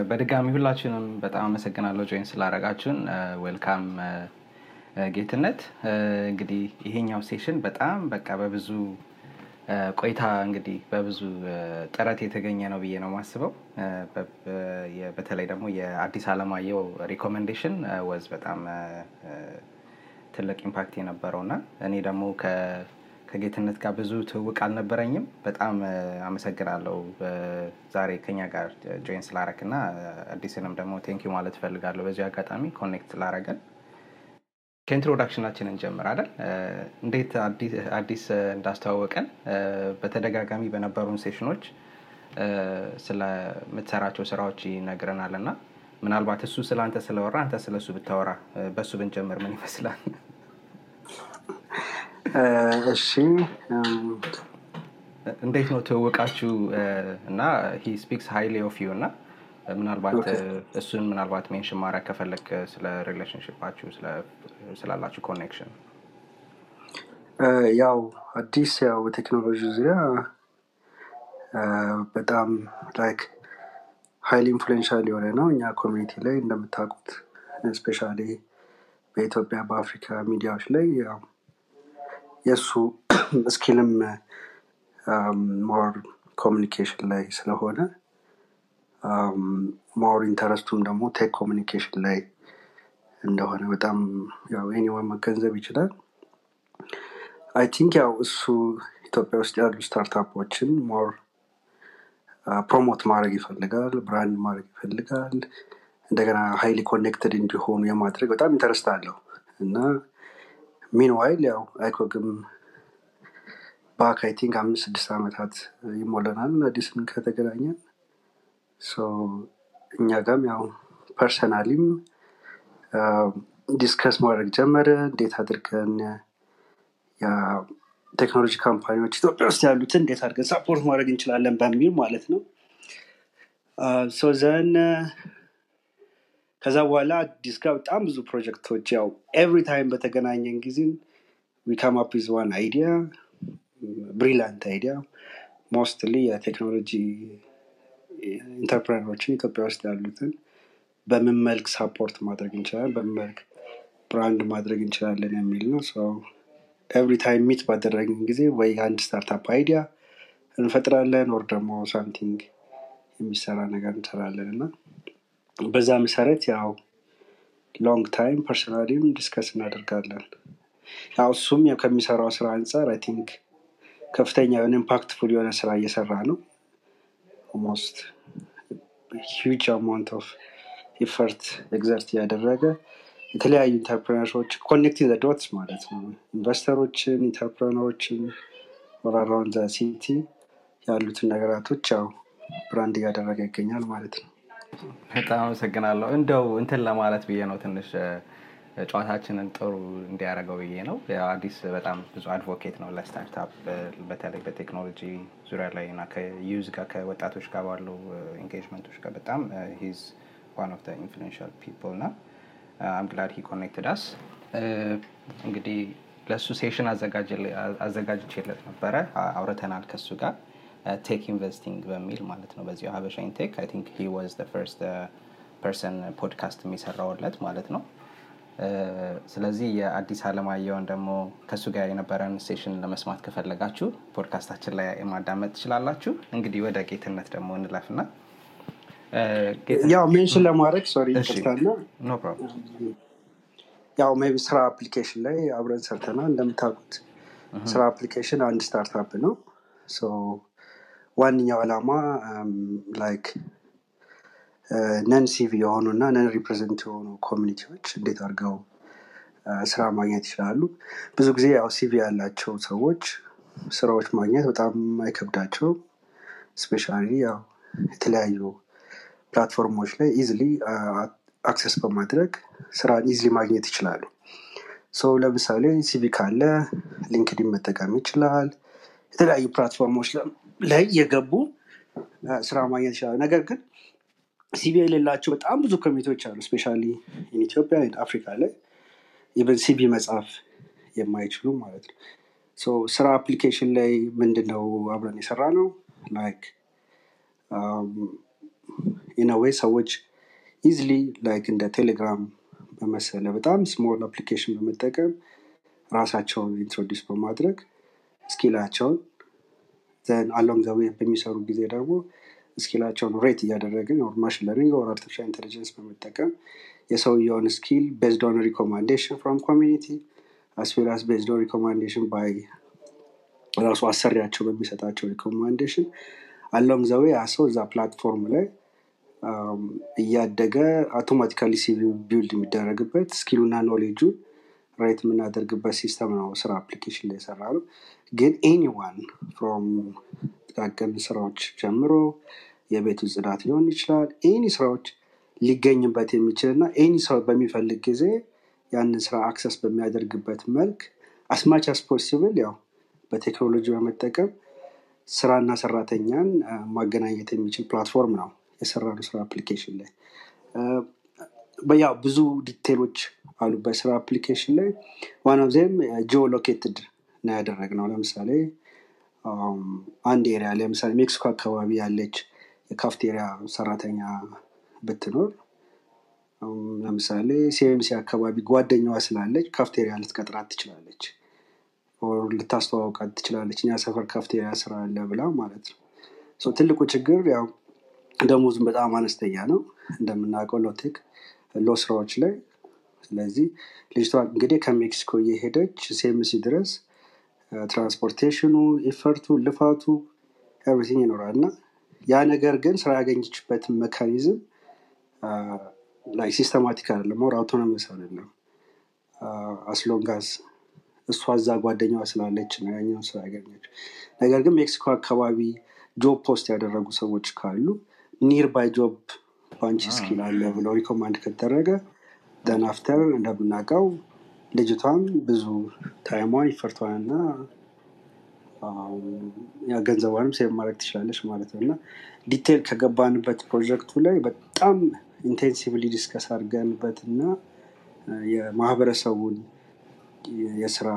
በድጋሚ ሁላችንም በጣም አመሰግናለሁ ጆይን ስላረጋችሁን። ዌልካም ጌትነት። እንግዲህ ይሄኛው ሴሽን በጣም በቃ በብዙ ቆይታ እንግዲህ በብዙ ጥረት የተገኘ ነው ብዬ ነው የማስበው። በተለይ ደግሞ የአዲስ አለማየሁ ሪኮሜንዴሽን ወዝ በጣም ትልቅ ኢምፓክት የነበረው እና እኔ ደግሞ ከጌትነት ጋር ብዙ ትውውቅ አልነበረኝም። በጣም አመሰግናለሁ ዛሬ ከኛ ጋር ጆይን ስላረክ እና አዲስንም ደግሞ ቴንኪዩ ማለት እፈልጋለሁ በዚህ አጋጣሚ ኮኔክት ስላረገን። ከኢንትሮዳክሽናችን እንጀምር አይደል? እንዴት አዲስ እንዳስተዋወቀን በተደጋጋሚ በነበሩን ሴሽኖች ስለምትሰራቸው ስራዎች ይነግረናል እና ምናልባት እሱ ስለ አንተ ስለወራ አንተ ስለ እሱ ብታወራ በእሱ ብንጀምር ምን ይመስላል? እሺ እንዴት ነው ትውውቃችሁ እና ሂ ስፒክስ ሃይሊ ኦፍ ዩ እና ምናልባት እሱን ምናልባት ሜንሽን ማድረግ ከፈለግ ስለ ሪሌሽንሽፓችሁ ስላላችሁ ኮኔክሽን ያው አዲስ ያው በቴክኖሎጂ ዙሪያ በጣም ላይክ ሀይሊ ኢንፍሉዌንሻል የሆነ ነው እኛ ኮሚኒቲ ላይ እንደምታውቁት ስፔሻሊ በኢትዮጵያ በአፍሪካ ሚዲያዎች ላይ ያው የእሱ ስኪልም ሞር ኮሚኒኬሽን ላይ ስለሆነ ሞር ኢንተረስቱም ደግሞ ቴክ ኮሚኒኬሽን ላይ እንደሆነ በጣም ያው ኤኒዋን መገንዘብ ይችላል አይ ቲንክ ያው እሱ ኢትዮጵያ ውስጥ ያሉ ስታርታፖችን ሞር ፕሮሞት ማድረግ ይፈልጋል ብራንድ ማድረግ ይፈልጋል እንደገና ሀይሊ ኮኔክትድ እንዲሆኑ የማድረግ በጣም ኢንተረስት አለው እና ሚንዋይል ያው አይኮግም ባክ አይ ቲንክ አምስት ስድስት ዓመታት ይሞለናል አዲስን ከተገናኘን እኛ ጋም ያው ፐርሰናሊም ዲስከስ ማድረግ ጀመረ እንዴት አድርገን ቴክኖሎጂ ካምፓኒዎች ኢትዮጵያ ውስጥ ያሉትን እንዴት አድርገን ሳፖርት ማድረግ እንችላለን በሚል ማለት ነው ዘን ከዛ በኋላ አዲስ ጋር በጣም ብዙ ፕሮጀክቶች ያው ኤቭሪ ታይም በተገናኘን ጊዜ ዊካም አፕ ዝ ዋን አይዲያ ብሪላንት አይዲያ ሞስትሊ የቴክኖሎጂ ኢንተርፕረነሮችን ኢትዮጵያ ውስጥ ያሉትን በምን መልክ ሳፖርት ማድረግ እንችላለን በምን መልክ ብራንድ ማድረግ እንችላለን የሚል ነው ኤቭሪ ታይም ሚት ባደረግን ጊዜ ወይ አንድ ስታርታፕ አይዲያ እንፈጥራለን ወር ደግሞ ሳምቲንግ የሚሰራ ነገር እንሰራለን እና በዛ መሰረት ያው ሎንግ ታይም ፐርሰናሊም ዲስከስ እናደርጋለን ያው እሱም ከሚሰራው ስራ አንጻር አይ ቲንክ ከፍተኛ የሆነ ኢምፓክትፉል የሆነ ስራ እየሰራ ነው ኦልሞስት ሂጅ አማውንት ኦፍ ኢፈርት ኤግዘርት እያደረገ የተለያዩ ኢንተርፕረነሮች ኮኔክቲንግ ዶትስ ማለት ነው ኢንቨስተሮችን ኢንተርፕረነሮችን ወራራውን ሲቲ ያሉትን ነገራቶች ያው ብራንድ እያደረገ ይገኛል ማለት ነው በጣም አመሰግናለሁ እንደው እንትን ለማለት ብዬ ነው ትንሽ ጨዋታችንን ጥሩ እንዲያደረገው ብዬ ነው አዲስ በጣም ብዙ አድቮኬት ነው ለስታርታፕ በተለይ በቴክኖሎጂ ዙሪያ ላይ እና ከዩዝ ጋር ከወጣቶች ጋር ባሉ ኤንጌጅመንቶች ጋር በጣም ሂዝ ዋን ኦፍ ኢንፍሉንሻል ፒፕል እና አም ግላድ ሂ ኮኔክትድ አስ እንግዲህ ለእሱ ሴሽን አዘጋጅቼለት ነበረ አውርተናል ከሱ ጋር ቴክ ኢንቨስቲንግ በሚል ማለት ነው በዚሁ ሀበሻ ኢንቴክ አይ ቲንክ ሂ ዋዝ ፈርስት ፐርሰን ፖድካስት የሚሰራውለት ማለት ነው ስለዚህ የአዲስ አለማየውን ደግሞ ከእሱ ጋር የነበረን ሴሽን ለመስማት ከፈለጋችሁ ፖድካስታችን ላይ ማዳመጥ ትችላላችሁ እንግዲህ ወደ ጌትነት ደግሞ እንለፍና ያው ሜንሽን ለማድረግ ሶሪ ይቅርታና ያው ሜቢ ስራ አፕሊኬሽን ላይ አብረን ሰርተናል እንደምታውቁት ስራ አፕሊኬሽን አንድ ስታርታፕ ነው ዋነኛው ዓላማ ላይክ ነን ሲቪ የሆኑ እና ነን ሪፕሬዘንት የሆኑ ኮሚኒቲዎች እንዴት አድርገው ስራ ማግኘት ይችላሉ ብዙ ጊዜ ያው ሲቪ ያላቸው ሰዎች ስራዎች ማግኘት በጣም አይከብዳቸው ስፔሻሊ ያው የተለያዩ ፕላትፎርሞች ላይ ኢዝሊ አክሰስ በማድረግ ስራን ኢዝሊ ማግኘት ይችላሉ ሰው ለምሳሌ ሲቪ ካለ ሊንክዲን መጠቀም ይችላል የተለያዩ ፕላትፎርሞች ላይ የገቡ ስራ ማግኘት ይችላሉ ነገር ግን ሲቪ የሌላቸው በጣም ብዙ ኮሚቴዎች አሉ ስፔሻ ኢትዮጵያ አፍሪካ ላይ ኢቨን ሲቪ መጽሐፍ የማይችሉ ማለት ነው ስራ አፕሊኬሽን ላይ ምንድነው አብረን የሰራ ነው ላይክ ኢነዌይ ሰዎች ኢዝሊ ላይክ እንደ ቴሌግራም በመሰለ በጣም ስሞል አፕሊኬሽን በመጠቀም ራሳቸውን ኢንትሮዲስ በማድረግ ስኪላቸውን ዘን አሎንግ ዘ ዌይ በሚሰሩ ጊዜ ደግሞ ስኪላቸውን ሬት እያደረግን ኦር ማሽን ለርኒንግ ኦር አርቲፊሻል ኢንቴሊጀንስ በመጠቀም የሰውየውን ስኪል ቤዝድ ኦን ሪኮማንዴሽን ፍሮም ኮሚኒቲ አስዌላስ ቤዝድ ኦን ሪኮማንዴሽን ባይ ራሱ አሰሪያቸው በሚሰጣቸው ሪኮማንዴሽን አሎንግ ዘ ዌይ ያ ሰው እዛ ፕላትፎርም ላይ አም፣ እያደገ አውቶማቲካሊ ሲቪ ቢልድ የሚደረግበት ስኪሉና ኖሌጁን ራይት የምናደርግበት ሲስተም ነው ስራ አፕሊኬሽን ላይ የሰራ ነው ግን ኤኒዋን ፍሮም ጥቃቅን ስራዎች ጀምሮ የቤቱ ጽዳት ሊሆን ይችላል ኤኒ ስራዎች ሊገኝበት የሚችል እና ኤኒ ሰው በሚፈልግ ጊዜ ያንን ስራ አክሰስ በሚያደርግበት መልክ አስማች አስ ፖሲብል ያው በቴክኖሎጂ በመጠቀም ስራና ሰራተኛን አ፣ ማገናኘት የሚችል ፕላትፎርም ነው የሰራነው ስራ አፕሊኬሽን ላይ አ፣ በያው ብዙ ዲቴሎች አሉ በስራ አፕሊኬሽን ላይ ዋን ኦፍ ዜም ጂኦ ሎኬትድ ነው ያደረግነው ለምሳሌ አም፣ አንድ ኤሪያ ለምሳሌ ሜክሲኮ አካባቢ ያለች የካፍቴሪያ ሰራተኛ ብትኖር አም፣ ለምሳሌ ሲኤምሲ አካባቢ ጓደኛዋ ስላለች ካፍቴሪያ ልትቀጥራት ትችላለች ኦር ልታስተዋውቃት ትችላለች እኛ ሰፈር ካፍቴሪያ ስራ አለ ብላ ማለት ነው ሶ ትልቁ ችግር ያው ደሞዙም በጣም አነስተኛ ነው እንደምናውቀው ሎቴክ ሎ ስራዎች ላይ ስለዚህ ልጅቷ እንግዲህ ከሜክሲኮ እየሄደች ሴምሲ ድረስ አ፣ ትራንስፖርቴሽኑ ኢፈርቱ ልፋቱ ኤቭሪቲንግ ይኖራል እና ያ ነገር ግን ስራ ያገኘችበት ሜካኒዝም ላይ ሲስተማቲክ አይደለም ኦር አውቶኖመስ አይደለም አስሎንጋዝ እሷ እዛ ጓደኛዋ ስላለች ነው ያኛውን ስራ ያገኘችው ነገር ግን ሜክሲኮ አካባቢ ጆብ ፖስት ያደረጉ ሰዎች ካሉ ኒር ባይ ጆብ ባንቺ ስኪል አለ ብለው ሪኮማንድ ከተደረገ ደን አፍተር እንደምናውቀው ልጅቷም ብዙ ታይሟን ይፈርቷንና ያ ገንዘቧንም ሴቭ ማድረግ ትችላለች ማለት ነው እና ዲቴል ከገባንበት ፕሮጀክቱ ላይ በጣም ኢንቴንሲቭሊ ዲስከስ አድርገንበት እና አ፣ የማህበረሰቡን የስራ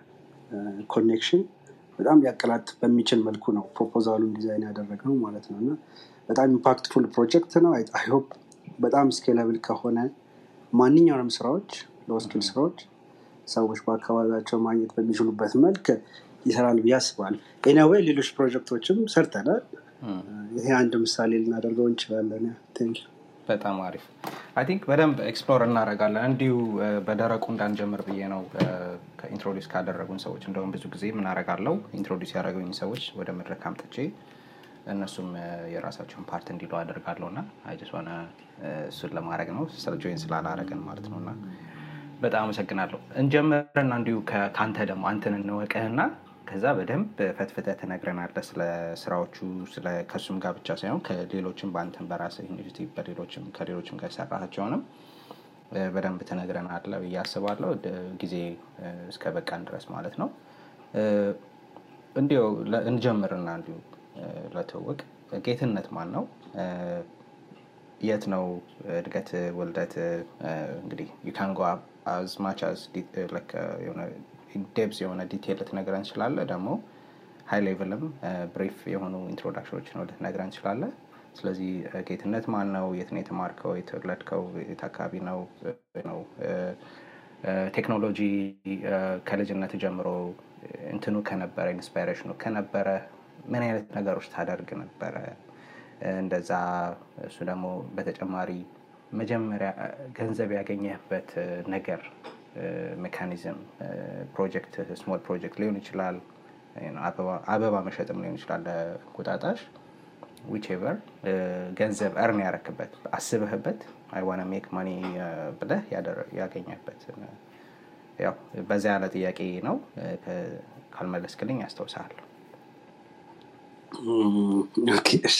ኮኔክሽን በጣም ሊያቀላጥ በሚችል መልኩ ነው ፕሮፖዛሉን ዲዛይን ያደረግነው ማለት ነው እና በጣም ኢምፓክትፉል ፕሮጀክት ነው አይሆፕ በጣም ስኬለብል ከሆነ ማንኛውንም ስራዎች ለስኪል ስራዎች ሰዎች በአካባቢያቸው ማግኘት በሚችሉበት መልክ ይሰራል ብዬ አስባለሁ ኤኒዌይ ሌሎች ፕሮጀክቶችም ሰርተናል እም። ይሄ አንድ ምሳሌ ልናደርገው እንችላለን ቴንክ በጣም አሪፍ አይ ቲንክ በደንብ ኤክስፕሎር እናደርጋለን እንዲሁ እ፣ በደረቁ እንዳንጀምር ብዬ ነው ከኢንትሮዲስ ካደረጉን ሰዎች እንደውም ብዙ ጊዜ ምን አደርጋለሁ ኢንትሮዲስ ያደረጉኝ ሰዎች ወደ መድረክ አምጥቼ እነሱም እ፣ የራሳቸውን ፓርት እንዲሉ አደርጋለሁ እና አይጀስ ሆነ እሱን ለማድረግ ነው ስለ ጆይን ስላላረገን ማለት ነው እና በጣም አመሰግናለሁ እንጀምርና እንዲሁ ከ- ከአንተ ደግሞ አንተን እንወቅህና ከዛ በደንብ ፈትፍተ ትነግረናለህ ስለ ስራዎቹ ስለ ከእሱም ጋር ብቻ ሳይሆን ከሌሎችም በአንተን በራስህ ኢኒሽቲቭ በሌሎችም ከሌሎችም ጋር የሰራቸውንም እ፣ በደንብ ትነግረናለህ ብዬ አስባለሁ ድ- ጊዜ እ፣ እስከ በቃን ድረስ ማለት ነው እ፣ እንዲሁ ለ- እንጀምርና እንዲሁ እ፣ ለትውውቅ ጌትነት ማን ነው እ፣ የት ነው እድገት ውልደት እንግዲህ ዩካን ጎ አዝ ማች አዝ የሆነ ዴብዝ የሆነ ዲቴል ልትነግረን እንችላለ ደግሞ ሃይ ሌቭልም ብሪፍ የሆኑ ኢንትሮዳክሽኖችን ልትነግረን እንችላለ ስለዚህ እ፣ ጌትነት ማን ነው የት ነው የተማርከው የተወለድከው የት አካባቢ ነው እ፣ ነው እ፣ እ፣ ቴክኖሎጂ እ፣ ከልጅነት ጀምሮ እንትኑ ከነበረ ኢንስፓይሬሽኑ ከነበረ ምን አይነት ነገሮች ታደርግ ነበረ እንደዛ እሱ ደግሞ በተጨማሪ መጀመሪያ ገንዘብ ያገኘህበት ነገር ሜካኒዝም ፕሮጀክት ስሞል ፕሮጀክት ሊሆን ይችላል አበባ- አበባ መሸጥም ሊሆን ይችላል ለእንቁጣጣሽ ዊቼቨር ገንዘብ እርን ያረክበት አስበህበት አይዋነ ሜክ ማኒ ብለህ ያደረ- ያገኘህበት ያው በዛ ያለ ጥያቄ ነው እ፣ ከ- ካልመለስክልኝ ያስታውሳለሁ ኦኬ እሺ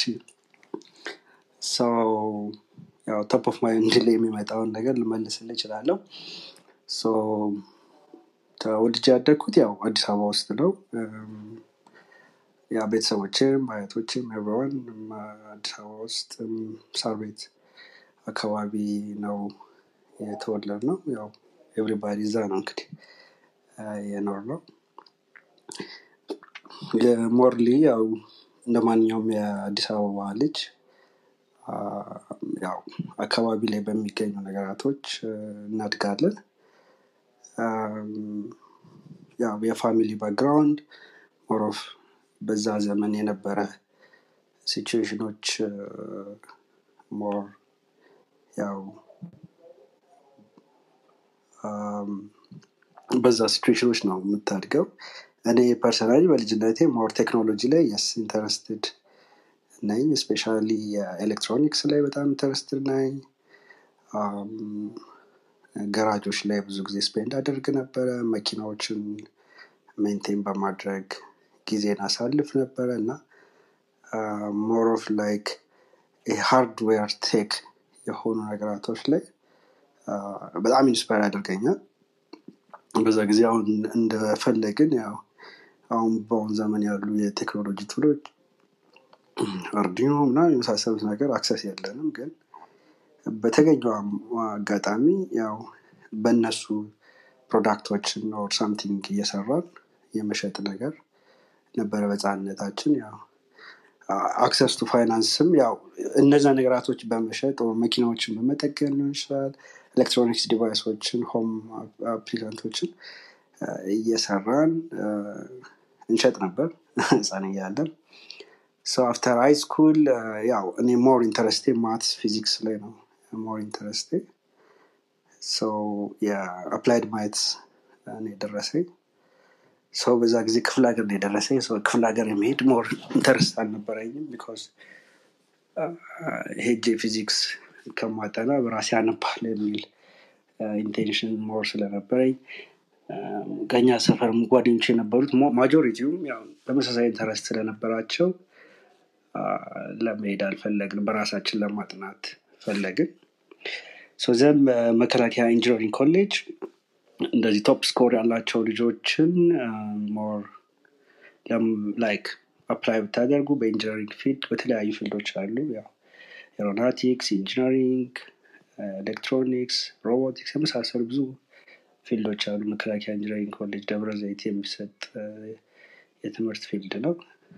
ሰው ያው ቶፕ ኦፍ ማይንድ ላይ የሚመጣውን ነገር ልመልስልህ እችላለሁ ሶ ተወልጄ ያደግኩት ያው አዲስ አበባ ውስጥ ነው እም፣ ያ ቤተሰቦችም አያቶችም ኤቭሪዋን አዲስ አበባ ውስጥ እም፣ ሳር ቤት አካባቢ ነው የተወለድ ነው ያው ኤቭሪባዲ እዛ ነው እንግዲህ የኖር ነው ሞርሊ ያው እንደ ማንኛውም የአዲስ አበባ ልጅ ያው አካባቢ ላይ በሚገኙ ነገራቶች እናድጋለን። ያው የፋሚሊ ባክግራውንድ ሞሮፍ በዛ ዘመን የነበረ ሲቹዌሽኖች ሞር ያው በዛ ሲቹዌሽኖች ነው የምታድገው። እኔ ፐርሰናሊ በልጅነቴ ሞር ቴክኖሎጂ ላይ የስ ኢንተረስትድ ነኝ። ስፔሻሊ የኤሌክትሮኒክስ ላይ በጣም ኢንተረስትድ ነኝ። ገራጆች ላይ ብዙ ጊዜ ስፔንድ አደርግ ነበረ። መኪናዎችን ሜንቴን በማድረግ ጊዜን አሳልፍ ነበረ እና ሞር ኦፍ ላይክ ሃርድዌር ቴክ የሆኑ ነገራቶች ላይ በጣም ኢንስፓየር ያደርገኛል። በዛ ጊዜ አሁን እንደፈለግን ያው አሁን በአሁን ዘመን ያሉ የቴክኖሎጂ ቱሎች አርዲኖ ምናምን የመሳሰሉት ነገር አክሰስ የለንም። ግን በተገኘው አጋጣሚ ያው በእነሱ ፕሮዳክቶችን ኦር ሳምቲንግ እየሰራን የመሸጥ ነገር ነበረ በህፃንነታችን። ያው አክሰስ ቱ ፋይናንስም ያው እነዛ ነገራቶች በመሸጥ ኦር መኪናዎችን በመጠገን ሊሆን ይችላል። ኤሌክትሮኒክስ ዲቫይሶችን ሆም አፕሊካንቶችን እየሰራን እንሸጥ ነበር ህፃን እያለን። ሶ አፍተር ሃይ ስኩል ያው እኔ ሞር ኢንተረስቴ ማትስ ፊዚክስ ላይ ነው ሞር ኢንተረስቴ ሶ የአፕላይድ ማትስ ነው የደረሰኝ። ሰው በዛ ጊዜ ክፍለ ሀገር ነው የደረሰኝ። ሰው ክፍለ ሀገር የመሄድ ሞር ኢንተረስት አልነበረኝም። ቢኮዝ ሄጄ ፊዚክስ ከማጠና በራሴ አነባለሁ የሚል ኢንቴንሽን ሞር ስለነበረኝ ከኛ ሰፈር ጓደኞች የነበሩት ማጆሪቲውም ያው ተመሳሳይ ኢንተረስት ስለነበራቸው ለመሄድ አልፈለግን በራሳችን ለማጥናት ፈለግን። ሶ ዘን መከላከያ ኢንጂነሪንግ ኮሌጅ እንደዚህ ቶፕ ስኮር ያላቸው ልጆችን ሞር ላይክ አፕላይ ብታደርጉ በኢንጂነሪንግ ፊልድ በተለያዩ ፊልዶች አሉ። ያው ኤሮናቲክስ፣ ኢንጂነሪንግ፣ ኤሌክትሮኒክስ፣ ሮቦቲክስ የመሳሰሉ ብዙ ፊልዶች አሉ። መከላከያ ኢንጂነሪንግ ኮሌጅ ደብረ ዘይት የሚሰጥ የትምህርት ፊልድ ነው።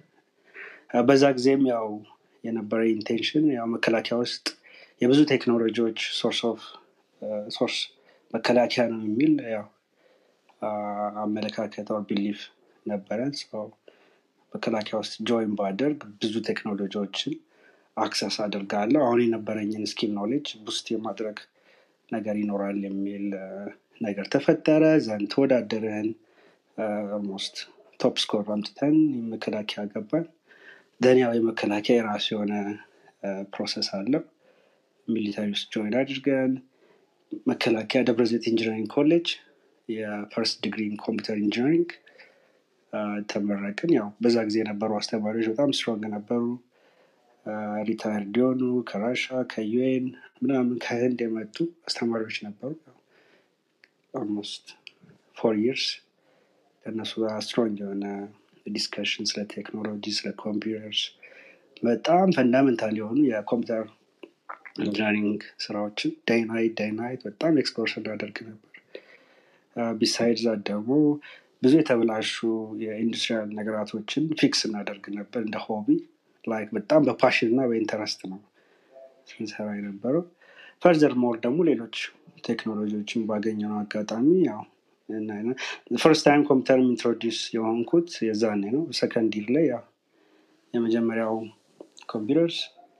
በዛ ጊዜም ያው የነበረ ኢንቴንሽን ያው መከላከያ ውስጥ የብዙ ቴክኖሎጂዎች ሶርስ ኦፍ ሶርስ መከላከያ ነው የሚል ያው አመለካከት ኦር ቢሊፍ ነበረን። መከላከያ ውስጥ ጆይን ባደርግ ብዙ ቴክኖሎጂዎችን አክሰስ አድርጋለሁ። አሁን የነበረኝን ስኪል ኖሌጅ ቡስት የማድረግ ነገር ይኖራል የሚል ነገር ተፈጠረ። ዘንድ ተወዳደርን። ኦልሞስት ቶፕ ስኮር አምጥተን መከላከያ ገባን። ደን ያው የመከላከያ የራሱ የሆነ ፕሮሰስ አለው። ሚሊታሪ ውስጥ ጆይን አድርገን መከላከያ ደብረዘይት ኢንጂነሪንግ ኮሌጅ የፈርስት ዲግሪ ኮምፒውተር ኢንጂነሪንግ ተመረቅን። ያው በዛ ጊዜ የነበሩ አስተማሪዎች በጣም ስትሮንግ ነበሩ። ሪታየርድ የሆኑ ከራሻ ከዩኤን ምናምን ከህንድ የመጡ አስተማሪዎች ነበሩ። ኦልሞስት ፎር ይርስ ከእነሱ ጋር ስትሮንግ የሆነ ዲስከሽን ስለ ቴክኖሎጂ ስለ ኮምፒውተርስ በጣም ፈንዳሜንታል የሆኑ የኮምፒውተር ኢንጂነሪንግ ስራዎችን ዳይናይት ዳይናይት በጣም ኤክስፕሎር ስናደርግ ነበር። ቢሳይድ ዛት ደግሞ ብዙ የተበላሹ የኢንዱስትሪያል ነገራቶችን ፊክስ እናደርግ ነበር እንደ ሆቢ ላይክ በጣም በፓሽን እና በኢንተረስት ነው ስንሰራ የነበረው። ፈርዘር ሞር ደግሞ ሌሎች ቴክኖሎጂዎችን ባገኘነው አጋጣሚ ያው ፈርስት ታይም ኮምፒውተር ኢንትሮዲስ የሆንኩት የዛኔ ነው። ሰከንድ ይር ላይ ያው የመጀመሪያው ኮምፒውተርስ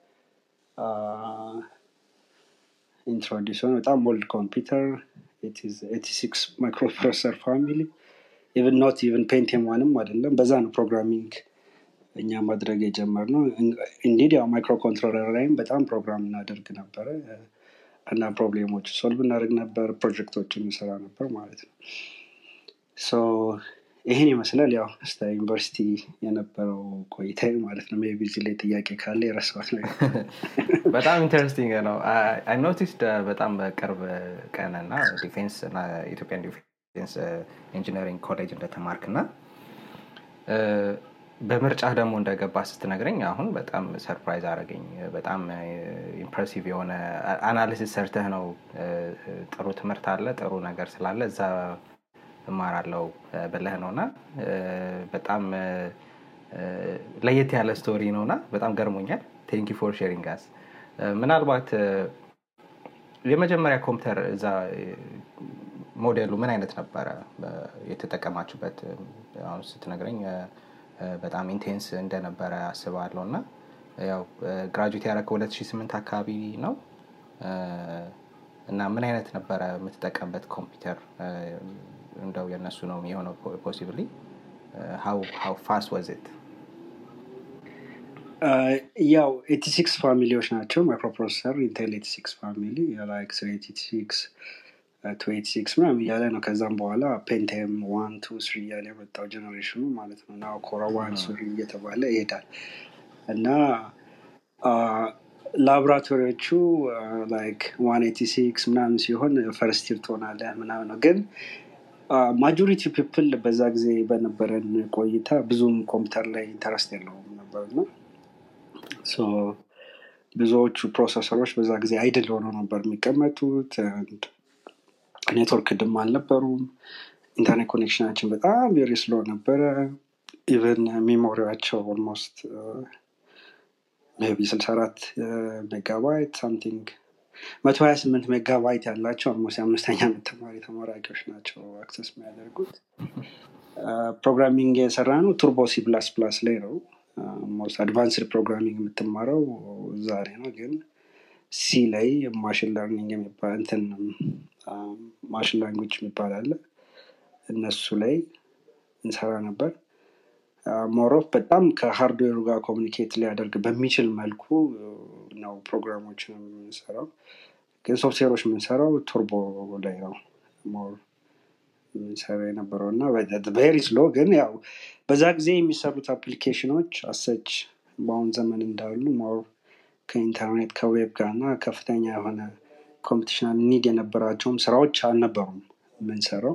ኢንትሮዲስ ሆነ። በጣም ኦልድ ኮምፒውተር ኤቲ ሲክስ ማይክሮፕሮሰሰር ፋሚሊ ኢቨን ኖት ኢቨን ፔንቲየም ዋንም አይደለም። በዛ ነው ፕሮግራሚንግ እኛ ማድረግ የጀመርነው። ኢንዲድ ያው ማይክሮ ኮንትሮለር ላይም በጣም ፕሮግራም እናደርግ ነበረ እና ፕሮብሌሞች ሶልቭ እናደርግ ነበር፣ ፕሮጀክቶችን እንሰራ ነበር ማለት ነው። ሶ ይህን ይመስላል ያው እስከ ዩኒቨርሲቲ የነበረው ቆይታ ማለት ነው። ሜይ ቢ እዚህ ላይ ጥያቄ ካለ የረሳሁት ነገር በጣም ኢንተረስቲንግ ነው። አይ ኖቲስድ በጣም በቅርብ ቀን እና ዲፌንስ እና ኢትዮጵያን ዲፌንስ ኢንጂነሪንግ ኮሌጅ እንደተማርክ እና በምርጫህ ደግሞ እንደገባ ስትነግረኝ አሁን በጣም ሰርፕራይዝ አደረገኝ። በጣም ኢምፕሬሲቭ የሆነ አናሊሲስ ሰርተህ ነው። ጥሩ ትምህርት አለ፣ ጥሩ ነገር ስላለ እዛ እማራለው ብለህ ነው እና በጣም ለየት ያለ ስቶሪ ነው እና በጣም ገርሞኛል። ቴንኪ ፎር ሼሪንግ ጋስ ምናልባት የመጀመሪያ ኮምፒውተር እዛ ሞዴሉ ምን አይነት ነበረ የተጠቀማችሁበት? አሁን ስትነግረኝ በጣም ኢንቴንስ እንደነበረ አስባለሁ እና ያው ግራጁዌት ያደረገው 2008 አካባቢ ነው እና ምን አይነት ነበረ የምትጠቀምበት ኮምፒውተር? እንደው የእነሱ ነው የሆነው ፖሲብሊ ሀው ፋስት ወዝ ኢት? ያው ኤቲ ሲክስ ፋሚሊዎች ናቸው ማይክሮፕሮሰሰር ኢንቴል ኤቲ ሲክስ ፋሚሊ ላይክ ኤቲ ሲክስ ቱ ኤቲ ሲክስ ምናምን እያለ ነው ከዛም በኋላ ፔንቴም ዋን ቱ ስሪ እያለ የመጣው ጀኔሬሽኑ ማለት ነው እና ኮራ ዋን ስሪ እየተባለ ይሄዳል እና ላቦራቶሪዎቹ ላይክ ዋን ኤቲ ሲክስ ምናምን ሲሆን ፈርስት ይር ትሆናለህ ምናምን ነው ግን ማጆሪቲ ፒፕል በዛ ጊዜ በነበረን ቆይታ ብዙም ኮምፒውተር ላይ ኢንተረስት የለውም ነበር ነው ብዙዎቹ ፕሮሰሰሮች በዛ ጊዜ አይድል ሆነው ነበር የሚቀመጡት ኔትወርክ ድም አልነበሩም ኢንተርኔት ኮኔክሽናችን በጣም ቬሪ ስሎ ነበረ ኢቨን ሜሞሪያቸው ኦልሞስት ቢ ስልሳ አራት ሜጋባይት ሳምቲንግ መቶ ሀያ ስምንት ሜጋባይት ያላቸው አልሞስት የአምስተኛ ዓመት ተማሪ ተመራቂዎች ናቸው አክሰስ የሚያደርጉት ፕሮግራሚንግ የሰራ ነው ቱርቦ ሲ ፕላስ ፕላስ ላይ ነው ሞስት አድቫንስድ ፕሮግራሚንግ የምትማረው ዛሬ ነው ግን ሲ ላይ ማሽን ለርኒንግ የሚባል እንትን ማሽን ላንጉጅ የሚባል አለ እነሱ ላይ እንሰራ ነበር ሞሮፍ በጣም ከሃርድዌሩ ጋር ኮሚኒኬት ሊያደርግ በሚችል መልኩ ነው ፕሮግራሞችን የምንሰራው ግን ሶፍትዌሮች የምንሰራው ቱርቦ ላይ ነው ሞር የምንሰራ የነበረው እና ቬሪ ስሎ ግን ያው በዛ ጊዜ የሚሰሩት አፕሊኬሽኖች አሰች በአሁን ዘመን እንዳሉ ሞር ከኢንተርኔት ከዌብ ጋር እና ከፍተኛ የሆነ ኮምፒቲሽናል ኒድ የነበራቸውም ስራዎች አልነበሩም የምንሰራው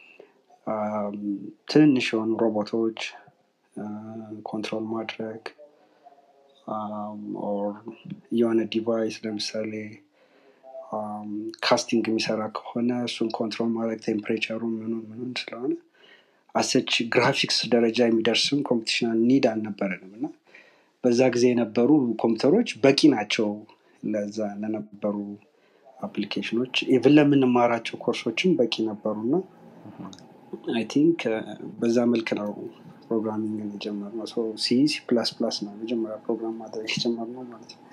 ትንንሽ የሆኑ ሮቦቶች ኮንትሮል ማድረግ ኦር የሆነ ዲቫይስ ለምሳሌ ካስቲንግ የሚሰራ ከሆነ እሱን ኮንትሮል ማድረግ ቴምፕሬቸሩ ምኑን ምኑን ስለሆነ አሰች ግራፊክስ ደረጃ የሚደርስም ኮምፒቲሽናል ኒድ አልነበረንም እና በዛ ጊዜ የነበሩ ኮምፒውተሮች በቂ ናቸው ለዛ ለነበሩ አፕሊኬሽኖች ኢቭን ለምንማራቸው ኮርሶችም በቂ ነበሩ እና አይ ቲንክ በዛ መልክ ነው ፕሮግራሚንግ የጀመርነው ሲ ሲ ፕላስ ፕላስ ነው መጀመሪያ ፕሮግራም ማድረግ የጀመርነው ማለት ነው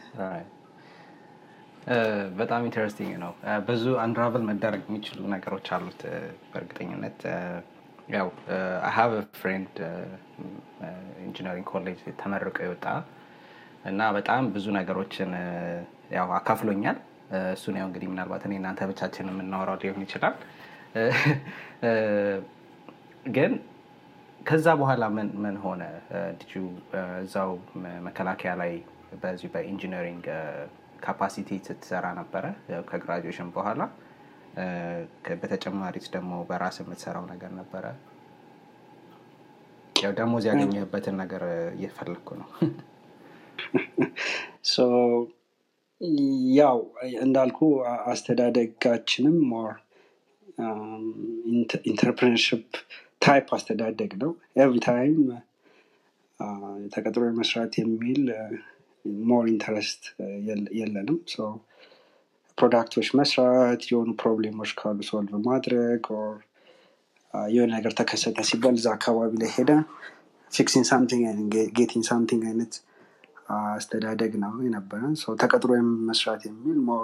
በጣም ኢንተረስቲንግ ነው ብዙ አንድራቨል መደረግ የሚችሉ ነገሮች አሉት በእርግጠኝነት ያው ሀቭ ፍሬንድ ኢንጂነሪንግ ኮሌጅ ተመርቆ የወጣ እና በጣም ብዙ ነገሮችን ያው አካፍሎኛል እሱን ያው እንግዲህ ምናልባት እኔ እናንተ ብቻችን የምናወራው ሊሆን ይችላል ግን ከዛ በኋላ ምን ምን ሆነ ልጁ እዛው መከላከያ ላይ በዚሁ በኢንጂነሪንግ ካፓሲቲ ስትሰራ ነበረ ከግራጁዌሽን በኋላ በተጨማሪት ደግሞ በራስ የምትሰራው ነገር ነበረ ያው ደሞዝ ያገኘበትን ነገር እየፈለግኩ ነው ያው እንዳልኩ አስተዳደጋችንም ሞር ኢንተርፕረነርሽፕ ታይፕ አስተዳደግ ነው ኤቭሪ ታይም ተቀጥሮ መስራት የሚል ሞር ኢንተረስት የለንም ፕሮዳክቶች መስራት የሆኑ ፕሮብሌሞች ካሉ ሶልቭ ማድረግ የሆነ ነገር ተከሰተ ሲባል እዛ አካባቢ ላይ ሄደ ፊክሲንግ ሳምቲንግ ጌቲንግ ሳምቲንግ አይነት አስተዳደግ ነው የነበረን ተቀጥሮ መስራት የሚል ሞር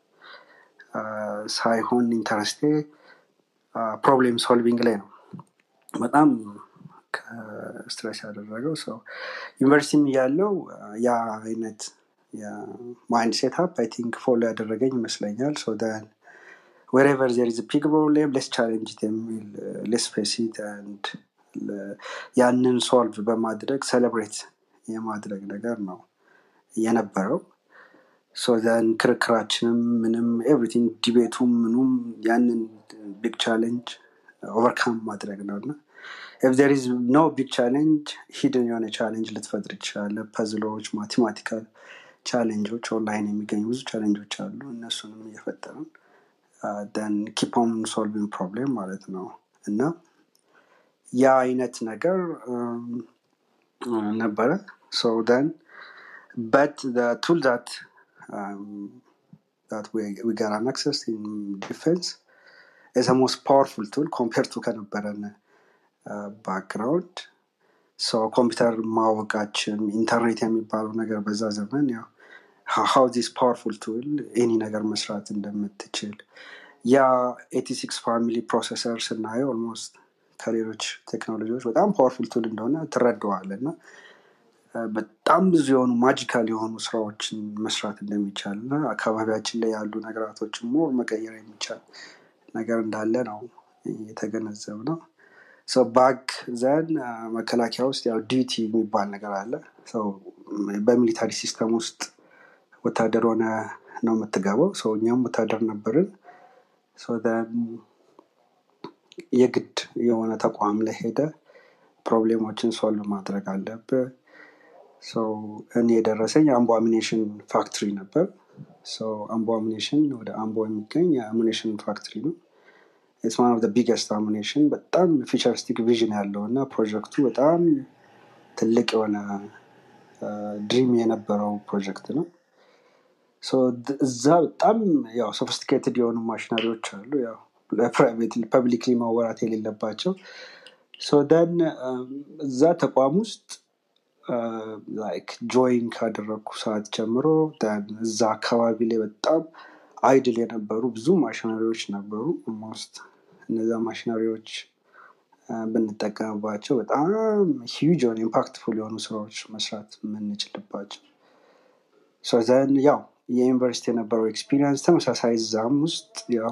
ሳይሆን ኢንተረስቴ ፕሮብሌም ሶልቪንግ ላይ ነው በጣም ስትረስ ያደረገው ሰው ዩኒቨርሲቲም እያለው ያ አይነት ማይንድ ሴትፕ አይ ቲንክ ፎሎ ያደረገኝ ይመስለኛል ሶ ን wherever there is a big problem let's challenge it የሚል let's face it and ያንን ሶልቭ በማድረግ ሰለብሬት የማድረግ ነገር ነው የነበረው ሶ ዘን ክርክራችንም ምንም ኤቭሪቲንግ ዲቤቱም ምኑም ያንን ቢግ ቻሌንጅ ኦቨርካም ማድረግ ነው እና ኢፍ ዜር ኢዝ ኖ ቢግ ቻሌንጅ ሂድን የሆነ ቻሌንጅ ልትፈጥር ይችላለ ፐዝሎች ማቴማቲካል ቻሌንጆች ኦንላይን የሚገኙ ብዙ ቻሌንጆች አሉ እነሱንም እየፈጠርን ደን ኪፖን ሶልቪንግ ፕሮብሌም ማለት ነው እና ያ አይነት ነገር ነበረ ሶ ደን በት ቱል ዛት um, that we, we got an access in defense is the most powerful tool compared to ከነበረን ባክግራውንድ ሰው ኮምፒውተር ማወቃችን ኢንተርኔት የሚባለው ነገር በዛ ዘመን ያው ሀው ዚስ ፓወርፉል ቱል ኤኒ ነገር መስራት እንደምትችል ያ ኤቲ ሲክስ ፋሚሊ ፕሮሰሰር ስናየው ኦልሞስት ከሌሎች ቴክኖሎጂዎች በጣም ፓወርፉል ቱል እንደሆነ ትረደዋል እና በጣም ብዙ የሆኑ ማጂካል የሆኑ ስራዎችን መስራት እንደሚቻል እና አካባቢያችን ላይ ያሉ ነገራቶችን ሞር መቀየር የሚቻል ነገር እንዳለ ነው የተገነዘብ ነው ሰው ባክ ዘን መከላከያ ውስጥ ያው ዲዩቲ የሚባል ነገር አለ ሰው በሚሊታሪ ሲስተም ውስጥ ወታደር ሆነ ነው የምትገባው ሰው እኛም ወታደር ነበርን So then የግድ የሆነ ተቋም ላይ ሄደ ፕሮብሌሞችን ሶልቭ ማድረግ አለብህ ሰው እኔ የደረሰኝ አምቦ አሚኔሽን ፋክትሪ ነበር ሰው አምቦ አሚኔሽን ወደ አምቦ የሚገኝ የአሚኔሽን ፋክትሪ ነው ኢትስ ዋን ኦፍ ቢገስት አሚኔሽን በጣም ፊቸሪስቲክ ቪዥን ያለው እና ፕሮጀክቱ በጣም ትልቅ የሆነ ድሪም የነበረው ፕሮጀክት ነው ሶ እዛ በጣም ያው ሶፊስቲኬትድ የሆኑ ማሽነሪዎች አሉ ያው ለፕራይቬት ፐብሊክሊ ማወራት የሌለባቸው ሶ ደን እዛ ተቋም ውስጥ ላይክ ጆይን ካደረግኩ ሰዓት ጀምሮ then እዛ አካባቢ ላይ በጣም አይድል የነበሩ ብዙ ማሽነሪዎች ነበሩ ኦልሞስት እነዛ ማሽነሪዎች ብንጠቀምባቸው በጣም ሂውጅ የሆነ ኢምፓክትፉል የሆኑ ስራዎች መስራት የምንችልባቸው ዘን ያው የዩኒቨርሲቲ የነበረው ኤክስፒሪንስ ተመሳሳይ እዛም ውስጥ ያው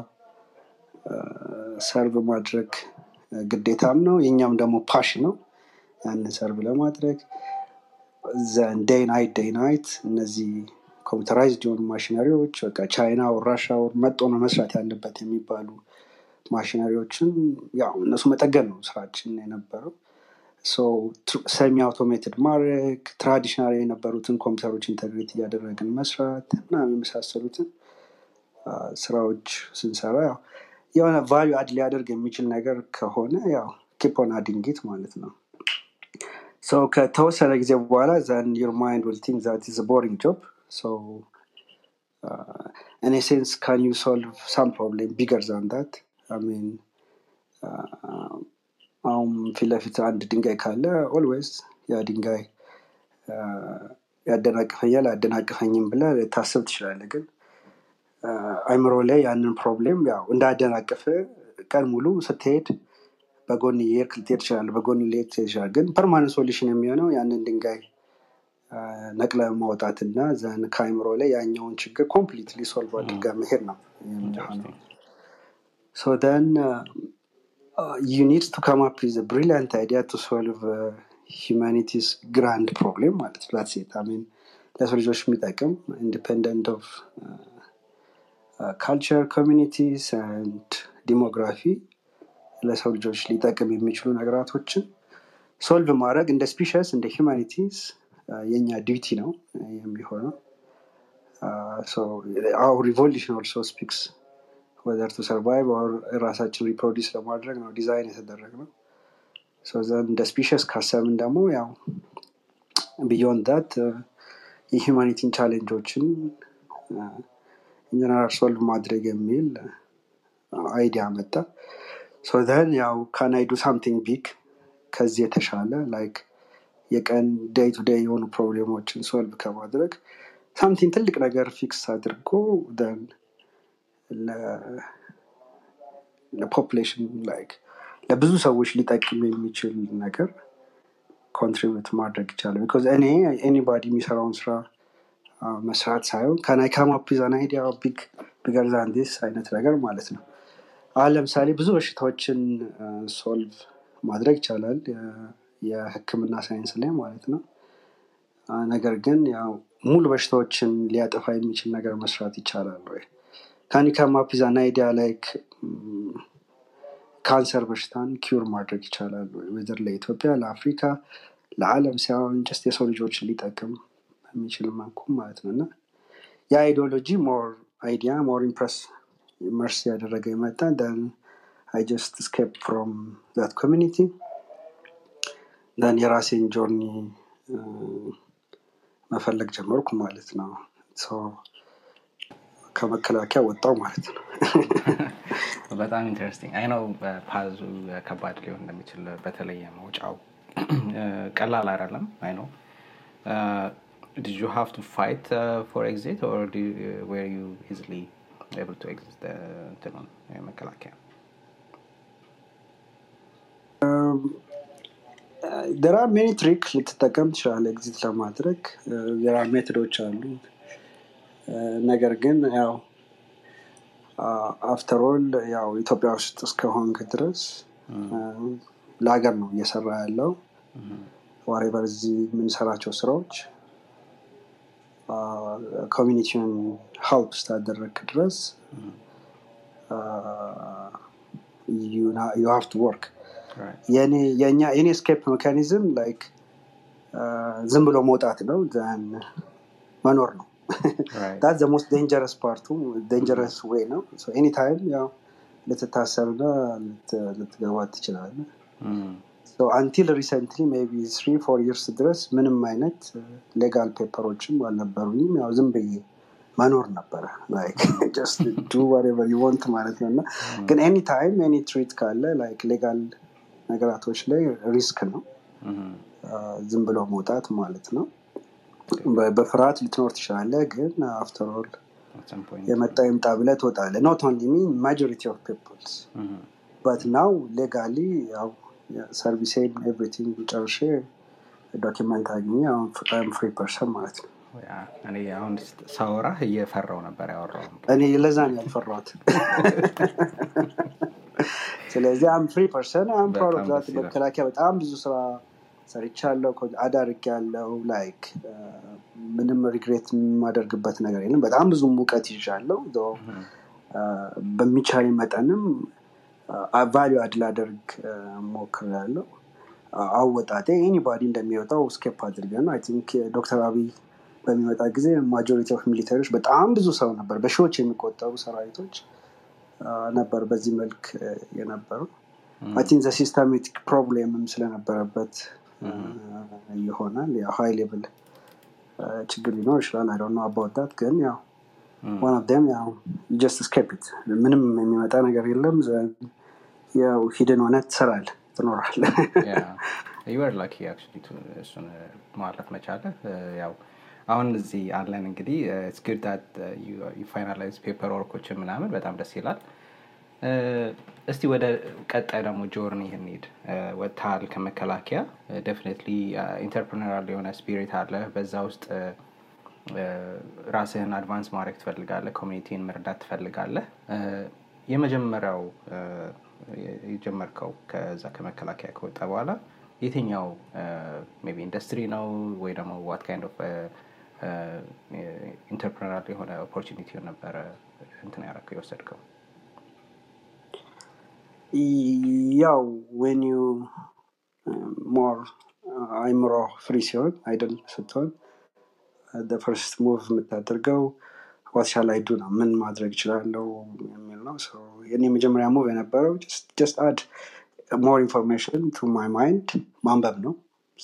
ሰርቭ ማድረግ ግዴታም ነው የኛም ደግሞ ፓሽ ነው ያንን ሰርቭ ለማድረግ ዘን ዴይ ናይት ዴይ ናይት እነዚህ ኮምፒውተራይዝድ የሆኑ ማሽነሪዎች በቃ ቻይና ወር ራሻ ወር መጦ ነው መስራት ያለበት የሚባሉ ማሽነሪዎችን ያው እነሱ መጠገን ነው ስራችን የነበረው ሰሚ አውቶሜትድ ማድረግ ትራዲሽናል የነበሩትን ኮምፒውተሮች ኢንተግሬት እያደረግን መስራት እና የመሳሰሉትን ስራዎች ስንሰራ ያው የሆነ ቫሉ አድ ሊያደርግ የሚችል ነገር ከሆነ ያው ኪፖን አድንጊት ማለት ነው ሰው ከተወሰነ ጊዜ በኋላ ዘን ዩር ማይንድ ዊል ቲንክ ዛት ኢዝ ቦሪንግ ጆብ ሶ in a sense can you solve some problem bigger than that i mean አሁን ፊት ለፊት አንድ ድንጋይ ካለ ኦልዌይስ ያ ድንጋይ ያደናቅፈኛል አያደናቅፈኝም ብለ ታስብ ትችላለ ግን አይምሮ ላይ ያንን ፕሮብሌም ያው እንዳያደናቅፍ ቀን ሙሉ ስትሄድ በጎን የርክ ልትሄድ ትችላለ በጎን ሊሄድ ትችላል ግን ፐርማነንት ሶሉሽን የሚሆነው ያንን ድንጋይ ነቅለ ማውጣት እና ዘን ከአይምሮ ላይ ያኛውን ችግር ኮምፕሊትሊ ሶልቭ አድርጋ መሄድ ነው የሚሆነው ሶ ደን you need to come up with a brilliant idea to solve uh, humanity's grand problem ማለት ነው that's it i mean ለሰው ልጆች የሚጠቅም ኢንዲፔንደንት ኦፍ ካልቸር ኮሚኒቲስ አንድ ዲሞግራፊ ለሰው ልጆች ሊጠቅም የሚችሉ ነገራቶችን ሶልቭ ማድረግ እንደ ስፒሽስ እንደ ሂማኒቲስ የኛ ዲዩቲ ነው የሚሆነው አው ሪቮሉሽን ኦልሶ ስፒክስ ወዘር ቱ ሰርቫይቭ ኦር ራሳችን ሪፕሮዲስ ለማድረግ ነው ዲዛይን የተደረግ ነው ዘን እንደ ስፒሽስ ካሰብን ደግሞ ያው ቢዮንድ ዳት የሂማኒቲን ቻሌንጆችን ኢንጀነራል ሶልቭ ማድረግ የሚል አይዲያ መጣ ዘን ያው ካናይዱ ሳምቲንግ ቢግ ከዚህ የተሻለ ላይክ የቀን ዴይ ቱ ዴይ የሆኑ ፕሮብሌሞችን ሶልቭ ከማድረግ ሳምቲንግ ትልቅ ነገር ፊክስ አድርጎ ን ለፖፕሌሽን ላይክ ለብዙ ሰዎች ሊጠቅም የሚችል ነገር ኮንትሪቢዩት ማድረግ ይቻላል ቢካዝ እኔ ኤኒባዲ የሚሰራውን ስራ መስራት ሳይሆን ከናይ ካማፒዛን አይዲያ ቢግ ቢገር ዛን ዲስ አይነት ነገር ማለት ነው አሁን ለምሳሌ ብዙ በሽታዎችን ሶልቭ ማድረግ ይቻላል የህክምና ሳይንስ ላይ ማለት ነው ነገር ግን ያው ሙሉ በሽታዎችን ሊያጠፋ የሚችል ነገር መስራት ይቻላል ወይ ካን ካም አፕ ዛን አይዲያ ላይክ ካንሰር በሽታን ኪውር ማድረግ ይቻላል ወይ ወይዘር ለኢትዮጵያ ለአፍሪካ ለአለም ሳይሆን ጀስት የሰው ልጆችን ሊጠቅም በሚችል መልኩ ማለት ነው እና የአይዲዮሎጂ ሞር አይዲያ ሞር ኢምፕረስ መርስ ያደረገ የመጣ ን አይ ጀስት ስኬፕ ፍሮም ዛት ኮሚኒቲ ን የራሴን ጆርኒ መፈለግ ጀመርኩ ማለት ነው ከመከላከያ ወጣው ማለት ነው በጣም ኢንትረስቲንግ አይ ነው ፓዙ ከባድ ሊሆን እንደሚችል በተለየ መውጫው ቀላል አይደለም አይ ነው did you have to fight uh, for exit or do you, uh, were you easily able to exit the እንትኑን መከላከያ ደራ ሜኒ ትሪክ ልትጠቀም ትችላለ ኤግዚት ለማድረግ ደራ ሜትዶች አሉ ነገር ግን ያው አፍተሮል ያው ኢትዮጵያ ውስጥ እስከሆንክ ድረስ ለሀገር ነው እየሰራ ያለው ዋሬቨር እዚህ የምንሰራቸው ስራዎች ኮሚኒቲውን ሀልፕ ስታደረግ ድረስ ዩ ሃቭ ቱ ወርክ የእኔ ስኬፕ ሜካኒዝም ላይክ ዝም ብሎ መውጣት ነው መኖር ነው ዳት ሞስት ዴንጀረስ ፓርቱ ዴንጀረስ ዌይ ነው ኤኒ ታይም ያው ልትታሰርና ልትገባ ትችላለ አንቲል ሪሰንትሊ ቢ ስሪ ፎር ይርስ ድረስ ምንም አይነት ሌጋል ፔፐሮችም አልነበሩኝም ያው ዝም ብዬ መኖር ነበረ ወንት ማለት ነው እና ግን ኤኒ ታይም ኤኒ ትሪት ካለ ላይክ ሌጋል ነገራቶች ላይ ሪስክ ነው ዝም ብሎ መውጣት ማለት ነው በፍርሃት ልትኖር ትችላለ ግን አፍተርኦል የመጣ ይምጣ ብለ ትወጣለ ኖት ኦንሊ ሚን ማጆሪቲ ኦፍ ፒፕልስ በት ናው ሌጋሊ ያው ሰርቪሴን ኤቭሪቲንግ ጨርሼ ዶኪመንት አግኘ አሁን ፍሪ ፐርሰን ማለት ነው እኔ አሁን ሳወራ እየፈራው ነበር ያወራው እኔ ለዛ ነው ያልፈራሁት ስለዚህ አም ፍሪ ፐርሰን አም ፕራውድ ኦፍ ዛት መከላከያ በጣም ብዙ ስራ ሰርቻለሁ አዳርግ ያለው ላይክ ምንም ሪግሬት የማደርግበት ነገር የለም በጣም ብዙ ሙቀት ይዣለው በሚቻል መጠንም ቫሊዩ አድ ላደርግ ሞክር ያለው አወጣጤ ኤኒባዲ እንደሚወጣው ስኬፕ አድርገ ነው አይ ቲንክ ዶክተር አብይ በሚመጣ ጊዜ ማጆሪቲ ኦፍ ሚሊተሪዎች በጣም ብዙ ሰው ነበር በሺዎች የሚቆጠሩ ሰራዊቶች ነበር በዚህ መልክ የነበሩ አቲን ዘ ሲስተሚክ ፕሮብሌምም ስለነበረበት ይሆናል ያው ሀይ ሌቭል ችግር ሊኖር ይችላል አይ ነው አባወዳት ግን ያው ዋን ኦፍ ደም ያው ጀስት ስኬፕት ምንም የሚመጣ ነገር የለም ያው ሂድን ሆነ ትሰራል ትኖራል ዩር ላኪ እሱን ማለፍ መቻለ ያው አሁን እዚህ አለን እንግዲህ ስግዳት ፋይናላይዝ ፔፐር ወርኮችን ምናምን በጣም ደስ ይላል እስቲ ወደ ቀጣይ ደግሞ ጆርኒ እንሂድ ወጥታል ከመከላከያ ደፍኒትሊ ኢንተርፕሪነራል የሆነ ስፒሪት አለ በዛ ውስጥ ራስህን አድቫንስ ማድረግ ትፈልጋለህ ኮሚኒቲን መርዳት ትፈልጋለህ የመጀመሪያው የጀመርከው ከዛ ከመከላከያ ከወጣ በኋላ የትኛው ቢ ኢንዱስትሪ ነው ወይ ደግሞ ዋት ካይንድ ኦፍ ኢንተርፕሪነራል የሆነ ኦፖርቹኒቲ ነበረ እንትን ያረከው የወሰድከው ያው ዌን ዩ ሞር አይምሮ ፍሪ ሲሆን አይደል ስትሆን ፈርስት ሙቭ የምታደርገው ዋትሻል አይዱ ነው ምን ማድረግ ይችላለው የሚል ነው የኔ መጀመሪያ ሙቭ የነበረው ጀስት አድ ሞር ኢንፎርሜሽን ቱ ማይ ማይንድ ማንበብ ነው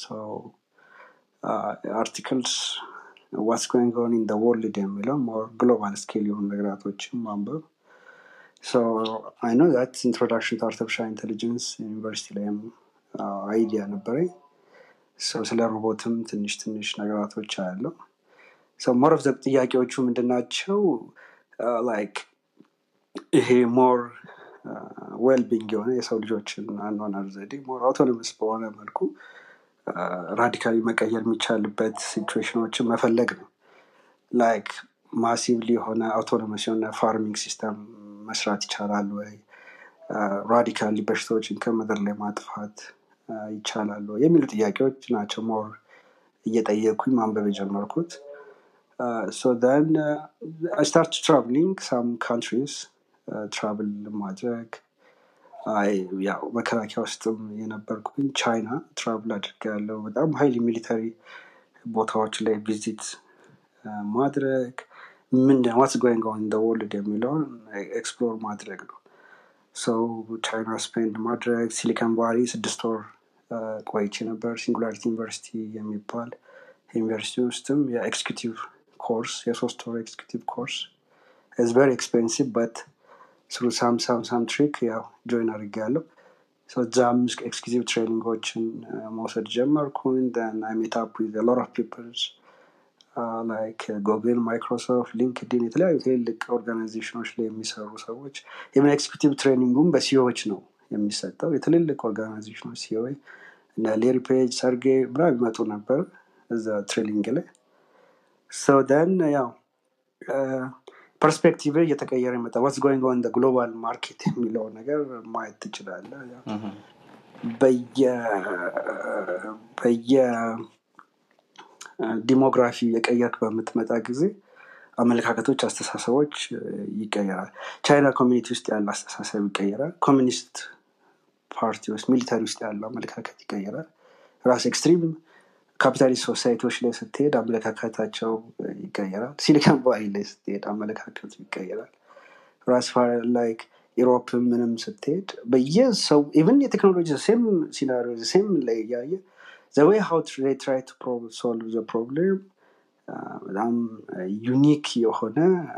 አርቲክልስ ዋትስ ጎይንግ ኦን ኢን ወርልድ የሚለው ሞር ግሎባል ስኬል የሆኑ ነገራቶችን ማንበብ አይ ኖ ዛት ኢንትሮዳክሽን ቱ አርቲፊሻል ኢንቴሊጀንስ ዩኒቨርሲቲ ላይም አይዲያ ነበረኝ ስለ ሮቦትም ትንሽ ትንሽ ነገራቶች አያለው ሞር ኦፍ ጥያቄዎቹ ምንድናቸው ላይክ ይሄ ሞር ዌልቢንግ የሆነ የሰው ልጆችን አኗኗር ዘዴ ሞር አውቶኖመስ በሆነ መልኩ ራዲካሊ መቀየር የሚቻልበት ሲቹዌሽኖችን መፈለግ ነው ላይክ ማሲቭሊ የሆነ አውቶኖመስ የሆነ ፋርሚንግ ሲስተም መስራት ይቻላል ወይ ራዲካሊ በሽታዎችን ከምድር ላይ ማጥፋት ይቻላል የሚሉ ጥያቄዎች ናቸው ሞር እየጠየኩኝ ማንበብ የጀመርኩት ሶ ን ስታርት ትራቭሊንግ ሳም ካንትሪስ ትራቭል ማድረግ ያው መከላከያ ውስጥም የነበርኩኝ ቻይና ትራቭል አድርግ ያለው በጣም ሀይሊ ሚሊተሪ ቦታዎች ላይ ቪዚት ማድረግ ምንድን ዋትስ ጎይንግ ኦን ወርልድ የሚለውን ኤክስፕሎር ማድረግ ነው ሰው ቻይና ስፔንድ ማድረግ ሲሊከን ቫሊ ስድስት ወር ቆይቼ ነበር ሲንጉላሪቲ ዩኒቨርሲቲ የሚባል ዩኒቨርሲቲ ውስጥም የኤክስኪቲቭ ኮርስ የሶስት ወር ኤክስኪቲቭ ኮርስ ኢዝ ቨሪ ኤክስፔንሲቭ በት ስሩ ሳም ሳም ሳም ትሪክ ያው ጆይን አድርጌያለሁ So እዛም ኤክስኪዚቭ ትሬኒንጎችን መውሰድ ጀመርኩኝ then I meet up with a lot of people ላይክ ጉግል ማይክሮሶፍት ሊንክድን የተለያዩ ትልልቅ ኦርጋናይዜሽኖች ላይ የሚሰሩ ሰዎች ኢቨን ኤክስኪዩቲቭ ትሬኒንጉም በሲኦዎች ነው የሚሰጠው የትልልቅ ኦርጋናይዜሽኖች ሲኦ እና ሌሪ ፔጅ ሰርጌ ብላ ይመጡ ነበር እዛ ትሬኒንግ ላይ ሶ ደን ያው ፐርስፔክቲቭ እየተቀየረ ይመጣ ዋትስ ጎይንግ ኦን ግሎባል ማርኬት የሚለው ነገር ማየት ትችላለ በየ ዲሞግራፊ የቀየርክ በምትመጣ ጊዜ አመለካከቶች አስተሳሰቦች ይቀየራል ቻይና ኮሚኒቲ ውስጥ ያለ አስተሳሰብ ይቀየራል ኮሚኒስት ፓርቲ ውስጥ ሚሊታሪ ውስጥ ያለው አመለካከት ይቀየራል ራስ ኤክስትሪም ካፒታሊስት ሶሳይቲዎች ላይ ስትሄድ አመለካከታቸው ይቀየራል ሲሊካን ቫሊ ላይ ስትሄድ አመለካከቱ ይቀየራል ራስ ላይክ ኢሮፕ ምንም ስትሄድ በየሰው ኢቨን የቴክኖሎጂ ሴም ሲናሪዮ ሴም ላይ እያየ ዘወይ ሀው ትራይ ቱ ሶልቭ ዘ ፕሮብሌም በጣም ዩኒክ የሆነ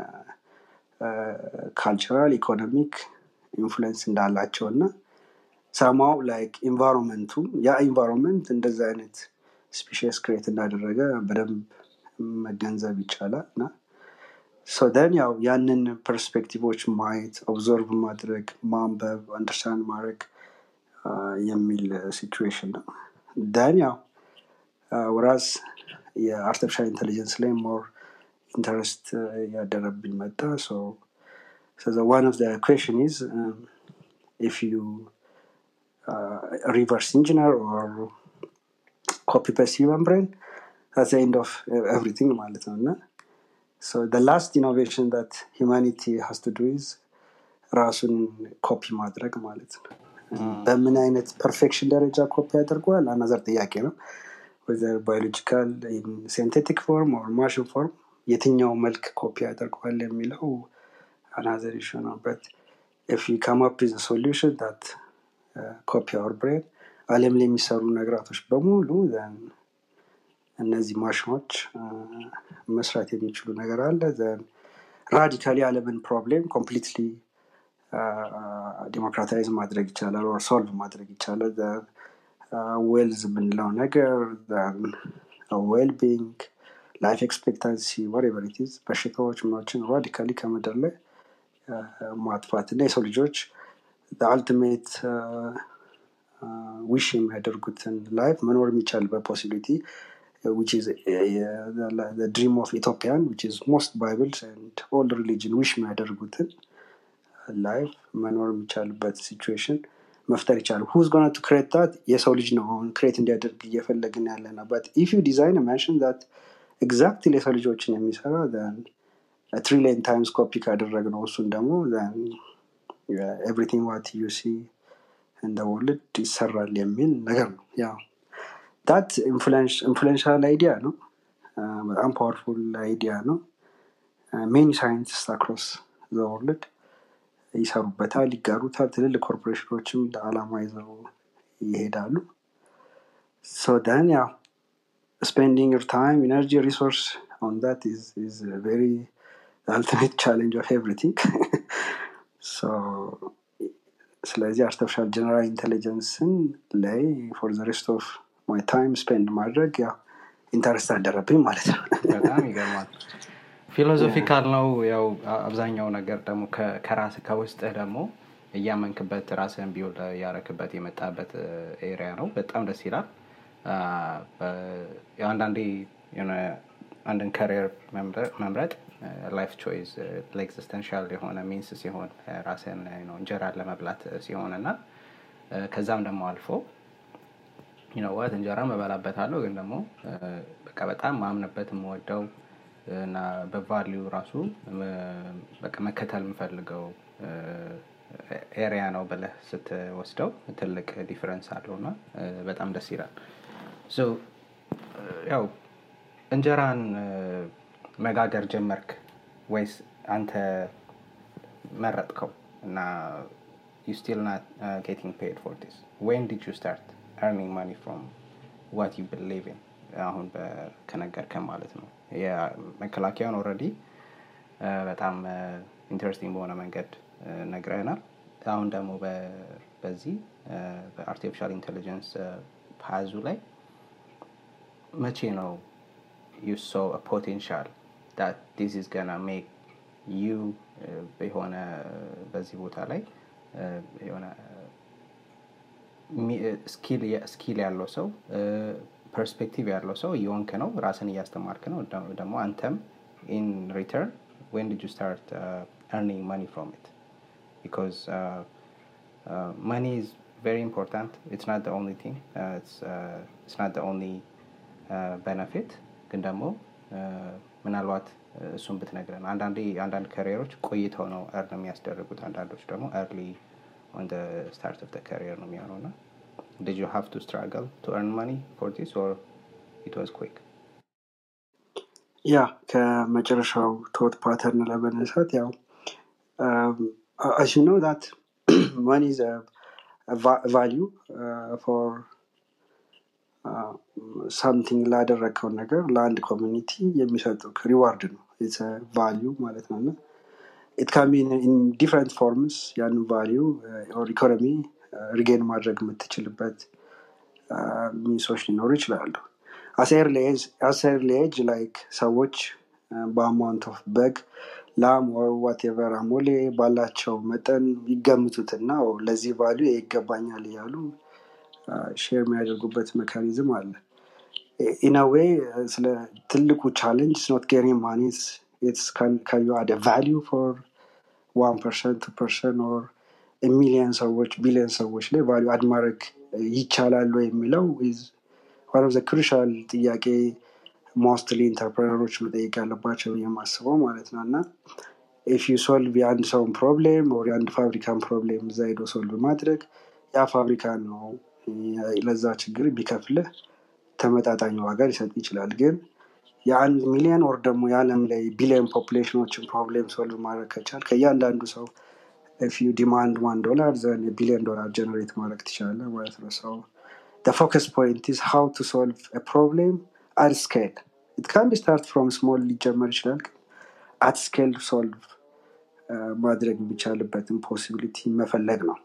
ካልቸራል ኢኮኖሚክ ኢንፍሉንስ እንዳላቸው እና ሰማው ላይክ ኢንቫይሮንመንቱም ያ ኢንቫይሮንመንት እንደዚ አይነት ስፔሽስ ክሬት እንዳደረገ በደንብ መገንዘብ ይቻላል እና ደን ያው ያንን ፐርስፔክቲቮች ማየት ኦብዘርቭ ማድረግ ማንበብ አንደርስታንድ ማድረግ የሚል ሲቹዌሽን ነው ደን ያው ወራስ የአርቲፊሻል ኢንቴሊጀንስ ላይ ሞር ኢንተረስት ያደረብኝ መጣ ዋን ኦፍ ኩዌሽን ኢዝ ኢፍ ዩ ሪቨርስ ኢንጂነር ኦር ኮፒ ፔስት ሂውመን ብሬን that's the end of everything ማለት ነው እና so the last innovation that humanity has to do is ራሱን ኮፒ ማድረግ ማለት ነው በምን አይነት ፐርፌክሽን ደረጃ ኮፒ ያደርገዋል አናዘር ጥያቄ ነው ወዘር ባዮሎጂካል ሲንቴቲክ ፎርም ኦር ማሽን ፎርም የትኛው መልክ ኮፒ ያደርገዋል የሚለው አናዘር ኢሹ ነው በት if you come up with a solution that uh, copy our brain አለም ላይ የሚሰሩ ነገራቶች በሙሉ then እነዚህ ማሽኖች መስራት የሚችሉ ነገር አለ ዘን ራዲካሊ አለምን ፕሮብሌም ኮምፕሊትሊ ዲሞክራታይዝ ማድረግ ይቻላል ኦር ሶልቭ ማድረግ ይቻላል ዌልዝ የምንለው ነገር ዌል ቢንግ ላይፍ ኤክስፔክታንሲ ወሬቨሪቲዝ በሽታዎች ምኖችን ራዲካሊ ከምድር ላይ ማጥፋት እና የሰው ልጆች አልቲሜት ዊሽ የሚያደርጉትን ላይፍ መኖር የሚቻልበት ፖሲቢሊቲ which is uh, the, the dream of Ethiopian, which is most Bibles and all religion wish የሚያደርጉትን ላይፍ መኖር የሚቻልበት ሲቹዌሽን መፍጠር ይቻላል ሁዝ ጎና ቱ ክሬት ታት የሰው ልጅ ነው አሁን ክሬት እንዲያደርግ እየፈለግን ያለ ነው በት ኢፍ ዩ ዲዛይን ማሽን ዛት ኤግዛክትሊ የሰው ልጆችን የሚሰራ ትሪሊየን ታይምስ ኮፒ ካደረግ ነው እሱን ደግሞ ኤቭሪቲንግ ዋት ዩ ሲ እንደ ወርልድ ይሰራል የሚል ነገር ነው ያው ዳት ኢንፍሉንሻል አይዲያ ነው በጣም ፓወርፉል አይዲያ ነው ሜኒ ሳይንቲስት አክሮስ ዘወርልድ ይሰሩበታል ይጋሩታል ትልልቅ ኮርፖሬሽኖችም ለአላማ ይዘው ይሄዳሉ ሶ ደን ያው spending your time energy resource on that is is a very ultimate challenge of everything so ስለዚህ አርቲፊሻል ጀነራል ኢንቴሊጀንስን ላይ ፎር ዘ ሬስት ኦፍ ማይ ታይም ስፔንድ ማድረግ ያው ኢንተረስት አደረብኝ ማለት ነው በጣም ይገርማል ፊሎዞፊካል ነው ያው አብዛኛው ነገር ደግሞ ከራስ ከውስጥህ ደግሞ እያመንክበት ራስህን ቢውል ያረክበት የመጣበት ኤሪያ ነው በጣም ደስ ይላል አንዳንዴ አንድን ከሪር መምረጥ ላይፍ ቾይስ ለኤግዚስተንሻል የሆነ ሚንስ ሲሆን ራስን እንጀራን ለመብላት ሲሆን እና ከዛም ደግሞ አልፎ ይነዋት እንጀራ መበላበታለሁ ግን ደግሞ በቃ በጣም ማምንበት የምወደው እና በቫሊዩ ራሱ በቃ መከተል የምፈልገው ኤሪያ ነው ብለህ ስትወስደው ትልቅ ዲፍረንስ አለው እና በጣም ደስ ይላል ያው እንጀራን መጋገር ጀመርክ ወይስ አንተ መረጥከው እና ዩ ስቲል ናት ጌቲንግ ፔድ ፎር ዲስ ዌን ዲድ ዩ ስታርት earning money from what you believe in አሁን ከነገርከን ማለት ነው መከላከያውን ኦረዲ በጣም ኢንተረስቲንግ በሆነ መንገድ ነግረናል። አሁን ደግሞ በዚህ በአርቲፊሻል ኢንቴሊጀንስ ፓዙ ላይ መቼ ነው ዩ ሶ ፖቴንሻል ዳት ዲስ ኢዝ ገና ሜክ ዩ የሆነ በዚህ ቦታ ላይ የሆነ ስኪል ያለው ሰው ፐርስፔክቲቭ ያለው ሰው እየሆንክ ነው፣ ራስን እያስተማርክ ነው። ደግሞ አንተም ኢን ሪተርን ዌን ዲድ ዩ ስታርት earning money from it because uh, uh, money is very important. It's not the only thing. Uh, it's uh, it's not the only uh, benefit. ግን ደግሞ ምናልባት እሱን ብትነግረን አንዳንዴ አንዳንድ ከሪየሮች ቆይተው ነው እርን የሚያስደርጉት አንዳንዶች ደግሞ ኤርሊ ኦን ስታርት ኦፍ ከሪየር ነው የሚሆነው እና did you have to struggle to earn money for this or it was quick ያ ከመጨረሻው ቶት ፓተርን ለመነሳት ያው as you know that money is a, a va- value uh, for uh, something ላደረግከው ነገር ለአንድ ኮሚኒቲ የሚሰጡ ሪዋርድ ነው ኢትስ ቫሊዩ ማለት ነው እና ኢት ካን ቢ ኢን ዲፍረንት ፎርምስ ያን ቫሊዩ ኦር ኢኮኖሚ ሪጌን ማድረግ የምትችልበት ሚንሶች ሊኖሩ ይችላሉ አሴር ሌጅ ላይክ ሰዎች በአማውንት ኦፍ በግ ላም ወር ዋቴቨር አሞሌ ባላቸው መጠን ይገምቱትና ለዚህ ቫሉ ይገባኛል እያሉ ሼር የሚያደርጉበት ሜካኒዝም አለ ኢነዌይ ስለ ትልቁ ቻለንጅ ኖት ጌሪ ማኒስ ካዩ አደ ቫሊዩ ፎር ዋን ፐርሰንት ቱ ፐርሰንት ኦር ሚሊየን ሰዎች ቢሊየን ሰዎች ላይ ቫሊዩ አድ ማድረግ ይቻላሉ የሚለው ዋን ኦፍ ዘ ክሩሻል ጥያቄ ሞስትሊ ኢንተርፕረነሮች መጠየቅ ያለባቸው የማስበው ማለት ነው እና ኢፍ ዩ ሶልቭ የአንድ ሰውን ፕሮብሌም ወር የአንድ ፋብሪካን ፕሮብሌም እዛ ሄዶ ሶልቭ ማድረግ ያ ፋብሪካ ነው ለዛ ችግር ቢከፍልህ ተመጣጣኝ ዋጋ ሊሰጥ ይችላል ግን የአንድ ሚሊዮን ወር ደግሞ የዓለም ላይ ቢሊዮን ፖፕሌሽኖችን ፕሮብሌም ሶልቭ ማድረግ ከቻል ከእያንዳንዱ ሰው ኢፍ ዩ ዲማንድ ዋን ዶላር ዘን ቢሊዮን ዶላር ጀነሬት ማድረግ ትችላለ ማለት ነው ሰው the focus point is how to solve a problem at scale. It can be start from small ሊጀመር ይችላል ግን at scale solve ማድረግ የሚቻልበትን ፖሲቢሊቲ መፈለግ ነው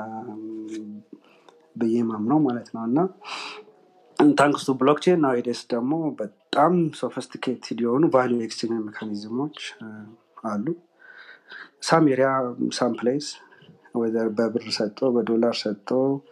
ብዬ ማምነው ማለት ነው እና ታንክስ ቱ ብሎክቼን ናዊዴስ ደግሞ በጣም ሶፊስቲኬትድ የሆኑ ቫሊዩ ኤክስቼንጅ ሜካኒዝሞች አሉ ሳም ኤሪያ ሳም ፕሌስ ወደር በብር ሰጥቶ በዶላር ሰጥቶ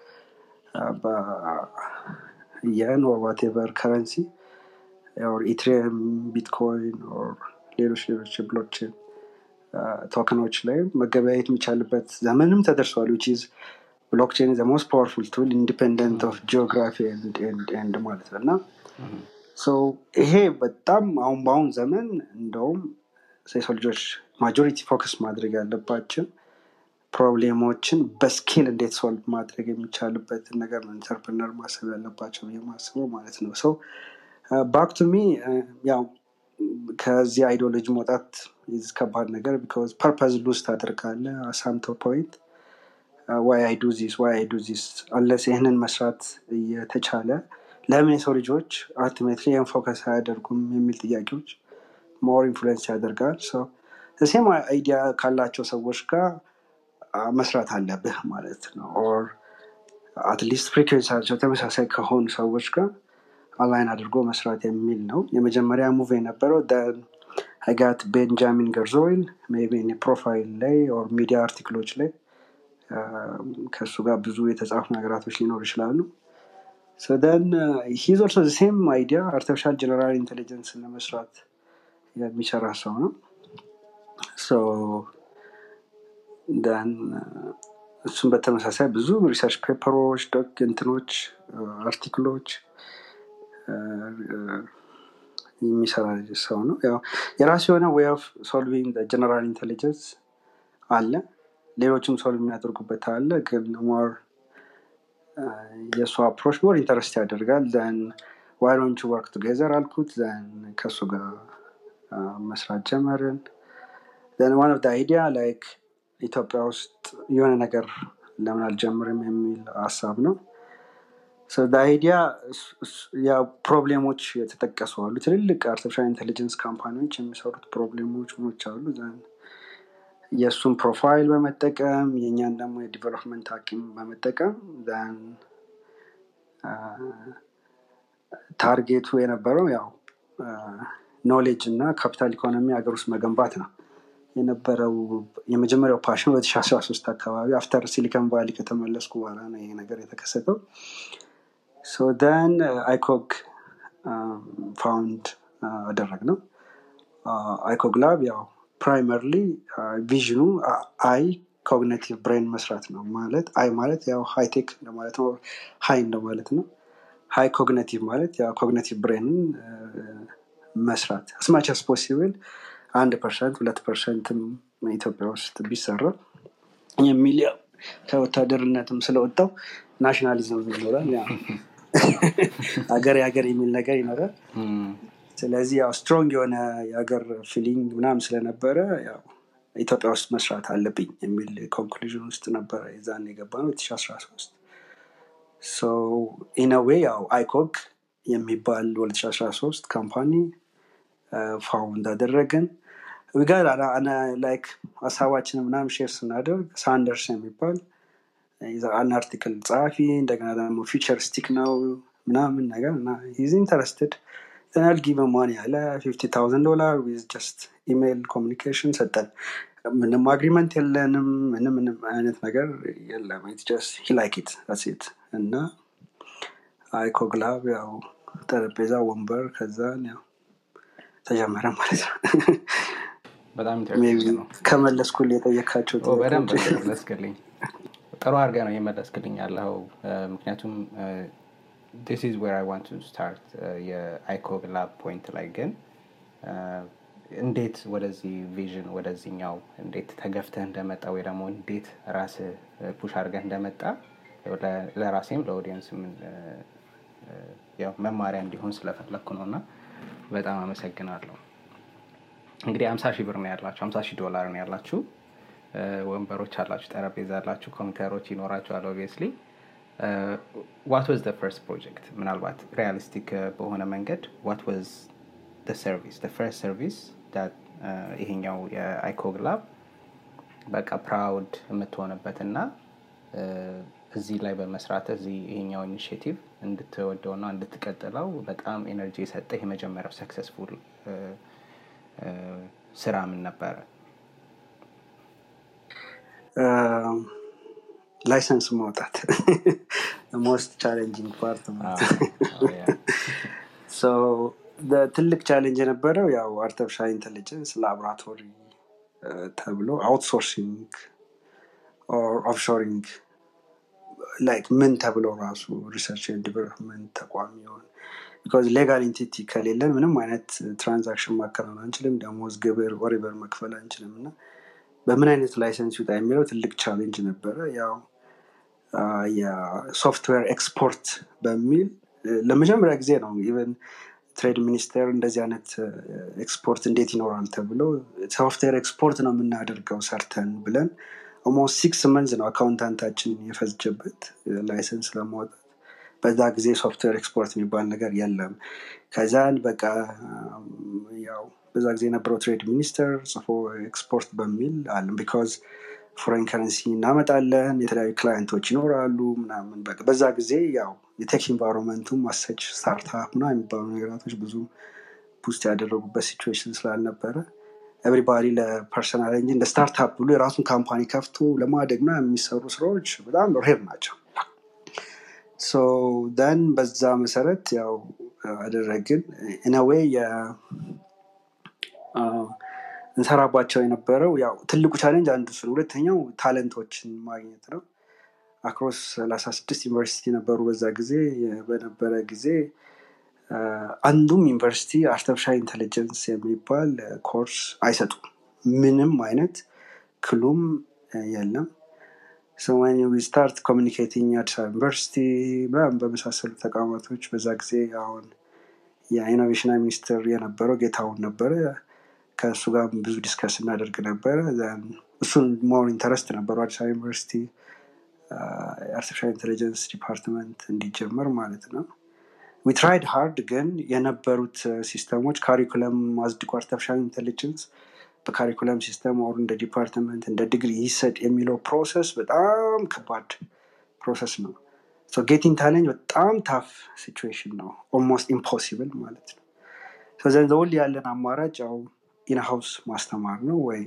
የን ኦር ዋቴቨር ከረንሲ ኦር ኢትሪየም ቢትኮይን ኦር ሌሎች ሌሎች ብሎችን ቶክኖች ላይ መገበያየት የሚቻልበት ዘመንም ተደርሷል ዊች ኢዝ ብሎክቼን ዘ ሞስት ፓወርፉል ቱል ኢንዲፔንደንት ኦፍ ጂኦግራፊ ኤንድ ማለት ነው እና ይሄ በጣም አሁን በአሁን ዘመን እንደውም የሰው ልጆች ማጆሪቲ ፎከስ ማድረግ ያለባቸው ፕሮብሌሞችን በስኬል እንዴት ሶልቭ ማድረግ የሚቻልበትን ነገር ነው ኢንተርፕርነር ማሰብ ያለባቸው የማስበው ማለት ነው ሰው ባክ ቱ ሚ ያው ከዚህ አይዲዮሎጂ መውጣት ከባድ ነገር ቢካዝ ፐርፐዝ ሉዝ ታደርጋለ አሳምቶ ፖይንት ዋይ አይ ዱ ዚስ ዋይ አይ ዱ ዚስ አለስ ይህንን መስራት እየተቻለ ለምን የሰው ልጆች አልቲሜትሊ ይህን ፎከስ አያደርጉም የሚል ጥያቄዎች ሞር ኢንፍሉዌንስ ያደርጋል ሴም አይዲያ ካላቸው ሰዎች ጋር መስራት አለብህ ማለት ነው ኦር አትሊስት ፍሪኩንሳቸው ተመሳሳይ ከሆኑ ሰዎች ጋር አላይን አድርጎ መስራት የሚል ነው የመጀመሪያ ሙቭ የነበረው አይጋት ቤንጃሚን ገርዞይል ቢ ፕሮፋይል ላይ ኦር ሚዲያ አርቲክሎች ላይ ከእሱ ጋር ብዙ የተጻፉ ነገራቶች ሊኖሩ ይችላሉ ደን ሂዝ ኦልሶ ሴም አይዲያ አርቲፊሻል ጀነራል ኢንቴሊጀንስ ለመስራት የሚሰራ ሰው ነው ደን እሱም በተመሳሳይ ብዙ ሪሰርች ፔፐሮች ዶክ እንትኖች አርቲክሎች የሚሰራ ሰው ነው ያው የራሱ የሆነ ዌይ ኦፍ ሶልቪንግ ጀነራል ኢንቴሊጀንስ አለ ሌሎችም ሶልቭ የሚያደርጉበት አለ ግን ሞር የእሱ አፕሮች ሞር ኢንተረስት ያደርጋል ዘን ዋይዶንቹ ወርክ ቱጌዘር አልኩት ዘን ከእሱ ጋር መስራት ጀመርን ዘን ዋን ኦፍ አይዲያ ላይክ ኢትዮጵያ ውስጥ የሆነ ነገር ለምን አልጀምርም የሚል ሀሳብ ነው አይዲያ ያው ፕሮብሌሞች የተጠቀሱ አሉ ትልልቅ አርቲፊሻል ኢንቴሊጀንስ ካምፓኒዎች የሚሰሩት ፕሮብሌሞች ሞች አሉ ዘን የእሱን ፕሮፋይል በመጠቀም የእኛን ደግሞ የዲቨሎፕመንት አቂም በመጠቀም ዘን ታርጌቱ የነበረው ያው ኖሌጅ እና ካፒታል ኢኮኖሚ ሀገር ውስጥ መገንባት ነው የነበረው የመጀመሪያው ፓሽን 2013 አካባቢ አፍተር ሲሊከን ቫሊ ከተመለስኩ በኋላ ነው ይሄ ነገር የተከሰተው ሶ ደን አይኮግ ፋውንድ አደረግ ነው አይኮግ ላብ ያው ፕራይመርሊ ቪዥኑ አይ ኮግኒቲቭ ብሬን መስራት ነው ማለት አይ ማለት ያው ሃይቴክ እንደማለት ነው ሀይ እንደማለት ነው ሀይ ኮግኒቲቭ ማለት ያው ኮግኒቲቭ ብሬንን መስራት አስማች አስ ፖሲብል አንድ ፐርሰንት ሁለት ፐርሰንትም ኢትዮጵያ ውስጥ ቢሰራ የሚል ያው ከወታደርነትም ስለወጣው ናሽናሊዝም ይኖራል ያው ሀገር የሀገር የሚል ነገር ይኖራል ስለዚህ ያው ስትሮንግ የሆነ የሀገር ፊሊንግ ምናምን ስለነበረ ያው ኢትዮጵያ ውስጥ መስራት አለብኝ የሚል ኮንክሉዥን ውስጥ ነበረ የዛን የገባ ነው 2013 ኢነዌ ያው አይኮግ የሚባል 2013 ካምፓኒ ፋውንድ አደረግን ጋር ላይክ ሀሳባችን ምናምን ሼር ስናደርግ ሳንደርስ የሚባል አንድ አርቲክል ጸሐፊ እንደገና ደግሞ ፊቸሪስቲክ ነው ምናምን ነገር እና ሂዝ ኢንተረስትድ ተናል ጊቭ ማኒ ያለ ፊፍቲ ታውዘንድ ዶላር ዊዝ ጀስት ኢሜይል ኮሚኒኬሽን ሰጠን ምንም አግሪመንት የለንም ምንም ምንም አይነት ነገር የለም ጀስት ሂላይኪት ሴት እና አይኮግላብ ያው ጠረጴዛ ወንበር ከዛን ያው ተጀመረ ማለት ነው በጣም ኢንተረስቲንግ ነው ከመለስኩል የጠየካቸው በደንብ መለስክልኝ ጥሩ አድርገ ነው የመለስክልኝ ያለው ምክንያቱም ዲስ ኢዝ ዌር አይ ዋንት ቱ ስታርት የአይኮግ ላብ ፖይንት ላይ ግን እንዴት ወደዚህ ቪዥን ወደዚህኛው እንዴት ተገፍተህ እንደመጣ ወይ ደግሞ እንዴት ራስ ፑሽ አድርገህ እንደመጣ ለራሴም ለኦዲየንስም ያው መማሪያ እንዲሆን ስለፈለግኩ ነው እና በጣም አመሰግናለሁ እንግዲህ አምሳ ሺህ ብር ነው ያላችሁ አምሳ ሺህ ዶላር ነው ያላችሁ ወንበሮች አላችሁ ጠረጴዛ አላችሁ ኮምፒውተሮች ይኖራችኋል ኦብቪየስሊ ዋት ወዝ ፈርስት ፕሮጀክት ምናልባት ሪያሊስቲክ በሆነ መንገድ ዋት ወዝ ሰርቪስ ፈርስት ሰርቪስ ይሄኛው የአይኮግ ላብ በቃ ፕራውድ የምትሆንበት እና እዚህ ላይ በመስራት እዚህ ይሄኛው ኢኒሽቲቭ እንድትወደው ና እንድትቀጥለው በጣም ኤነርጂ የሰጠ የመጀመሪያው ሰክሰስፉል ስራ ምን ነበረ ላይሰንስ ማውጣት ሞስት ቻሌንጂንግ ፓርት ትልቅ ቻሌንጅ የነበረው ያው አርቲፊሻል ኢንቴሊጀንስ ላቦራቶሪ ተብሎ አውትሶርሲንግ ኦፍሾሪንግ ላይክ ምን ተብሎ ራሱ ሪሰርች ዲቨሎፕመንት ተቋም ይሆን ቢካዝ ሌጋል ኢንቲቲ ከሌለን ምንም አይነት ትራንዛክሽን ማከናወን አንችልም ደሞዝ ግብር ወሪበር መክፈል አንችልም እና በምን አይነት ላይሰንስ ይውጣ የሚለው ትልቅ ቻሌንጅ ነበረ ያው የሶፍትዌር ኤክስፖርት በሚል ለመጀመሪያ ጊዜ ነው ኢቨን ትሬድ ሚኒስቴር እንደዚህ አይነት ኤክስፖርት እንዴት ይኖራል ተብሎ ሶፍትዌር ኤክስፖርት ነው የምናደርገው ሰርተን ብለን ኦልሞስት ሲክስ መንዝ ነው አካውንታንታችን የፈጀበት ላይሰንስ ለማውጣት በዛ ጊዜ ሶፍትዌር ኤክስፖርት የሚባል ነገር የለም ከዛን በቃ ያው በዛ ጊዜ የነበረው ትሬድ ሚኒስተር ጽፎ ኤክስፖርት በሚል አለም ቢካዝ ፎሬን ከረንሲ እናመጣለን የተለያዩ ክላይንቶች ይኖራሉ ምናምን በቃ በዛ ጊዜ ያው የቴክ ኢንቫይሮንመንቱም ማሰች ስታርታፕ ና የሚባሉ ነገራቶች ብዙ ቡስት ያደረጉበት ሲቹዌሽን ስላልነበረ ኤቭሪባዲ ለፐርሰናል እንጂ እንደ ስታርታፕ ብሎ የራሱን ካምፓኒ ከፍቶ ለማደግ ና የሚሰሩ ስራዎች በጣም ሬር ናቸው ደን በዛ መሰረት ያው አደረግን ኢነዌይ እንሰራባቸው የነበረው ያው ትልቁ ቻሌንጅ አንዱ እሱ ነው ሁለተኛው ታለንቶችን ማግኘት ነው አክሮስ ሰላሳ ስድስት ዩኒቨርሲቲ ነበሩ በዛ ጊዜ በነበረ ጊዜ አንዱም ዩኒቨርሲቲ አርቲፊሻል ኢንቴሊጀንስ የሚባል ኮርስ አይሰጡም ምንም አይነት ክሉም የለም ሰማኒ ስታርት ኮሚኒኬቲንግ አዲስ አበባ ዩኒቨርሲቲ ምናምን በመሳሰሉ ተቋማቶች በዛ ጊዜ አሁን የኢኖቬሽን ሚኒስትር የነበረው ጌታውን ነበረ ከእሱ ጋር ብዙ ዲስከስ እናደርግ ነበረ እሱን ሞር ኢንተረስት ነበሩ አዲስ አበባ ዩኒቨርሲቲ የአርቲፊሻል ኢንቴሊጀንስ ዲፓርትመንት እንዲጀመር ማለት ነው ዊ ትራይድ ሃርድ ግን የነበሩት ሲስተሞች ካሪኩለም አጽድቆ አርቲፊሻል ኢንቴሊጀንስ በካሪኩለም ሲስተም ወር እንደ ዲፓርትመንት እንደ ዲግሪ ይሰጥ የሚለው ፕሮሰስ በጣም ከባድ ፕሮሰስ ነው ጌቲንግ ታለንት በጣም ታፍ ሲቹዌሽን ነው ኦልሞስት ኢምፖሲብል ማለት ነው ዘንዘውል ያለን አማራጭ ያው ኢንሃውስ ማስተማር ነው ወይ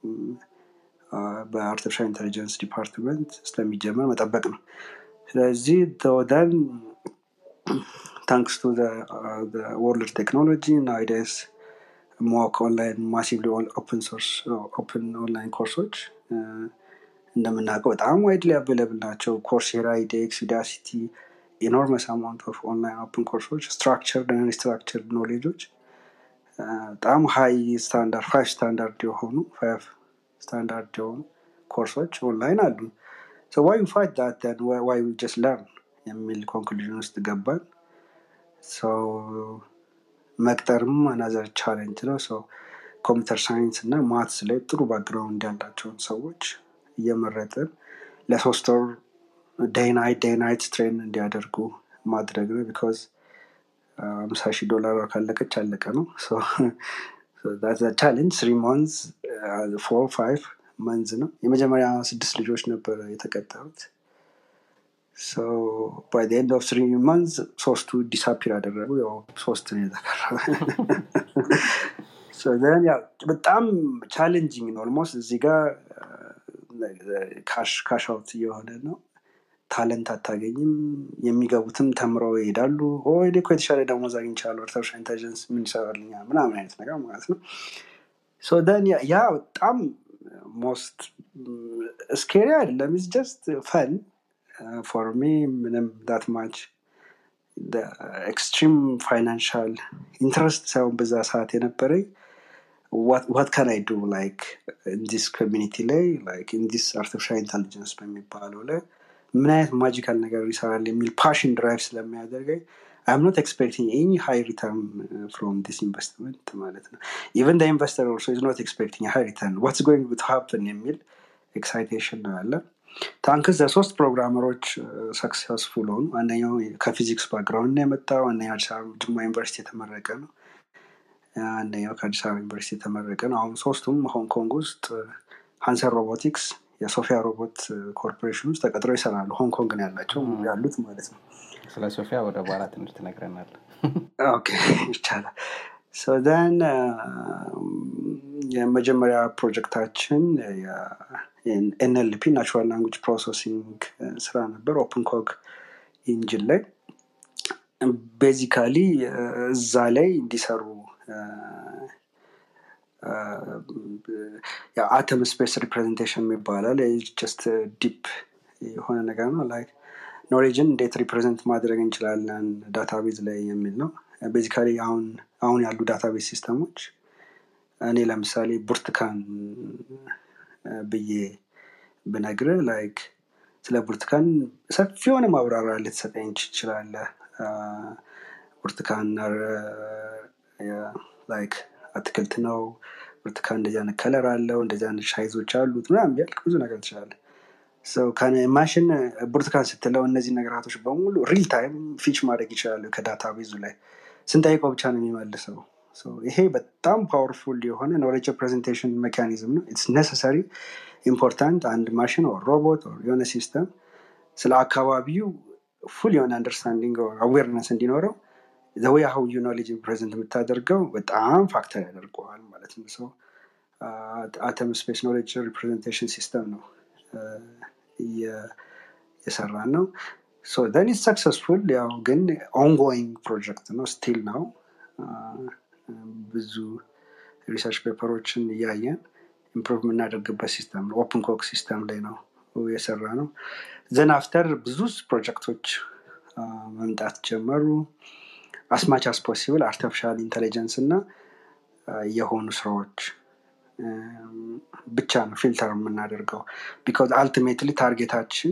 በአርቲፊሻል ኢንቴሊጀንስ ዲፓርትመንት ስለሚጀመር መጠበቅ ነው ስለዚህ ደን ታንክስ ቱ ወርልድ ቴክኖሎጂ ናይደስ ሞክ ኦንላይን ማሲቭሊ ኦፕን ሶርስ ኦፕን ኦንላይን ኮርሶች እንደምናውቀው በጣም ዋይድሊ አቬለብል ናቸው ኮርሴራ ኢዴክስ ዩዳሲቲ ኢኖርመስ አማውንት ኦፍ ኦንላይን ኦፕን ኮርሶች ስትራክቸር ስትራክቸር ኖሌጆች በጣም ሀይ ስታንዳርድ ፋይቭ ስታንዳርድ የሆኑ ፋይቭ ስታንዳርድ የሆኑ ኮርሶች ኦንላይን አሉ ዋይ ፋይት ዳትን ዋይ ጀስት ለርን የሚል ኮንክሉዥን ውስጥ ገባን መቅጠርም አናዘር ቻሌንጅ ነው ሰው ኮምፒውተር ሳይንስ እና ማትስ ላይ ጥሩ ባክግራውንድ ያላቸውን ሰዎች እየመረጥን ለሶስት ወር ዴይናይት ዴይናይት ትሬን እንዲያደርጉ ማድረግ ነው ቢካዝ አምሳ ሺህ ዶላር ካለቀች አለቀ ነው ቻሌንጅ ስሪ መንዝ ፎር ፋይቭ መንዝ ነው የመጀመሪያ ስድስት ልጆች ነበረ የተቀጠሩት ባይ ኤንድ ኦፍ ስሪ መንዝ ሶስቱ ዲሳፒር አደረጉ ያው ሶስት ነው የተቀረበ በጣም ቻሌንጂንግ ነው ኦልሞስት እዚህ ጋር ካሽ አውት እየሆነ ነው ታለንት አታገኝም የሚገቡትም ተምረው ይሄዳሉ ወይ እኮ የተሻለ ደሞዝ አግኝቻለሁ አርቲፊሻል ኢንቴሊጀንስ ምን ይሰራልኛል ምናምን አይነት ነገር ማለት ነው ደን ያ በጣም ሞስት ስኬሪ አይደለም ኢስ ጀስት ፈን ፎር ሚ ምንም ዳት ማች ኤክስትሪም ፋይናንሻል ኢንትረስት ሳይሆን በዛ ሰዓት የነበረኝ ዋት ካን አይ ዱ ላይክ ኢንዲስ ኮሚኒቲ ላይ ላይክ ኢንዲስ አርቲፊሻል ኢንቴሊጀንስ በሚባለው ላይ ምን አይነት ማጂካል ነገር ይሰራል የሚል ፓሽን ድራይቭ ስለሚያደርገኝ አይም ኖት ኤክስፔክቲንግ ኤኒ ሃይ ሪተርን ፍሮም ዲስ ኢንቨስትመንት ማለት ነው ኢቨን ደ ኢንቨስተር ኦልሶ ኢዝ ኖት ኤክስፔክቲንግ ሃይ ሪተርን ዋትስ ጎይንግ ቱ ሃፕን የሚል ኤክሳይቴሽን ነው ያለ ታንክስ ሶስት ፕሮግራመሮች ሰክሰስፉል ሆኑ አንደኛው ከፊዚክስ ባክግራውንድ ነው የመጣው አንደኛው አዲስ አበባ ጅማ ዩኒቨርሲቲ የተመረቀ ነው አንደኛው ከአዲስ አበባ ዩኒቨርሲቲ የተመረቀ ነው አሁን ሶስቱም ሆንግ ኮንግ ውስጥ ሃንሰን ሮቦቲክስ የሶፊያ ሮቦት ኮርፖሬሽን ውስጥ ተቀጥረው ይሰራሉ ሆንግ ኮንግ ነው ያላቸው ያሉት ማለት ነው ስለ ሶፊያ ወደ በኋላ ትንሽ ትነግረናል ይቻላል ን የመጀመሪያ ፕሮጀክታችን ኤንኤልፒ ናቹራል ላንጉጅ ፕሮሰሲንግ ስራ ነበር ኦፕን ኮክ ኢንጂን ላይ ቤዚካሊ እዛ ላይ እንዲሰሩ አተም ስፔስ ሪፕሬዘንቴሽን ይባላል ጀስት ዲፕ የሆነ ነገር ነው ላይ ኖሌጅን እንዴት ሪፕሬዘንት ማድረግ እንችላለን ዳታቤዝ ላይ የሚል ነው ቤዚካሊ አሁን አሁን ያሉ ዳታቤዝ ሲስተሞች እኔ ለምሳሌ ብርቱካን ብዬ ብነግር ላይክ ስለ ብርቱካን ሰፊ የሆነ ማብራሪያ ልትሰጠኝ ትችላለ ብርቱካን ላይክ አትክልት ነው ብርቱካን እንደዚህ አይነት ከለር አለው እንደዚህ አይነት ሻይዞች አሉት ምናምን ቢያልቅ ብዙ ነገር ትችላለ ማሽን ብርቱካን ስትለው እነዚህ ነገራቶች በሙሉ ሪል ታይም ፊች ማድረግ ይችላሉ ከዳታ ቤዙ ላይ ስንጠይቀው ብቻ ነው የሚመልሰው ይሄ በጣም ፓወርፉል የሆነ ኖሌጅ ፕሬዘንቴሽን ሜካኒዝም ነው ኢትስ ነሰሰሪ ኢምፖርታንት አንድ ማሽን ኦር ሮቦት ኦር የሆነ ሲስተም ስለ አካባቢው ፉል የሆነ አንደርስታንዲንግ አዌርነስ እንዲኖረው ዘወይ ሀው ዩ ኖሌጅ ፕሬዘንት የምታደርገው በጣም ፋክተር ያደርገዋል ማለት ነው ሰው አተም ስፔስ ኖሌጅ ሪፕሬዘንቴሽን ሲስተም ነው የሰራ ነው ን ሰክሰስፉል ያው ግን ኦንጎይንግ ፕሮጀክት ነው ስቲል ነው ብዙ ሪሰርች ፔፐሮችን እያየን ኢምፕሩቭ የምናደርግበት ሲስተም ነው ኦፕን ኮክ ሲስተም ላይ ነው የሰራ ነው ዘን አፍተር ብዙ ፕሮጀክቶች መምጣት ጀመሩ አስማች አስ ፖሲብል አርቲፊሻል ኢንቴሊጀንስ እና የሆኑ ስራዎች ብቻ ነው ፊልተር የምናደርገው ቢካዝ አልቲሜትሊ ታርጌታችን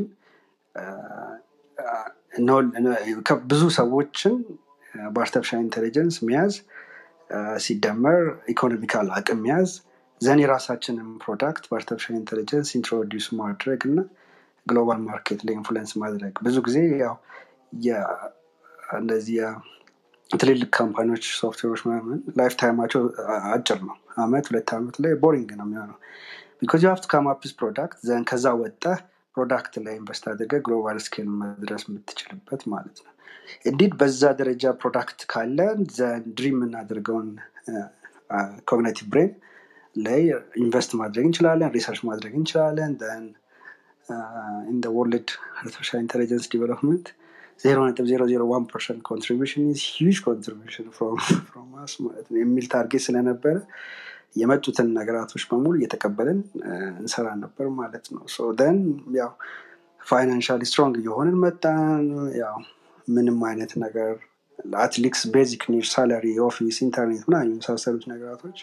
ብዙ ሰዎችን በአርቲፊሻል ኢንቴሊጀንስ መያዝ ሲደመር ኢኮኖሚካል አቅም መያዝ ዘን የራሳችንን ፕሮዳክት በአርቲፊሻል ኢንቴሊጀንስ ኢንትሮዲስ ማድረግ እና ግሎባል ማርኬት ላይ ኢንፍሉዌንስ ማድረግ ብዙ ጊዜ ያው የ- እንደዚህ የ- ትልልቅ ካምፓኒዎች ሶፍትዌሮች ምናምን ላይፍ ታይማቸው አ- አጭር ነው አመት ሁለት አመት ላይ ቦሪንግ ነው የሚሆነው ቢካዝ ዩ ሀቭ ቱ ካም አፕስ ፕሮዳክት ዘን ከዛ ወጠህ ፕሮዳክት ላይ ኢንቨስት አድርገህ ግሎባል ስኬል መድረስ የምትችልበት ማለት ነው እንዲድ በዛ ደረጃ ፕሮዳክት ካለን ዘን ድሪም የምናደርገውን ኮግኒቲቭ ብሬን ላይ ኢንቨስት ማድረግ እንችላለን ሪሰርች ማድረግ እንችላለን ን ኢን ወርልድ አርቲፊሻል ኢንቴሊጀንስ ዲቨሎፕመንት ዜሮ ነጥብ ዜሮ ዜሮ ዋን ፐርሰንት ኮንትሪቢሽን ሂጅ ኮንትሪቢሽን ፍሮም አስ ማለት ነው የሚል ታርጌት ስለነበረ የመጡትን ነገራቶች በሙሉ እየተቀበልን አ፣ እንሰራ ነበር ማለት ነው ሶ ደን ያው ፋይናንሻሊ ስትሮንግ እየሆንን መጣን ያው ምንም አይነት ነገር አትሊክስ ቤዚክ ኒድ ሳላሪ ኦፊስ ኢንተርኔት ምናምን የመሳሰሉት ነገራቶች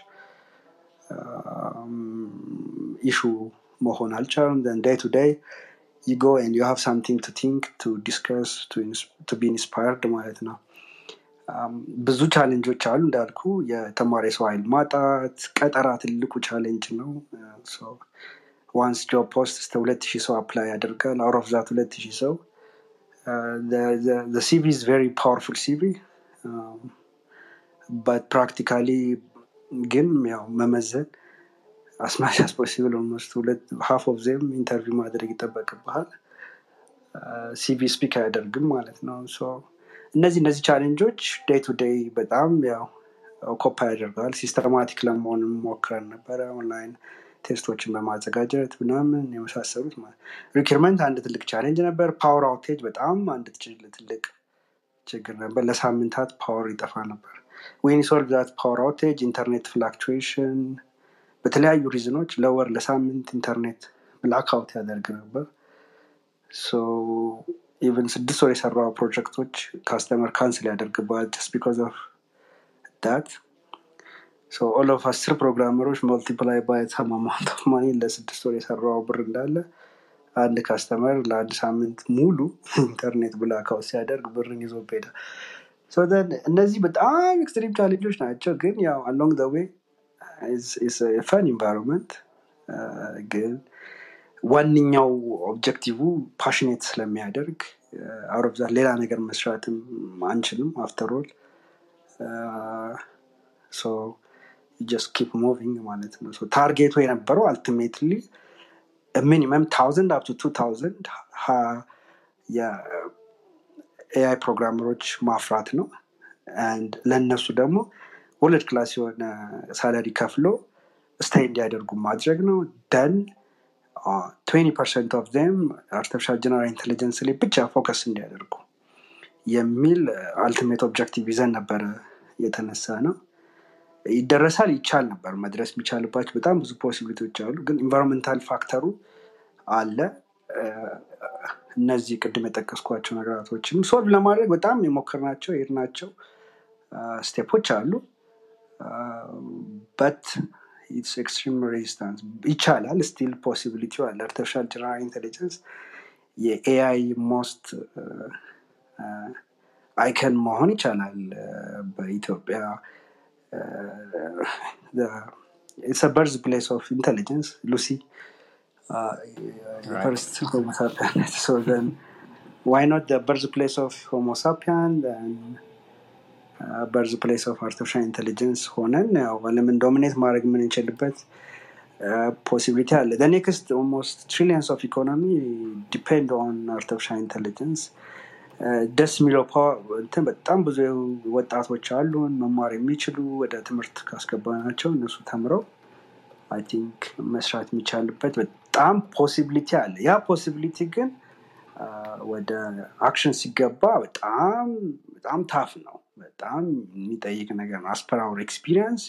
ኢሹ መሆን አልቻሉም ዳይ ቱ ዳይ you go and you have something to think to discuss to, ins- to be inspired ማለት ነው አም፣ ብዙ ቻሌንጆች አሉ እንዳልኩ የተማሪ ሰው ኃይል ማጣት ቀጠራ ትልቁ ቻሌንጅ ነው ዋንስ ጆብ ፖስት እስከ ሁለት ሺህ ሰው አፕላይ ያደርጋል አውት ኦፍ ዛት ሁለት ሺህ ሰው ሲቪ ኢዝ ቨሪ ፓወርፉል ሲቪ በት ፕራክቲካሊ ግን ያው መመዘን አስማሽ አስ ፖሲብል ኦልሞስት ሁለት ሀፍ ኦፍ ዜም ኢንተርቪው ማድረግ ይጠበቅብሃል ሲቪ ስፒክ አያደርግም ማለት ነው ሶ እነዚህ እነዚህ ቻሌንጆች ዴይ ቱ ዴይ በጣም ያው ኮፓ ያደርጋል ሲስተማቲክ ለመሆንም ሞክረን ነበረ ኦንላይን ቴስቶችን በማዘጋጀት ምናምን የመሳሰሉት ሪክርመንት አንድ ትልቅ ቻሌንጅ ነበር ፓወር አውቴጅ በጣም አንድ ትል- ትልቅ ችግር ነበር ለሳምንታት ፓወር ይጠፋ ነበር ዌን ሶልቭ ዛት ፓወር አውቴጅ ኢንተርኔት ፍላክቹዌሽን በተለያዩ ሪዝኖች ለወር ለሳምንት ኢንተርኔት ብላክ አውት ያደርግ ነበር ኢቨን ስድስት ወር የሰራው ፕሮጀክቶች ካስተመር ካንስል ያደርግባል ጀስት ቢካዝ ኦፍ ዳት ኦል ኦፍ አስር ፕሮግራመሮች መልቲፕላይ ባይ ሰም አማውንት ኦፍ ማኒ ለስድስት ወር የሰራው ብር እንዳለ አንድ ካስተመር ለአንድ ሳምንት ሙሉ ኢንተርኔት ብላክአውት ሲያደርግ ብርን ይዞ ሄዳ እነዚህ በጣም ኤክስትሪም ቻሌንጆች ናቸው ግን ያው አሎንግ ደ ዌይ ፈን ኢንቫይሮንመንት ግን ዋነኛው ኦብጀክቲቭ ፓሽኔት ስለሚያደርግ አውረብዛት ሌላ ነገር መስራትም አንችልም አፍተሮል ጀስት ኪፕ ሙቪንግ ማለት ነው So ታርጌቱ የነበረው አልቲሜትሊ ሚኒመም ታውዘንድ አፕ ቱ ታውዘንድ የኤአይ ፕሮግራመሮች ማፍራት ነው አንድ ለእነሱ ደግሞ ወርልድ ክላስ የሆነ ሳላሪ ከፍሎ ስታይ እንዲያደርጉ ማድረግ ነው ደን ትዌንቲ ፐርሰንት ኦፍ ም አርቲፊሻል ጀነራል ኢንቴሊጀንስ ላይ ብቻ ፎከስ እንዲያደርጉ የሚል አልቲሜት ኦብጀክቲቭ ይዘን ነበረ የተነሳ ነው ይደረሳል ይቻል ነበር መድረስ የሚቻልባቸው በጣም ብዙ ፖሲቢሊቲዎች አሉ ግን ኢንቫይሮንመንታል ፋክተሩ አለ እ፣ እነዚህ ቅድም የጠቀስኳቸው ነገራቶችም ሶልቭ ለማድረግ በጣም የሞከርናቸው የሄድናቸው ስቴፖች አሉ በት ኢትስ ኤክስትሪም ሬዚስታንስ ይቻላል ስቲል ፖሲቢሊቲ አለ አርቲፊሻል ጀነራል ኢንቴሊጀንስ የኤአይ ሞስት አይከን መሆን ይቻላል እ፣ በኢትዮጵያ በርዝ ፕሌስ ኦፍ ኢንቴሊጀንስ ሉሲ Right. ፈርስት ሆሞሳፒያን ሶ ዘን ዋይ ኖት በርዝ ፕሌስ ኦፍ ሆሞሳፒያን በርዝ ፕሌስ ኦፍ አርቲፊሻል ኢንቴሊጀንስ ሆነን ያው ዓለምን ዶሚኔት ማድረግ የምንችልበት ፖሲቢሊቲ አለ ኔክስት ኦልሞስት ትሪሊየንስ ኦፍ ኢኮኖሚ ዲፔንድ ኦን አርቲፊሻል ኢንቴሊጀንስ ደስ የሚለው ፓወር እንትን በጣም ብዙ ወጣቶች አሉን መማር የሚችሉ ወደ ትምህርት ካስገባናቸው እነሱ ተምረው አይ ቲንክ መስራት የሚቻልበት በጣም ፖሲቢሊቲ አለ ያ ፖሲቢሊቲ ግን አ፣ ወደ አክሽን ሲገባ በጣም በጣም ታፍ ነው በጣም የሚጠይቅ ነገር ነው አስፐራውር ኤክስፒሪየንስ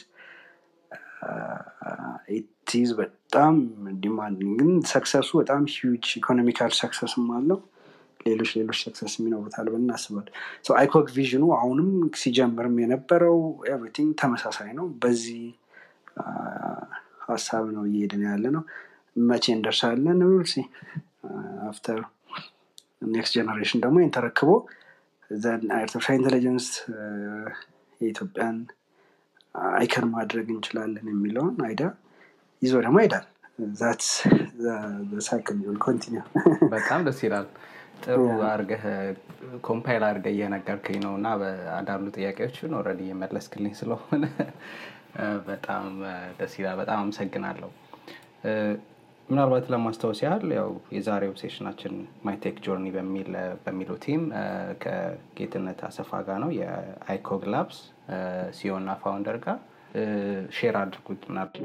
ኢትዝ በጣም ዲማንዲንግ ግን ሰክሰሱ በጣም ሂውጅ ኢኮኖሚካል ሰክሰስም አለው ሌሎች ሌሎች ሰክሰስ የሚኖሩታል ብለን እናስባል አይኮክ ቪዥኑ አሁንም ሲጀምርም የነበረው ኤቭሪቲንግ ተመሳሳይ ነው በዚህ አ፣ ሀሳብ ነው እየሄድን ያለ ነው መቼ እንደርሳለን ሲ አፍተር ኔክስት ጀነሬሽን ደግሞ ይህን ተረክቦ ዘን አርቲፊሻል ኢንቴሊጀንስ የኢትዮጵያን አይከን ማድረግ እንችላለን የሚለውን አይዳ ይዞ ደግሞ ይሄዳል ዛትስ ሳይክል ቢሆን ኮንቲኒው በጣም ደስ ይላል። ጥሩ አርገህ ኮምፓይል አርገህ እየነገርከኝ ነው እና በአንዳንዱ ጥያቄዎችን ኦልሬዲ እየመለስክልኝ ስለሆነ በጣም ደስ ይላል። በጣም አመሰግናለሁ። ምናልባት ለማስታወስ ያህል ያው የዛሬው ሴሽናችን ማይቴክ ጆርኒ በሚለው ቲም ከጌትነት አሰፋ ጋር ነው የአይኮግ ላብስ ሲዮ እና ፋውንደር ጋር ሼር አድርጉት ምናል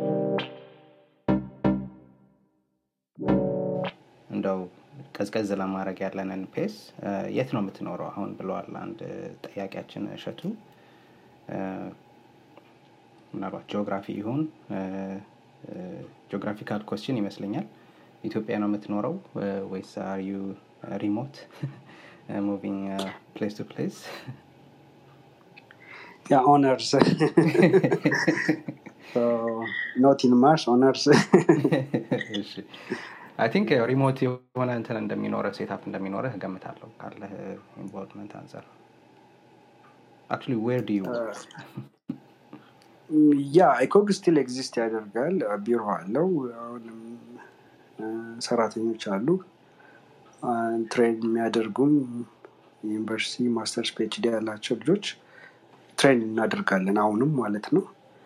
እንደው ቀዝቀዝ ለማድረግ ያለንን ፔስ የት ነው የምትኖረው አሁን ብለዋል አንድ ጠያቂያችን እሸቱ ምናልባት ጂኦግራፊ ይሁን ጂኦግራፊካል ኮስችን ይመስለኛል ኢትዮጵያ ነው የምትኖረው ወይስ አር ዩ ሪሞት ሙቪንግ ፕሌስ ቱ ፕሌስ ያ ኦነርስ ኖት ኢን ማርስ ኦነርስ አይ ቲንክ ሪሞት የሆነ እንትን እንደሚኖረ ሴታፕ እንደሚኖረህ እገምታለሁ ካለህ ኢንቮልቭመንት አንጻር አክቹሊ ዌር ዱ ዩ ያ አይኮግ ስቲል ኤግዚስት ያደርጋል ቢሮ አለው አሁንም ሰራተኞች አሉ ትሬን የሚያደርጉም ዩኒቨርሲቲ ማስተርስ ፒኤችዲ ያላቸው ልጆች ትሬን እናደርጋለን አሁንም ማለት ነው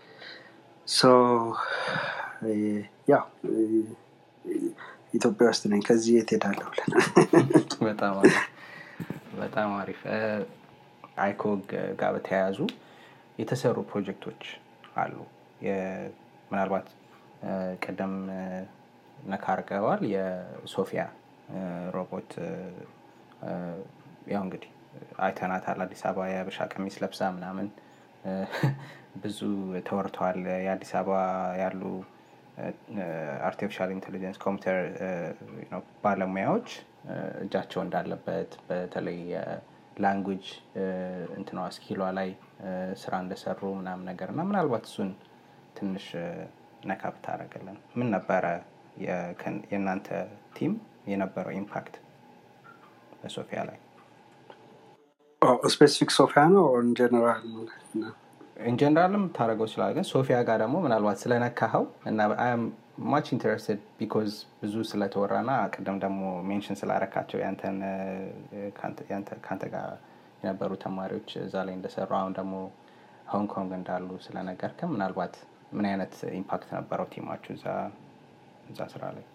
ያ ኢትዮጵያ ውስጥ ነኝ ከዚህ የት ሄዳለሁ ብለን በጣም አሪፍ አይኮግ ጋር በተያያዙ የተሰሩ ፕሮጀክቶች አሉ ምናልባት ቀደም ነካ አርገዋል የሶፊያ ሮቦት ያው እንግዲህ አይተናታል አዲስ አበባ የብሻ ቀሚስ ለብሳ ምናምን ብዙ ተወርተዋል የአዲስ አበባ ያሉ አርቲፊሻል ኢንቴሊጀንስ ኮምፒውተር ባለሙያዎች እጃቸው እንዳለበት በተለይ ላንጉጅ እንትኗ ስኪሏ ላይ ስራ እንደሰሩ ምናምን ነገር እና ምናልባት እሱን ትንሽ ነካ ብታደረግልን ምን ነበረ የእናንተ ቲም የነበረው ኢምፓክት በሶፊያ ላይ ስፔሲፊክ ሶፊያ ነው ኢንጀነራል ኢንጀነራልም ታደረገው ይችላል ግን ሶፊያ ጋር ደግሞ ምናልባት ስለነካኸው እና ማች ኢንተረስትድ ቢኮዝ ብዙ ስለተወራ ና ቅድም ደግሞ ሜንሽን ስላረካቸው ከአንተ ጋር የነበሩ ተማሪዎች እዛ ላይ እንደሰሩ አሁን ደግሞ ሆንግ ኮንግ እንዳሉ ስለነገርከም ምናልባት ምን አይነት ኢምፓክት ነበረው ቲማችሁ እዛ ስራ ላይ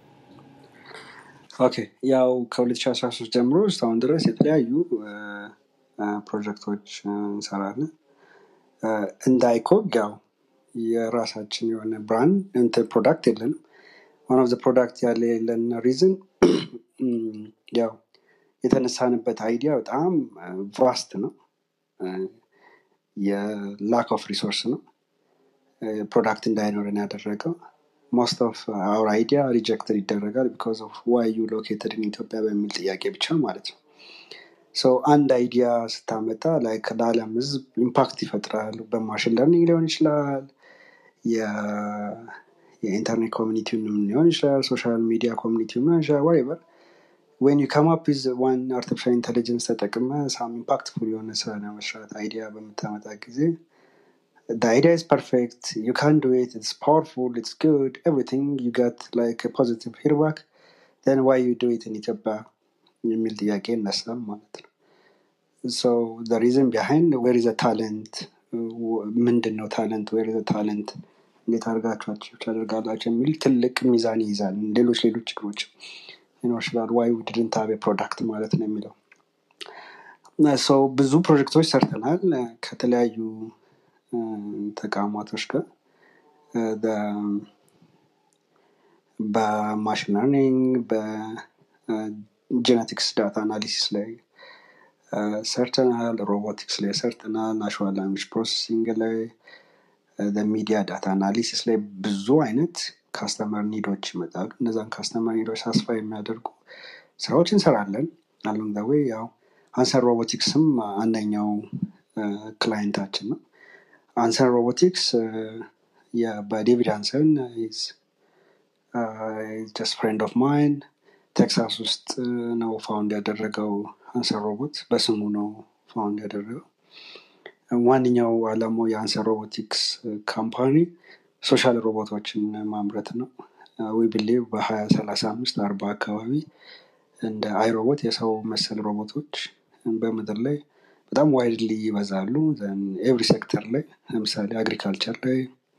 ኦኬ ያው ከ2013 ጀምሮ እስካሁን ድረስ የተለያዩ ፕሮጀክቶች እንሰራለን እንደ አይኮግ ያው የራሳችን የሆነ ብራንድ እንትን ፕሮዳክት የለንም ዋን ኦፍ ፕሮዳክት ያለ የለን ሪዝን ያው የተነሳንበት አይዲያ በጣም ቫስት ነው የላክ ኦፍ ሪሶርስ ነው ፕሮዳክት እንዳይኖረን ያደረገው ሞስት ኦፍ አውር አይዲያ ሪጀክትድ ይደረጋል ቢካዝ ኦፍ ዋይ ዩ ሎኬትድ ኢትዮጵያ በሚል ጥያቄ ብቻ ማለት ነው ሰው አንድ አይዲያ ስታመጣ ላይክ ለዓለም ህዝብ ኢምፓክት ይፈጥራል በማሽን ለርኒንግ ሊሆን ይችላል የኢንተርኔት ኮሚኒቲውንም ሊሆን ይችላል ሶሻል ሚዲያ ኮሚኒቲ ሊሆን ይችላል ዋይቨር ወን ዩ ከም አፕ ዋን አርቲፊሻል ኢንቴሊጀንስ ተጠቅመ ሳም ኢምፓክትፉል የሆነ ስራ ለመስራት አይዲያ በምታመጣ ጊዜ the idea is perfect you can do it it's powerful it's good everything you got like a positive feedback then why you do it in ኢትዮጵያ የሚል ጥያቄ ይነሳል ማለት ነው so the reason behind where is the talent ምንድን ነው ታለንት ዌር ዘ ታለንት እንዴት አድርጋችሁ አቺቭ ታደርጋላችሁ የሚል ትልቅ ሚዛን ይይዛል ሌሎች ሌሎች ችግሮች ሊኖር ይችላል ዋይ ውድድንት ሀቤ ፕሮዳክት ማለት ነው የሚለው ሰው ብዙ ፕሮጀክቶች ሰርተናል ከተለያዩ ተቋማቶች ጋር በማሽን ለርኒንግ በጄኔቲክስ ዳታ አናሊሲስ ላይ ሰርተናል ሮቦቲክስ ላይ ሰርተናል ናሽናል ላንጉጅ ፕሮሰሲንግ ላይ ሚዲያ ዳታ አናሊሲስ ላይ ብዙ አይነት ካስተመር ኒዶች ይመጣሉ እነዛን ካስተመር ኒዶች ሳስፋ የሚያደርጉ ስራዎች እንሰራለን አሎም ወይ ያው አንሰር ሮቦቲክስም አንደኛው ክላይንታችን ነው አንሰን ሮቦቲክስ በዴቪድ አንሰን ጀስት ፍሬንድ ኦፍ ማይን ቴክሳስ ውስጥ ነው ፋውንድ ያደረገው አንሰር ሮቦት በስሙ ነው ፋውንድ ያደረገው ዋነኛው አላማው የአንሰር ሮቦቲክስ ካምፓኒ ሶሻል ሮቦቶችን ማምረት ነው ዊ ብሊቭ በሀያ ሰላሳ አምስት አርባ አካባቢ እንደ አይሮቦት የሰው መሰል ሮቦቶች በምድር ላይ በጣም ዋይድሊ ይበዛሉ። ኤቭሪ ሴክተር ላይ ለምሳሌ አግሪካልቸር ላይ፣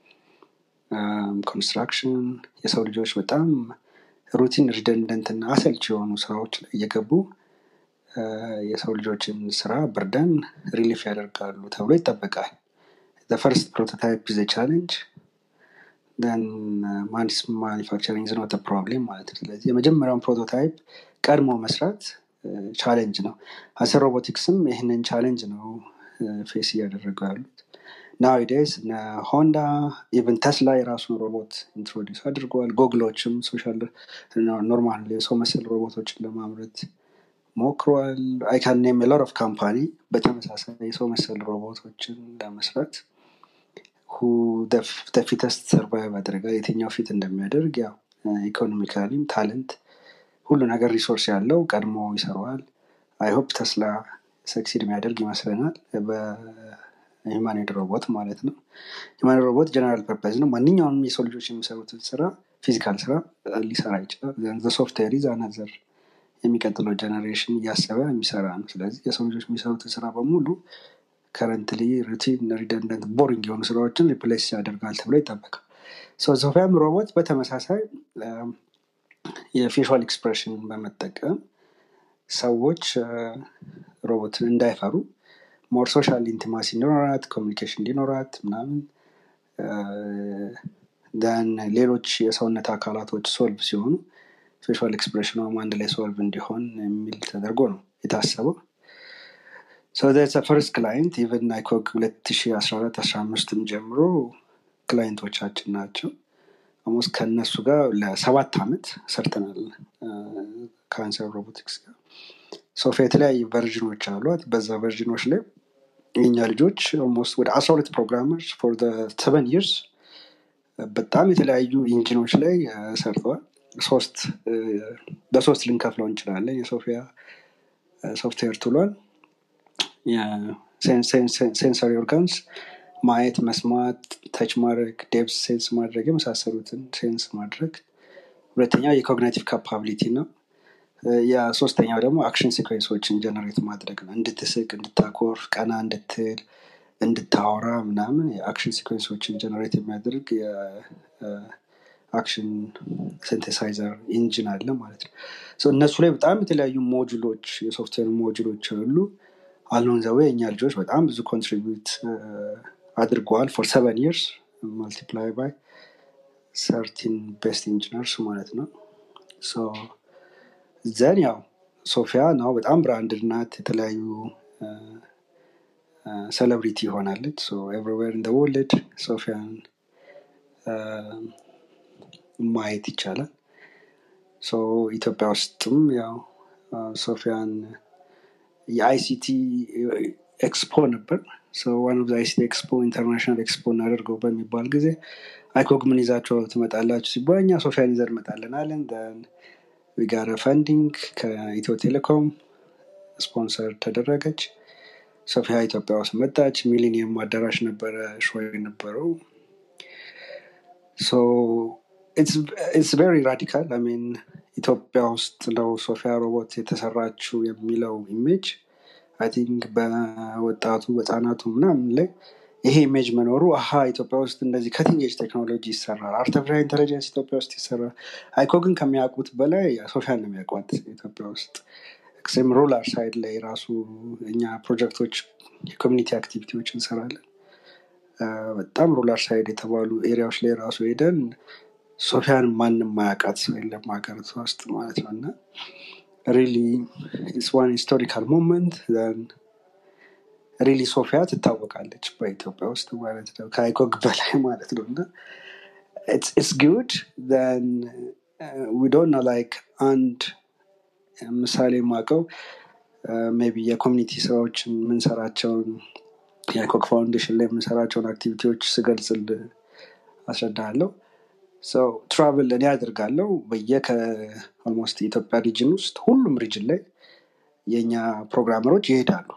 ኮንስትራክሽን የሰው ልጆች በጣም ሩቲን ሪደንደንት እና አሰልች የሆኑ ስራዎች ላይ እየገቡ የሰው ልጆችን ስራ ብርደን ሪሊፍ ያደርጋሉ ተብሎ ይጠበቃል። ፈርስት ፕሮቶታይፕ ዘ ቻሌንጅ ማንስ ማኒፋክቸሪንግ ዝኖት ፕሮብሌም ማለት ነው። ስለዚህ የመጀመሪያውን ፕሮቶታይፕ ቀድሞ መስራት ቻሌንጅ ነው። አሰ ሮቦቲክስም ይህንን ቻሌንጅ ነው ፌስ እያደረጉ ያሉት። ናዊዴስ ሆንዳ ኢቨን ተስላ የራሱን ሮቦት ኢንትሮዲስ አድርገዋል። ጎግሎችም ሶሻል ኖርማል የሰው መሰል ሮቦቶችን ለማምረት ሞክረዋል። አይካን ኔም ሎት ኦፍ ካምፓኒ በተመሳሳይ የሰው መሰል ሮቦቶችን ለመስራት ፊተስት ሰርቫይቭ ያደርጋል። የትኛው ፊት እንደሚያደርግ ያው ኢኮኖሚካሊም ታለንት ሁሉ ነገር ሪሶርስ ያለው ቀድሞ ይሰራዋል። አይሆፕ ተስላ ሰክሲድ የሚያደርግ ይመስለናል በሂማኖይድ ሮቦት ማለት ነው። ሂማኖይድ ሮቦት ጀነራል ፐርፐዝ ነው። ማንኛውንም የሰው ልጆች የሚሰሩትን ስራ ፊዚካል ስራ ሊሰራ ይችላል። ሶፍትዌር ኢዝ አናዘር የሚቀጥለው ጀነሬሽን እያሰበ የሚሰራ ነው። ስለዚህ የሰው ልጆች የሚሰሩትን ስራ በሙሉ ከረንትሊ ሩቲን ሪደንደንት ቦሪንግ የሆኑ ስራዎችን ሪፕሌስ ያደርጋል ተብሎ ይጠበቃል። ሶፊያም ሮቦት በተመሳሳይ የፌሻል ኤክስፕሬሽን በመጠቀም ሰዎች ሮቦትን እንዳይፈሩ ሞር ሶሻል ኢንቲማሲ እንዲኖራት ኮሚኒኬሽን እንዲኖራት ምናምን ደን ሌሎች የሰውነት አካላቶች ሶልቭ ሲሆኑ ፌሻል ኤክስፕሬሽኗም አንድ ላይ ሶልቭ እንዲሆን የሚል ተደርጎ ነው የታሰበው። ፈርስት ክላይንት ኢቨን አይኮግ ሁለት ሺ አስራ አራት አስራ አምስትም ጀምሮ ክላይንቶቻችን ናቸው። ኦልሞስት ከእነሱ ጋር ለሰባት ዓመት ሰርተናል ካንሰር ሮቦቲክስ ጋር። ሶፊያ የተለያዩ ቨርዥኖች አሏት። በዛ ቨርዥኖች ላይ የኛ ልጆች ኦልሞስት ወደ አስራ ሁለት ፕሮግራመርስ ፎር ሰቨን ይርስ በጣም የተለያዩ ኢንጂኖች ላይ ሰርተዋል። ሶስት በሶስት ልንከፍለው እንችላለን። የሶፊያ ሶፍትዌር ቱሏን ሴንሰሪ ኦርጋንስ ማየት፣ መስማት፣ ተች ማድረግ፣ ዴፕስ ሴንስ ማድረግ የመሳሰሉትን ሴንስ ማድረግ። ሁለተኛው የኮግኒቲቭ ካፓቢሊቲ ነው። የሶስተኛው ደግሞ አክሽን ሲኮንሶችን ጀነሬት ማድረግ ነው። እንድትስቅ፣ እንድታኮርፍ፣ ቀና እንድትል፣ እንድታወራ ምናምን የአክሽን ሲኮንሶችን ጀነሬት የሚያደርግ የአክሽን ሲንቴሳይዘር ኢንጂን አለ ማለት ነው። እነሱ ላይ በጣም የተለያዩ ሞጁሎች የሶፍትዌር ሞጁሎች አሉ። አሎን ዘዌ የእኛ ልጆች በጣም ብዙ ኮንትሪቢዩት አድርገዋል ፎር ሰቨን ይርስ ማልቲፕላይ ባይ ሰርቲን ቤስት ኢንጂነርስ ማለት ነው። ዘን ያው ሶፊያ ነው በጣም ብራንድድ ናት። የተለያዩ ሴሌብሪቲ ሆናለች። ኤቭሪዌር ኢን ወርልድ ሶፊያን ማየት ይቻላል። ኢትዮጵያ ውስጥም ያው ሶፊያን የአይሲቲ ኤክስፖ ነበር። ዋን ኦፍ አይሲቲ ኤክስፖ ኢንተርናሽናል ኤክስፖ እናደርገው በሚባል ጊዜ አይኮግ ምን ይዛቸው ትመጣላችሁ ሲባል እኛ ሶፊያን ይዘን እንመጣለን አለን። ዊጋረ ፈንዲንግ ከኢትዮ ቴሌኮም ስፖንሰር ተደረገች። ሶፊያ ኢትዮጵያ ውስጥ መጣች። ሚሊኒየም አዳራሽ ነበረ ሾው የነበረው። ኢትስ ቬሪ ራዲካል ሚን ኢትዮጵያ ውስጥ ነው ሶፊያ ሮቦት የተሰራችው የሚለው ኢሜጅ አይ ቲንክ በወጣቱ በህፃናቱ ምናምን ላይ ይሄ ኢሜጅ መኖሩ አሀ ኢትዮጵያ ውስጥ እንደዚህ ከቲንጌጅ ቴክኖሎጂ ይሰራል፣ አርቲፊሻል ኢንቴሊጀንስ ኢትዮጵያ ውስጥ ይሰራል። አይኮ ግን ከሚያውቁት በላይ ሶፊያን ነው የሚያውቋት ኢትዮጵያ ውስጥ ኤክስትሪም ሩላር ሳይድ ላይ ራሱ እኛ ፕሮጀክቶች የኮሚኒቲ አክቲቪቲዎች እንሰራለን። በጣም ሩላር ሳይድ የተባሉ ኤሪያዎች ላይ ራሱ ሄደን ሶፊያን ማንም ማያውቃት ሰው የለም ሀገሪቷ ውስጥ ማለት ነው እና ሪሊ ኢትስ ዋን ሂስቶሪካል ሞመንት ሪሊ ሶፊያ ትታወቃለች በኢትዮጵያ ውስጥ ማለት ነው ከአይኮግ በላይ ማለት ነው እና ኢትስ ጉድ ዊ ዶንት ኖ ላይክ አንድ ምሳሌ የማውቀው ሜቢ የኮሚኒቲ ስራዎችን የምንሰራቸውን የአይኮግ ፋውንዴሽን ላይ የምንሰራቸውን አክቲቪቲዎች ስገልጽል አስረዳለሁ ሰው ትራቭል እኔ ያደርጋለው በየከ ኦልሞስት የኢትዮጵያ ሪጅን ውስጥ ሁሉም ሪጅን ላይ የእኛ ፕሮግራመሮች ይሄዳሉ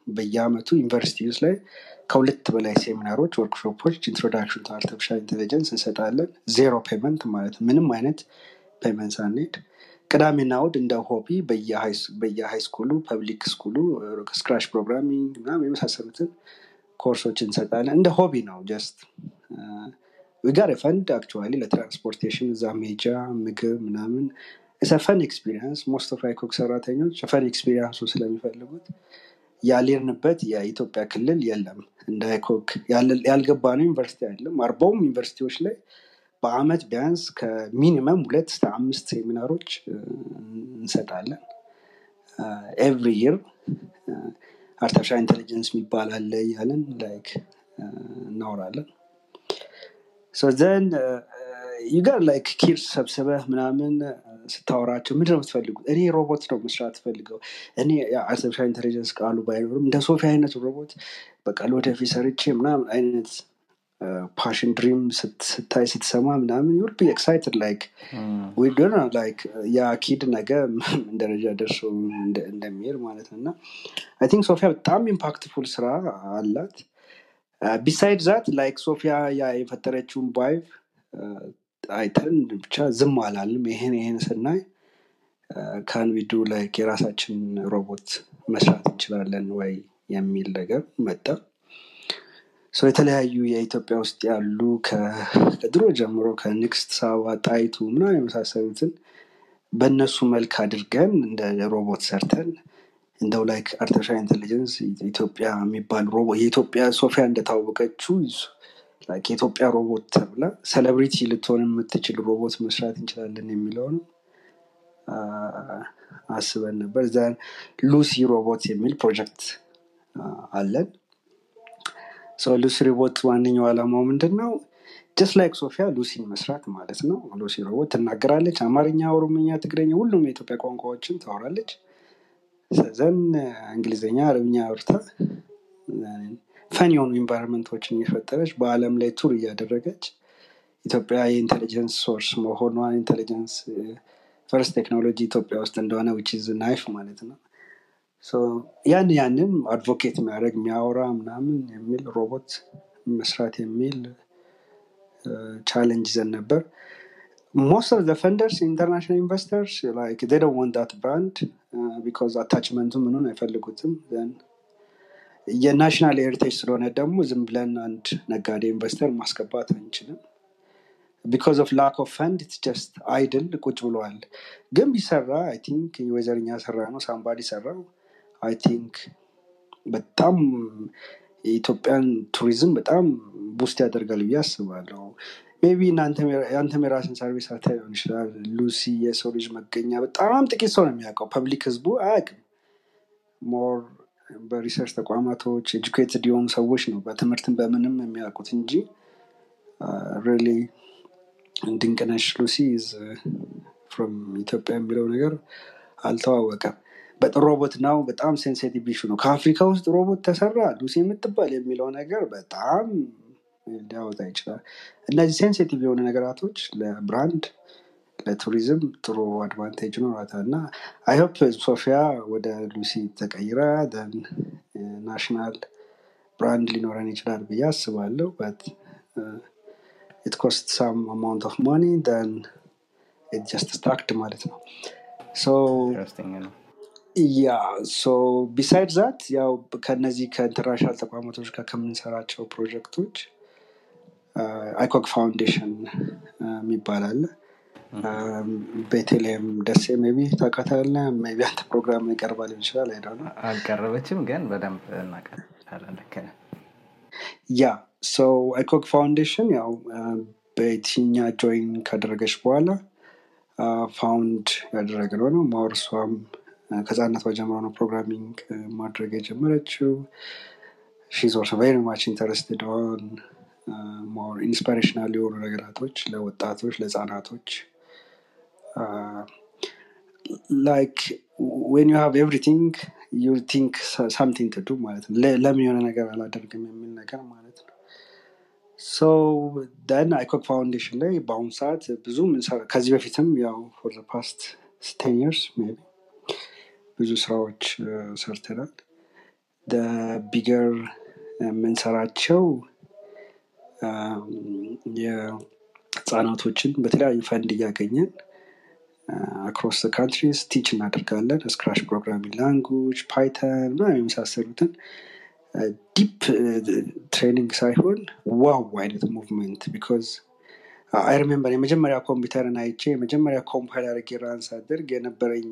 በየአመቱ ዩኒቨርሲቲ ውስጥ ላይ ከሁለት በላይ ሴሚናሮች፣ ወርክሾፖች ኢንትሮዳክሽን ቱ አርቲፊሻል ኢንቴሊጀንስ እንሰጣለን። ዜሮ ፔመንት ማለት ነው። ምንም አይነት ፔመንት ሳንሄድ ቅዳሜና እሑድ እንደ ሆቢ በየሃይ ስኩሉ ፐብሊክ ስኩሉ ስክራች ፕሮግራሚንግ ምናምን የመሳሰሉትን ኮርሶች እንሰጣለን። እንደ ሆቢ ነው ጀስት ዊጋር ፈንድ አክቹዋሊ ለትራንስፖርቴሽን እዛ ሜጃ ምግብ ምናምን ፈን ኤክስፒሪንስ ሞስት ኦፍ አይኮክ ሰራተኞች ፈን ኤክስፒሪንሱ ስለሚፈልጉት ያሌርንበት የኢትዮጵያ ክልል የለም። እንደ አይኮክ ያልገባ ነው ዩኒቨርሲቲ አይደለም። አርባውም ዩኒቨርሲቲዎች ላይ በአመት ቢያንስ ከሚኒመም ሁለት እስከ አምስት ሴሚናሮች እንሰጣለን። ኤቭሪ ይር አርቲፊሻል ኢንቴሊጀንስ የሚባል አለ እያለን ላይክ እናወራለን። ሶ ዘን ዩጋር ላይክ ኪድስ ሰብስበህ ምናምን ስታወራቸው ምንድን ነው የምትፈልጉት? እኔ ሮቦት ነው መስራት ፈልገው እኔ አርቲፊሻል ኢንቴሊጀንስ ቃሉ ባይኖርም እንደ ሶፊ አይነት ሮቦት በቃ ለወደፊት ሰርቼ ምናምን አይነት ፓሽን ድሪም ስታይ ስትሰማ ምናምን ዩል ቢ ኤክሳይትድ ላይክ ላይክ ያ ኪድ ነገ ምን ደረጃ ደርሶ እንደሚሄድ ማለት ነው እና አይ ቲንክ ሶፊያ በጣም ኢምፓክትፉል ስራ አላት ቢሳይድ ዛት ላይክ ሶፊያ ያ የፈጠረችውን ባይቭ አይተን ብቻ ዝም አላልም ይሄን ይሄን ስናይ ካንዊዱ ላይክ የራሳችን ሮቦት መስራት እንችላለን ወይ የሚል ነገር መጣ ሰው የተለያዩ የኢትዮጵያ ውስጥ ያሉ ከድሮ ጀምሮ ከንግስት ሳባ ጣይቱ ምናምን የመሳሰሉትን በእነሱ መልክ አድርገን እንደ ሮቦት ሰርተን እንደው ላይክ አርቲፊሻል ኢንቴሊጀንስ ኢትዮጵያ የሚባል ሮቦት የኢትዮጵያ ሶፊያ እንደታወቀችው ላይክ የኢትዮጵያ ሮቦት ተብላ ሴሌብሪቲ ልትሆን የምትችል ሮቦት መስራት እንችላለን የሚለውን አስበን ነበር ዘን ሉሲ ሮቦት የሚል ፕሮጀክት አለን ሉሲ ሮቦት ዋነኛው ዓላማው ምንድን ነው ጀስት ላይክ ሶፊያ ሉሲን መስራት ማለት ነው ሉሲ ሮቦት ትናገራለች አማርኛ ኦሮምኛ ትግረኛ ሁሉም የኢትዮጵያ ቋንቋዎችን ታወራለች ዘን እንግሊዝኛ አረብኛ አውርታ ፈን የሆኑ ኢንቫይሮንመንቶችን እየፈጠረች በአለም ላይ ቱር እያደረገች ኢትዮጵያ የኢንቴሊጀንስ ሶርስ መሆኗ ኢንቴሊጀንስ ፈርስት ቴክኖሎጂ ኢትዮጵያ ውስጥ እንደሆነ ዊች ናይፍ ማለት ነው ያን ያንን አድቮኬት የሚያደርግ የሚያወራ ምናምን የሚል ሮቦት መስራት የሚል ቻሌንጅ ይዘን ነበር ሞስት ኦፍ ፈንደርስ ኢንተርናሽናል ኢንቨስተርስ ላይክ they don't want that brand uh, because አታችመንቱ ምኑን አይፈልጉትም then የናሽናል ሄሪቴጅ ስለሆነ ደግሞ ዝም ብለን አንድ ነጋዴ ኢንቨስተር ማስገባት አንችልም ቢካዝ ኦፍ ላክ ኦፍ ፈንድ ኢትስ ጀስት አይድል ቁጭ ብለዋል ግን ቢሰራ አይ ቲንክ ወይዘርኛ ሰራ ነው ሳምባዲ ሰራው አይ ቲንክ በጣም የኢትዮጵያን ቱሪዝም በጣም ቡስት ያደርጋል ብዬ አስባለሁ ሜቢ የአንተም የራስን ሰርቪስ አታ ሊሆን ይችላል ሉሲ የሰው ልጅ መገኛ በጣም ጥቂት ሰው ነው የሚያውቀው ፐብሊክ ህዝቡ አያውቅም ሞር በሪሰርች ተቋማቶች ኤጁኬትድ የሆኑ ሰዎች ነው በትምህርትን በምንም የሚያውቁት እንጂ ሪሊ ድንቅነሽ ሉሲ ፍሮም ኢትዮጵያ የሚለው ነገር አልተዋወቀም በጥሩ ሮቦት ነው በጣም ሴንሲቲቭ ኢሹ ነው ከአፍሪካ ውስጥ ሮቦት ተሰራ ሉሲ የምትባል የሚለው ነገር በጣም ሊያወጣ ይችላል እነዚህ ሴንሲቲቭ የሆኑ ነገራቶች ለብራንድ ለቱሪዝም ጥሩ አድቫንቴጅ ኖሯታል እና አይሆፕ ሶፊያ ወደ ሉሲ ተቀይራ ን ናሽናል ብራንድ ሊኖረን ይችላል ብዬ አስባለሁ በት ኢት ኮስት ሳም አማውንት ኦፍ ማኒ ን ኢት ጀስት ስታክድ ማለት ነው ሶ ያ ሶ ቢሳይድ ዛት ያው ከነዚህ ከኢንተርናሽናል ተቋማቶች ጋር ከምንሰራቸው ፕሮጀክቶች አይኮክ ፋውንዴሽን የሚባል አለ ቤቴሌም ደሴ ቢ ታውቃታለ ቢ አንተ ፕሮግራም ይቀርባል ይችላል አይደ አልቀረበችም ግን በደንብ እናቀርባለን ልክ ነህ። ያ ሶ አይኮክ ፋውንዴሽን ያው በየትኛ ጆይን ካደረገች በኋላ ፋውንድ ያደረግነው ነው ማወር እሷም ከህጻነቷ ጀምሮ ነው ፕሮግራሚንግ ማድረግ የጀመረችው ሺዝ ኦልሶ ቬሪ ማች ኢንተረስትድ ኦን ሞር ኢንስፓሬሽናል የሆኑ ነገራቶች ለወጣቶች ለህፃናቶች ላይክ ዌን ዩ ሃቭ ኤቭሪቲንግ ዩ ቲንክ ሳምቲንግ ትዱ ማለት ነው ለ- ለምን የሆነ ነገር አላደርግም የሚል ነገር ማለት ነው ሶ ደን አይኮክ ፋውንዴሽን ላይ በአሁኑ ሰዓት ብዙ ምንሰራ- ከዚህ በፊትም ያው ፎር ፓስት ቴን ይርስ ብዙ ስራዎች ሰርተናል ቢገር የምንሰራቸው የህፃናቶችን በተለያዩ ፈንድ እያገኘን አክሮስ ካንትሪስ ቲች እናደርጋለን ስክራሽ ፕሮግራሚንግ ላንጉጅ ፓይተን እና የመሳሰሉትን ዲፕ ትሬኒንግ ሳይሆን ዋው አይነት ሙቭመንት ቢኮዝ አይ ሪሜምበር የመጀመሪያ ኮምፒውተርን አይቼ የመጀመሪያ ኮምፓይል አድርጌ ራን ሳደርግ የነበረኝ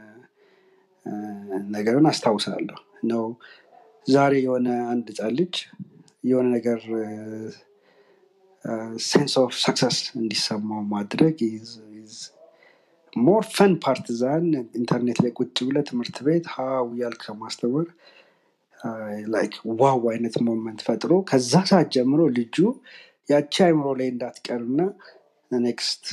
ነገርን አስታውሳለሁ ነው ዛሬ የሆነ አንድ ህፃን ልጅ የሆነ ነገር ሴንስ ኦፍ ሰክሰስ እንዲሰማው ማድረግ ሞር ፈን ፓርቲዛን ኢንተርኔት ላይ ቁጭ ብለ ትምህርት ቤት ሀው ያልክ ከማስተማር ላይክ ዋው አይነት ሞመንት ፈጥሮ ከዛ ሰዓት ጀምሮ ልጁ ያቺ አይምሮ ላይ እንዳትቀርና ኔክስት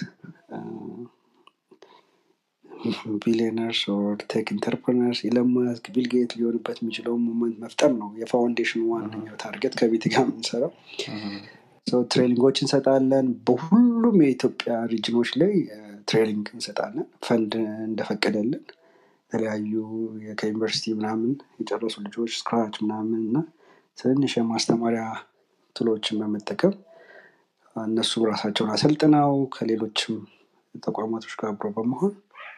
ቢሊዮነርስ ኦር ቴክ ኢንተርፕረነርስ ኢለማስክ ቢልጌት ሊሆንበት የሚችለውን ሞመንት መፍጠር ነው የፋውንዴሽኑ ዋነኛው ታርጌት ከቤት ጋር የምንሰራው ትሬኒንጎች እንሰጣለን በሁሉም የኢትዮጵያ ሪጅኖች ላይ ትሬኒንግ እንሰጣለን ፈንድ እንደፈቀደልን የተለያዩ ከዩኒቨርሲቲ ምናምን የጨረሱ ልጆች ስክራች ምናምን እና ትንሽ የማስተማሪያ ትሎችን በመጠቀም እነሱ ራሳቸውን አሰልጥነው ከሌሎችም ተቋማቶች ጋር አብሮ በመሆን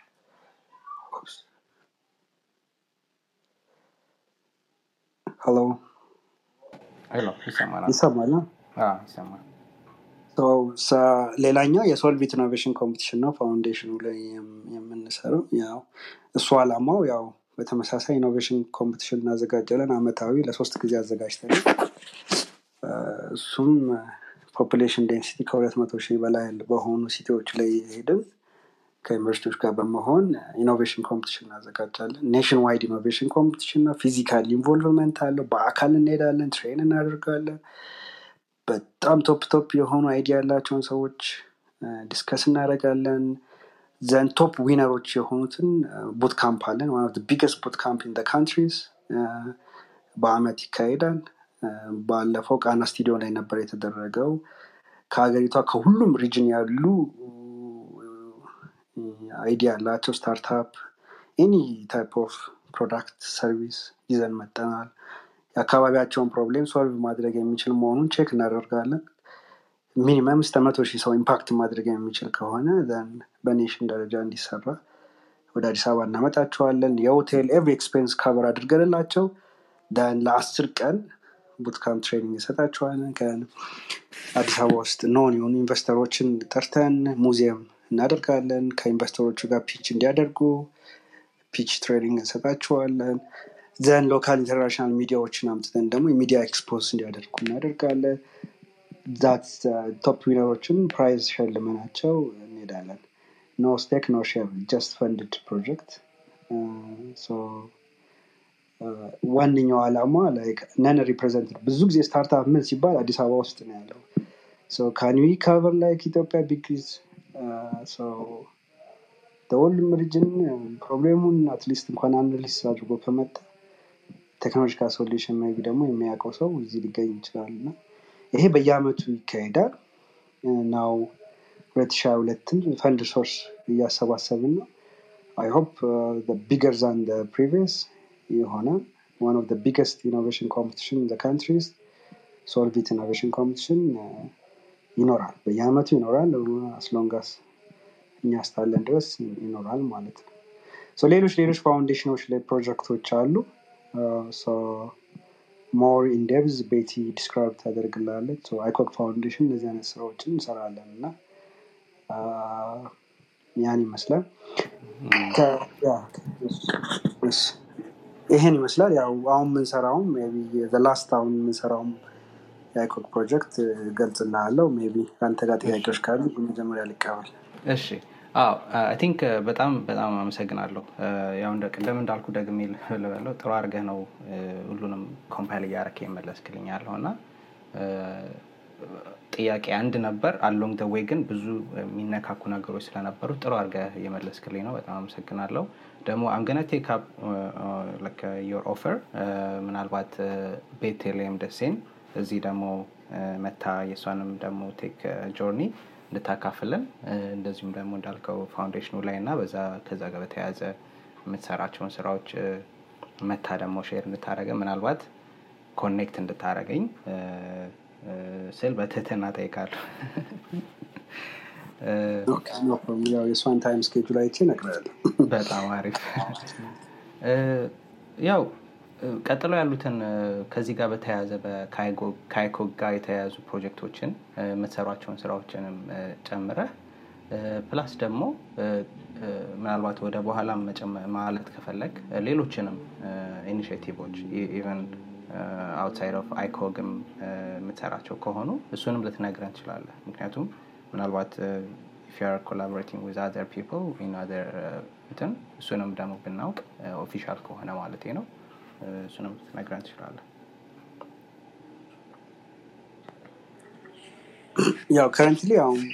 ሄሎ ሄሎ ይሰማናል ይሰማል አዎ፣ ይሰማል ሌላኛው የሶልቪት ኢኖቬሽን ኮምፒቲሽን ነው ፋውንዴሽኑ ላይ የም- የምንሰራው ያው እሱ አላማው ያው በተመሳሳይ ኢኖቬሽን ኮምፒቲሽን እናዘጋጃለን አመታዊ ለሶስት ጊዜ አዘጋጅተን እሱም ፖፑሌሽን ዴንሲቲ ከሁለት መቶ ሺህ በላይ በሆኑ ሲቲዎች ላይ ሄድን ከዩኒቨርሲቲዎች ጋር በመሆን ኢኖቬሽን ኮምፒቲሽን እናዘጋጃለን ኔሽን ዋይድ ኢኖቬሽን ኮምፒቲሽን ነው ፊዚካል ኢንቮልቭመንት አለው በአካል እንሄዳለን ትሬን እናደርጋለን በጣም ቶፕ ቶፕ የሆኑ አይዲያ ያላቸውን ሰዎች ዲስከስ እናደርጋለን ዘን ቶፕ ዊነሮች የሆኑትን ቡት ካምፕ አለን ዋን ኦፍ ቢገስት ቡት ካምፕ ኢን ካንትሪስ በአመት ይካሄዳል ባለፈው ቃና ስቱዲዮ ላይ ነበር የተደረገው ከሀገሪቷ ከሁሉም ሪጅን ያሉ አይዲያ ያላቸው ስታርታፕ ኤኒ ታይፕ ኦፍ ፕሮዳክት ሰርቪስ ይዘን መጠናል የአካባቢያቸውን ፕሮብሌም ሶልቭ ማድረግ የሚችል መሆኑን ቼክ እናደርጋለን ሚኒመም እስከ መቶ ሺህ ሰው ኢምፓክት ማድረግ የሚችል ከሆነ ዘን በኔሽን ደረጃ እንዲሰራ ወደ አዲስ አበባ እናመጣቸዋለን የሆቴል ኤቭሪ ኤክስፔንስ ካቨር አድርገንላቸው ን ለአስር ቀን ቡትካምፕ ትሬኒንግ እንሰጣቸዋለን ከአዲስ አበባ ውስጥ ኖን የሆኑ ኢንቨስተሮችን ጠርተን ሙዚየም እናደርጋለን ከኢንቨስተሮቹ ጋር ፒች እንዲያደርጉ ፒች ትሬኒንግ እንሰጣቸዋለን ዘን ሎካል ኢንተርናሽናል ሚዲያዎችን አምጥተን ደግሞ የሚዲያ ኤክስፖዝ እንዲያደርጉ እናደርጋለን ዛት ቶፕ ዊነሮችን ፕራይዝ ሸልመናቸው እንሄዳለን ኖ ስቴክ ኖ ሼር ጀስት ፈንድድ ፕሮጀክት ዋነኛው ዓላማ ነን ሪፕሬዘንትድ ብዙ ጊዜ ስታርታፕ ምን ሲባል አዲስ አበባ ውስጥ ነው ያለው ካንዊ ካቨር ላይክ ኢትዮጵያ ቢግዝ ሁሉም ሪጅን ፕሮብሌሙን አትሊስት እንኳን አናሊስ አድርጎ ከመጣ ቴክኖሎጂካል ሶሉሽን ሜይ ቢ ደግሞ የሚያውቀው ሰው እዚህ ሊገኝ ይችላል እና ይሄ በየአመቱ ይካሄዳል ናው ሁለት ሺ ሁለትን ፈንድ ሶርስ እያሰባሰብን ነው አይ ሆፕ ቢገር ዛን ፕሪቪየስ የሆነ ዋን ኦፍ ቢገስት ኢኖቬሽን ኮምፒቲሽን ኢን ካንትሪስ ሶልቪት ኢኖቬሽን ኮምፒቲሽን ይኖራል በየአመቱ ይኖራል አስሎንጋስ እኛ እስካለን ድረስ ይኖራል ማለት ነው ሶ ሌሎች ሌሎች ፋውንዴሽኖች ላይ ፕሮጀክቶች አሉ ሞር ኢንዴብዝ ቤቲ ዲስክራይብ ታደርግላለች አይኮክ ፋውንዴሽን እነዚህ አይነት ስራዎችን እንሰራለን እና ያን ይመስላል ይሄን ይመስላል ያው አሁን የምንሰራውም ላስት አሁን የምንሰራውም የአይኮክ ፕሮጀክት ገልጽልሃለው ሜቢ ከአንተ ጋር ጥያቄዎች ካሉ መጀመሪያ ሊቀበል እሺ አዎ አይ ቲንክ በጣም በጣም አመሰግናለሁ ያው እንደ ቅድም እንዳልኩ ደግሜ ልበለው ጥሩ አድርገህ ነው ሁሉንም ኮምፓይል እያረክ የመለስክልኝ ያለው እና ጥያቄ አንድ ነበር አሎንግ ደ ዌይ ግን ብዙ የሚነካኩ ነገሮች ስለነበሩ ጥሩ አድርገህ የመለስክልኝ ነው በጣም አመሰግናለሁ ደግሞ አምገነ ቴክ አፕ ዮር ኦፈር ምናልባት ቤቴሌም ደሴን እዚህ ደግሞ መታ የእሷንም ደግሞ ቴክ ጆርኒ እንድታካፍልን እንደዚሁም ደግሞ እንዳልከው ፋውንዴሽኑ ላይ እና በዛ ከዛ ጋር በተያያዘ የምትሰራቸውን ስራዎች መታ ደግሞ ሼር እንድታደረገ ምናልባት ኮኔክት እንድታደረገኝ ስል በትህትና ጠይቃለሁ። ኦኬ፣ no problem። ያው የእሷን ታይም ስኬጁል አይቼ እነግርሃለሁ። በጣም አሪፍ። ያው ቀጥሎ ያሉትን ከዚህ ጋር በተያያዘ ከካይኮ ጋር የተያያዙ ፕሮጀክቶችን የምትሰሯቸውን ስራዎችንም ጨምረህ ፕላስ ደግሞ ምናልባት ወደ በኋላ ማለት ከፈለግ ሌሎችንም ኢኒሽቲቮች ኢቨን አውትሳይድ ኦፍ አይኮግም የምትሰራቸው ከሆኑ እሱንም ልትነግረን ትችላለህ። ምክንያቱም ምናልባት ኢፍ ዩ አር ኮላቦሬቲንግ ዊዝ አዘር ፒፕል ኢን አዘር እንትን እሱንም ደግሞ ብናውቅ ኦፊሻል ከሆነ ማለት ነው እሱንም ልትነግረን ትችላለህ። ያው ከረንትሊ አሁን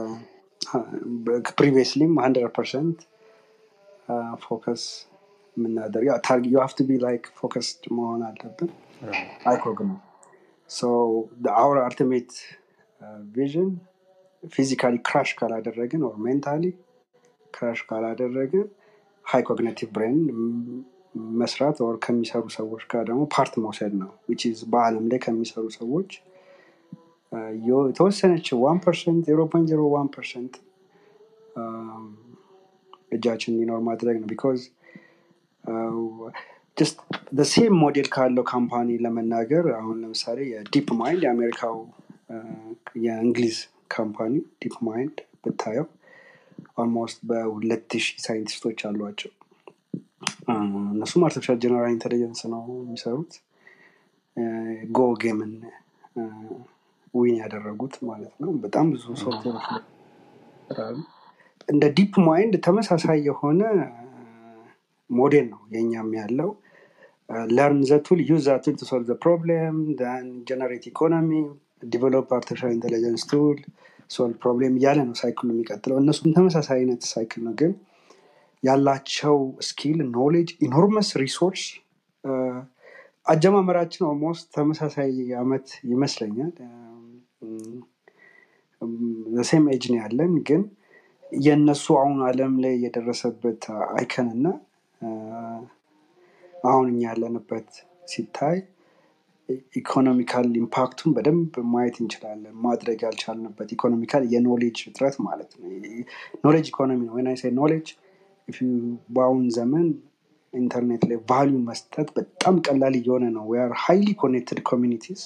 ፕሪቪየስሊም ሀንድረድ ፐርሰንት ፎከስ የምናደርግ ያው ታርጌት ዩ ሃቭ ቱ ቢ ላይክ ፎከስድ መሆን አለብን። አይኮግ ነው ሶ አውር አልቲሜት ቪዥን ፊዚካሊ ክራሽ ካላደረግን ኦር ሜንታሊ ክራሽ ካላደረግን ሃይ ኮግኒቲቭ ብሬን መስራት ኦር ከሚሰሩ ሰዎች ጋር ደግሞ ፓርት መውሰድ ነው ዊች ኢዝ በአለም ላይ ከሚሰሩ ሰዎች የተወሰነች ዋን ፐርሰንት ዜሮ ፖይንት ዜሮ ዋን ፐርሰንት እጃችን እንዲኖር ማድረግ ነው ቢኮዝ ጀስት ሴም ሞዴል ካለው ካምፓኒ ለመናገር አሁን ለምሳሌ የዲፕ ማይንድ የአሜሪካው የእንግሊዝ ካምፓኒ ዲፕ ማይንድ ብታየው ኦልሞስት በሁለት ሺህ ሳይንቲስቶች አሏቸው እነሱም አርቲፊሻል ጀነራል ኢንቴሊጀንስ ነው የሚሰሩት ጎ ጌምን ዊን ያደረጉት ማለት ነው በጣም ብዙ ሶፍትዌሮች እንደ ዲፕ ማይንድ ተመሳሳይ የሆነ ሞዴል ነው የኛም ያለው ለርን ዘቱል ዩዝ ዛቱል ቱ ሶልቭ ፕሮብሌም ጀነሬት ኢኮኖሚ ዲቨሎፕ አርቲፊሻል ኢንቴሊጀንስ ቱል ሶልቭ ፕሮብሌም እያለ ነው ሳይክሉ የሚቀጥለው እነሱም ተመሳሳይ አይነት ሳይክል ነው ግን ያላቸው ስኪል ኖሌጅ ኢኖርመስ ሪሶርስ አጀማመራችን ኦልሞስት ተመሳሳይ አመት ይመስለኛል ሴም ኤጅ ነው ያለን ግን የእነሱ አሁን አለም ላይ የደረሰበት አይከን እና አሁን እኛ ያለንበት ሲታይ ኢኮኖሚካል ኢምፓክቱን በደንብ ማየት እንችላለን ማድረግ ያልቻልንበት ኢኮኖሚካል የኖሌጅ እጥረት ማለት ነው ኖሌጅ ኢኮኖሚ ነው ወይና ኖሌጅ በአሁን ዘመን ኢንተርኔት ላይ ቫሊዩ መስጠት በጣም ቀላል እየሆነ ነው ዌር ሃይሊ ኮኔክትድ ኮሚኒቲስ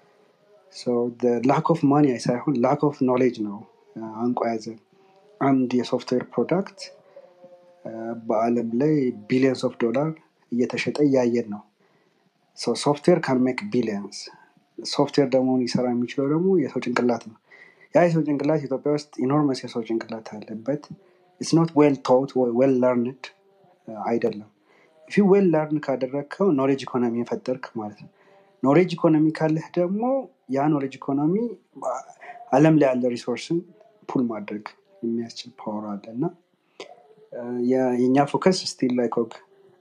ላክ ኦፍ ማኒ ሳይሆን ላክ ኦፍ ኖሌጅ ነው አንቆ ያዘ አንድ የሶፍትዌር ፕሮዳክት በአለም ላይ ቢሊየንስ ኦፍ ዶላር እየተሸጠ እያየን ነው ሶፍትዌር ካን ሜክ ቢሊየንስ ሶፍትዌር ደግሞ ሊሰራ የሚችለው ደግሞ የሰው ጭንቅላት ነው ያ የሰው ጭንቅላት ኢትዮጵያ ውስጥ ኢኖርመስ የሰው ጭንቅላት አለበት ኢትስ ኖት ዌል ቶት ዌል ለርንድ አይደለም ፊ ዌል ለርን ካደረግከው ኖሌጅ ኢኮኖሚ የፈጠርክ ማለት ነው ኖሌጅ ኢኮኖሚ ካለህ ደግሞ ያ ኖሌጅ ኢኮኖሚ አለም ላይ ያለ ሪሶርስን ፑል ማድረግ የሚያስችል ፓወር አለ እና የእኛ ፎከስ ስቲል ላይ ኮግ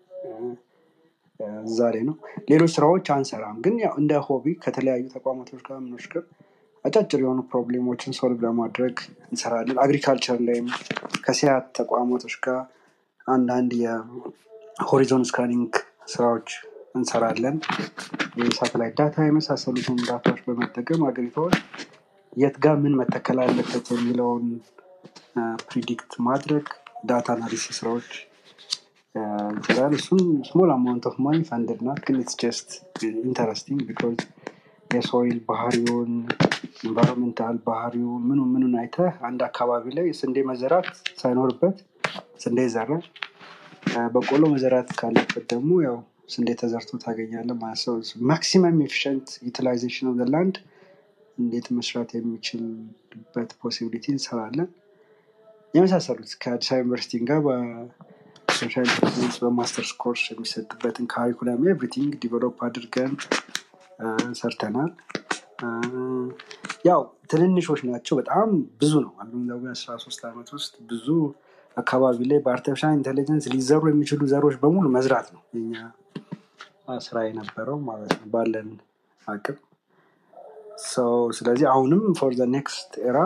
ዛሬ ነው ሌሎች ስራዎች አንሰራም ግን ያው እንደ ሆቢ ከተለያዩ ተቋማቶች ጋር ምኖች ጋር አጫጭር የሆኑ ፕሮብሌሞችን ሶልቭ ለማድረግ እንሰራለን አግሪካልቸር ላይም ከሲያት ተቋማቶች ጋር አንዳንድ የሆሪዞን ስካኒንግ ስራዎች እንሰራለን የሳተላይት ዳታ የመሳሰሉትን ዳታዎች በመጠቀም አገሪቷዎች የት ጋር ምን መተከል አለበት የሚለውን ፕሪዲክት ማድረግ ዳታ አናሊሲስ ስራዎች እንችላል እሱም ስሞል አማውንት ኦፍ ማኒ ፈንድድ ናት ግን ኢትስ ጀስት ኢንተረስቲንግ ቢኮዝ የሶይል ባህሪውን ኢንቫይሮንሜንታል ባህሪውን ምኑ ምኑን አይተህ አንድ አካባቢ ላይ ስንዴ መዘራት ሳይኖርበት ስንዴ ይዘራል በቆሎ መዘራት ካለበት ደግሞ ያው ስንዴ ተዘርቶ ታገኛለ ማለት ሰው ማክሲመም ኤፊሽንት ዩቲላይዜሽን ኦፍ ላንድ እንዴት መስራት የሚችልበት ፖሲቢሊቲ እንሰራለን የመሳሰሉት ከአዲስ አበባ ዩኒቨርሲቲ ጋር በሶሻል ኢንተርፕራይዝ በማስተርስ ኮርስ የሚሰጥበትን ካሪኩለም ኤቭሪቲንግ ዲቨሎፕ አድርገን ሰርተናል ያው ትንንሾች ናቸው በጣም ብዙ ነው አንዱ አስራ ሶስት ዓመት ውስጥ ብዙ አካባቢ ላይ በአርቲፊሻል ኢንቴሊጀንስ ሊዘሩ የሚችሉ ዘሮች በሙሉ መዝራት ነው የኛ ስራ የነበረው ማለት ነው ባለን አቅም ስለዚህ አሁንም ፎር ዘ ኔክስት ኤራ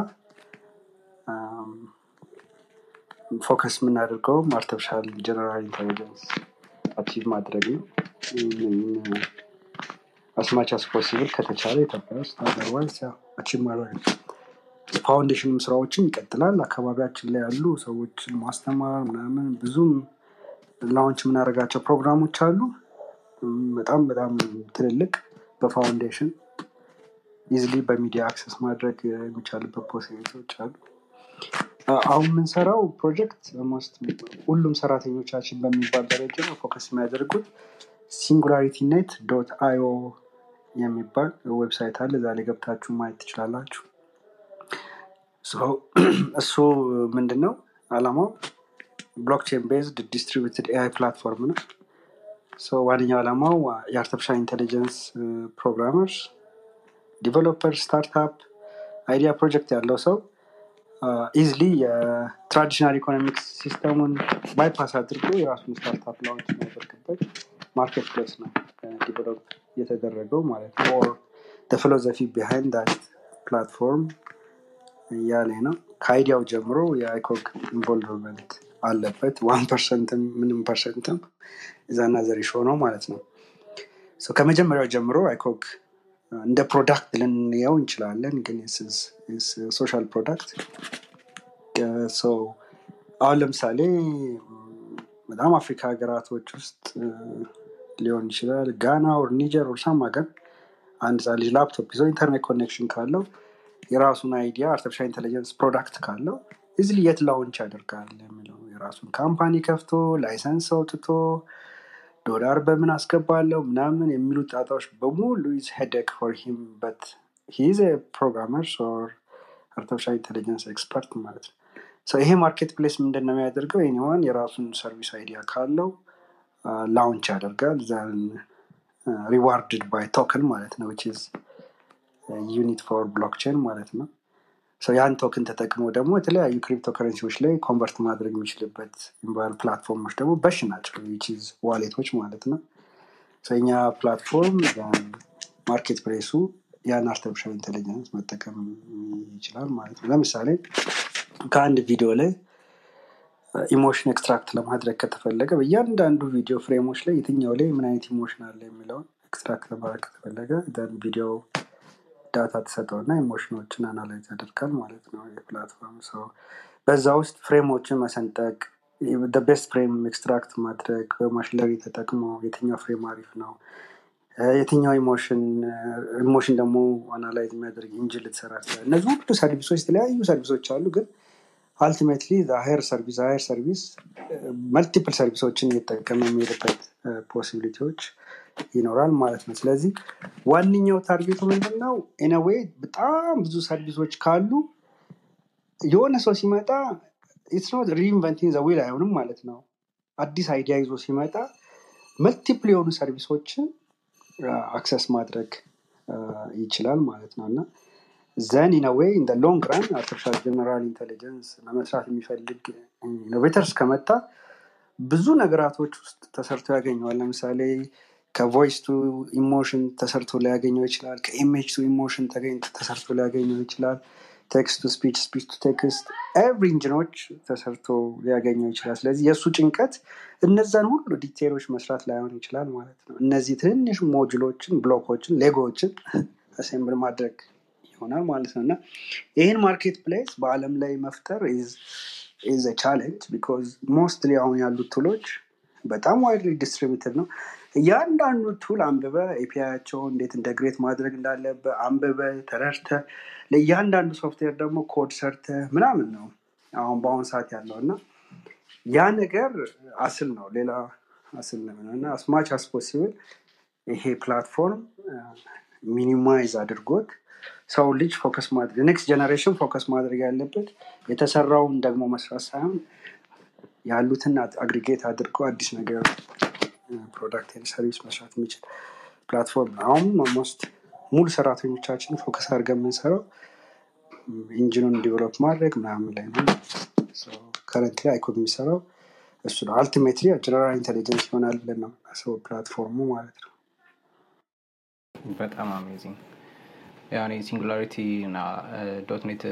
ፎከስ የምናደርገውም አርቲፊሻል ጀነራል ኢንቴሊጀንስ አቺቭ ማድረግ ነው አስማች አስ ፖሲብል ከተቻለ ኢትዮጵያ ውስጥ አዘርዋይስ አቺቭ ማድረግ ፋውንዴሽንም ስራዎችን ይቀጥላል። አካባቢያችን ላይ ያሉ ሰዎችን ማስተማር ምናምን ብዙም ላውንች የምናደርጋቸው ፕሮግራሞች አሉ። እም፣ በጣም በጣም ትልልቅ በፋውንዴሽን ኢዝሊ በሚዲያ አክሰስ ማድረግ የሚቻልበት ፖሲቢሊቲዎች አሉ። አ- አሁን የምንሰራው ፕሮጀክት ኦልሞስት ሁሉም ሰራተኞቻችን በሚባል ደረጃ ፎከስ የሚያደርጉት ሲንጉላሪቲ ኔት ዶት አይኦ የሚባል ዌብሳይት አለ። እዛ ላይ ገብታችሁ ማየት ትችላላችሁ። ሶ እሱ ምንድን ነው አላማው? ብሎክቼን ቤዝድ ዲስትሪቢዩትድ ኤአይ ፕላትፎርም ነው። ሶ ዋነኛው ዓላማው የአርቲፊሻል ኢንቴሊጀንስ ፕሮግራመርስ፣ ዲቨሎፐር፣ ስታርታፕ አይዲያ ፕሮጀክት ያለው ሰው ኢዝሊ የትራዲሽናል ኢኮኖሚክስ ሲስተሙን ባይፓስ አድርጎ የራሱን ስታርታፕ ላውንች የሚያደርግበት ማርኬት ፕሌስ ነው ዲቨሎፕ የተደረገው ማለት ነው። ኦር ፊሎዞፊ ቢሃይንድ ዳት ፕላትፎርም እያለ ነው። ከአይዲያው ጀምሮ የአይኮግ ኢንቮልቭመንት አለበት። ዋን ፐርሰንትም ምንም ፐርሰንትም እዛና ዘሪሾ ነው ማለት ነው። ሶ ከመጀመሪያው ጀምሮ አይኮግ እንደ ፕሮዳክት ልንየው እንችላለን፣ ግን ሶሻል ፕሮዳክት አሁን ለምሳሌ ም፣ በጣም አፍሪካ ሀገራቶች ውስጥ እ፣ ሊሆን ይችላል ጋና ኦር ኒጀር ኦር ሳም ሀገር አንድ ህፃን ልጅ ላፕቶፕ ይዞ ኢንተርኔት ኮኔክሽን ካለው የራሱን አይዲያ አርቲፊሻል ኢንቴሊጀንስ ፕሮዳክት ካለው ኢዝሊ የት ላውንች ያደርጋል የሚለው የራሱን ካምፓኒ ከፍቶ ላይሰንስ አውጥቶ ዶላር በምን አስገባለሁ ምናምን የሚሉ ጣጣዎች በሙሉ ኢዝ ሄደክ ፎር ሂም በት ሂዝ ፕሮግራመር ኦር አርቲፊሻል ኢንቴሊጀንስ ኤክስፐርት ማለት ነው። So ይሄ ማርኬት ፕሌስ ምንድን ነው የሚያደርገው? ኤኒዋን የራሱን ሰርቪስ አይዲያ ካለው ላውንች ያደርጋል ዘን ሪዋርድድ ባይ ቶክን ማለት ነው which is ዩኒት ፎር ብሎክቼን ማለት ነው። So ያን ቶክን ተጠቅሞ ደግሞ የተለያዩ ክሪፕቶ ከረንሲዎች ላይ ኮንቨርት ማድረግ የሚችልበት ኢንቫል ፕላትፎርሞች ደግሞ በሽ ናቸው which is ዋሌቶች ማለት ነው። So የኛ ፕላትፎርም ማርኬት ፕሌሱ ያን አርቲፊሻል ኢንቴሊጀንስ መጠቀም ይችላል ማለት ነው። ለምሳሌ ከአንድ ቪዲዮ ላይ ኢሞሽን ኤክስትራክት ለማድረግ ከተፈለገ በእያንዳንዱ ቪዲዮ ፍሬሞች ላይ የትኛው ላይ ምን አይነት ኢሞሽን አለ የሚለውን ኤክስትራክት ለማድረግ ከተፈለገ ደን ቪዲዮ ዳታ ተሰጠውና ኢሞሽኖችን አናላይዝ ያደርጋል ማለት ነው የፕላትፎርም ሰው በዛ ውስጥ ፍሬሞችን መሰንጠቅ ቤስት ፍሬም ኤክስትራክት ማድረግ በማሽለሪ ተጠቅሞ የትኛው ፍሬም አሪፍ ነው እ፣ የትኛው ኢሞሽን ኢሞሽን ደግሞ አናላይዝ የሚያደርግ ኢንጂን ልትሰራ ትችላል። እነዚህ ሁሉ ሰርቪሶች የተለያዩ ሰርቪሶች አሉ ግን አልቲሜትሊ ሀየር ሰርቪስ ሀየር ሰርቪስ መልቲፕል ሰርቪሶችን እየተጠቀመ የሚሄድበት ፖሲቢሊቲዎች ይኖራል ማለት ነው። ስለዚህ ዋነኛው ታርጌቱ ምንድን ነው? ኢነዌይ በጣም ብዙ ሰርቪሶች ካሉ የሆነ ሰው ሲመጣ ኢትስ ኖት ሪኢንቨንቲንግ ዘ ዊል አይሆንም ማለት ነው። አዲስ አይዲያ ይዞ ሲመጣ መልቲፕል የሆኑ ሰርቪሶችን አክሰስ ማድረግ አ፣ ይችላል ማለት ነው እና ዘን ኢን ዌይ ኢን ሎንግ ራን አርቲፊሻል ጀነራል ኢንቴሊጀንስ ለመስራት የሚፈልግ ኢኖቬተርስ ከመጣ ብዙ ነገራቶች ውስጥ ተሰርቶ ያገኘዋል። ለምሳሌ ከቮይስ ቱ ኢሞሽን ተሰርቶ ሊያገኘው ይችላል። ከኢሜጅ ቱ ኢሞሽን ተገኝ- ተሰርቶ ሊያገኘው ይችላል። ቴክስት ቱ ስፒች፣ ስፒች ቱ ቴክስት ኤቭሪ ኢንጂኖች ተሰርቶ ሊያገኘው ይችላል። ስለዚህ የእሱ ጭንቀት እነዛን ሁሉ ዲቴሎች መስራት ላይሆን ይችላል ማለት ነው። እነዚህ ትንንሽ ሞጁሎችን፣ ብሎኮችን፣ ሌጎዎችን አሴምብል ማድረግ ይሆናል ማለት ነው እና ይህን ማርኬት ፕሌስ በአለም ላይ መፍጠር ኢዝ ቻሌንጅ ቢኮዝ ሞስትሊ አሁን ያሉት ቱሎች በጣም ዋይድሊ ዲስትሪቢዩትድ ነው። እያንዳንዱ ቱል አንብበ ኤፒአያቸውን እንዴት ኢንተግሬት ማድረግ እንዳለበ አንብበ ተረድተ ለእያንዳንዱ ሶፍትዌር ደግሞ ኮድ ሰርተ ምናምን ነው አሁን በአሁኑ ሰዓት ያለው እና ያ ነገር አስል ነው፣ ሌላ አስል ነው እና አስማች አስ ፖሲብል ይሄ ፕላትፎርም ሚኒማይዝ አድርጎት ሰው ልጅ ፎከስ ማድረግ ኔክስት ጀነሬሽን ፎከስ ማድረግ ያለበት የተሰራውን ደግሞ መስራት ሳይሆን ያሉትን አግሪጌት አድርጎ አዲስ ነገር ፕሮዳክት ሰርቪስ መስራት የሚችል ፕላትፎርም ነው። አሁን ኦልሞስት ሙሉ ሰራተኞቻችን ፎከስ አድርገን የምንሰራው ኢንጂኑን ዲቨሎፕ ማድረግ ምናምን ላይ ነው። ከረንት ላይ አይኮድ የሚሰራው እሱ ነው። አልቲሜትሊ ጀነራል ኢንቴሊጀንስ ይሆናል ብለን ነው ሰው ፕላትፎርሙ ማለት ነው። በጣም አሜዚንግ ያው እኔ ሲንጉላሪቲ እና ዶት ኔት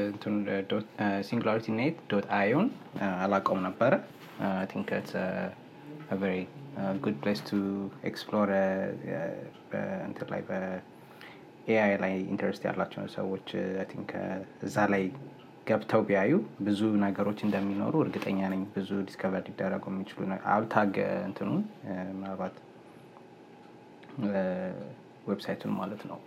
ሲንጉላሪቲ ኔት ዶት አዮን አላውቀውም ነበረ ቲንክ ቨሪ ጉድ ፕሌስ ቱ ኤክስፕሎር እንትን ላይ በኤአይ ላይ ኢንተረስት ያላቸውን ሰዎች አይ ቲንክ እዛ ላይ ገብተው ቢያዩ ብዙ ነገሮች እንደሚኖሩ እርግጠኛ ነኝ። ብዙ ዲስከቨር ሊደረጉ የሚችሉ አብታግ እንትኑን ምናልባት ዌብሳይቱን ማለት ነው።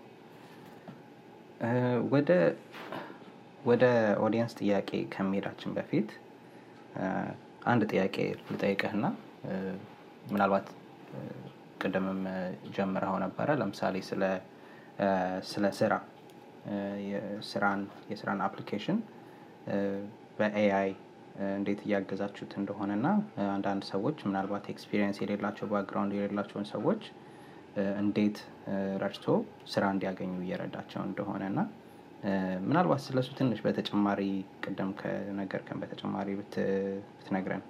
ወደ ወደ ኦዲየንስ ጥያቄ ከመሄዳችን በፊት አንድ ጥያቄ ልጠይቅህና ምናልባት ቅድምም ጀምረኸው ነበረ። ለምሳሌ ስለ ስለ ስራ የስራን የስራን አፕሊኬሽን በኤአይ እንዴት እያገዛችሁት እንደሆነ እና አንዳንድ ሰዎች ምናልባት ኤክስፒሪየንስ የሌላቸው ባክግራውንድ የሌላቸውን ሰዎች እንዴት ረድቶ ስራ እንዲያገኙ እየረዳቸው እንደሆነ እና ምናልባት ስለሱ ትንሽ በተጨማሪ ቅደም ከነገርከን በተጨማሪ ብትነግረን።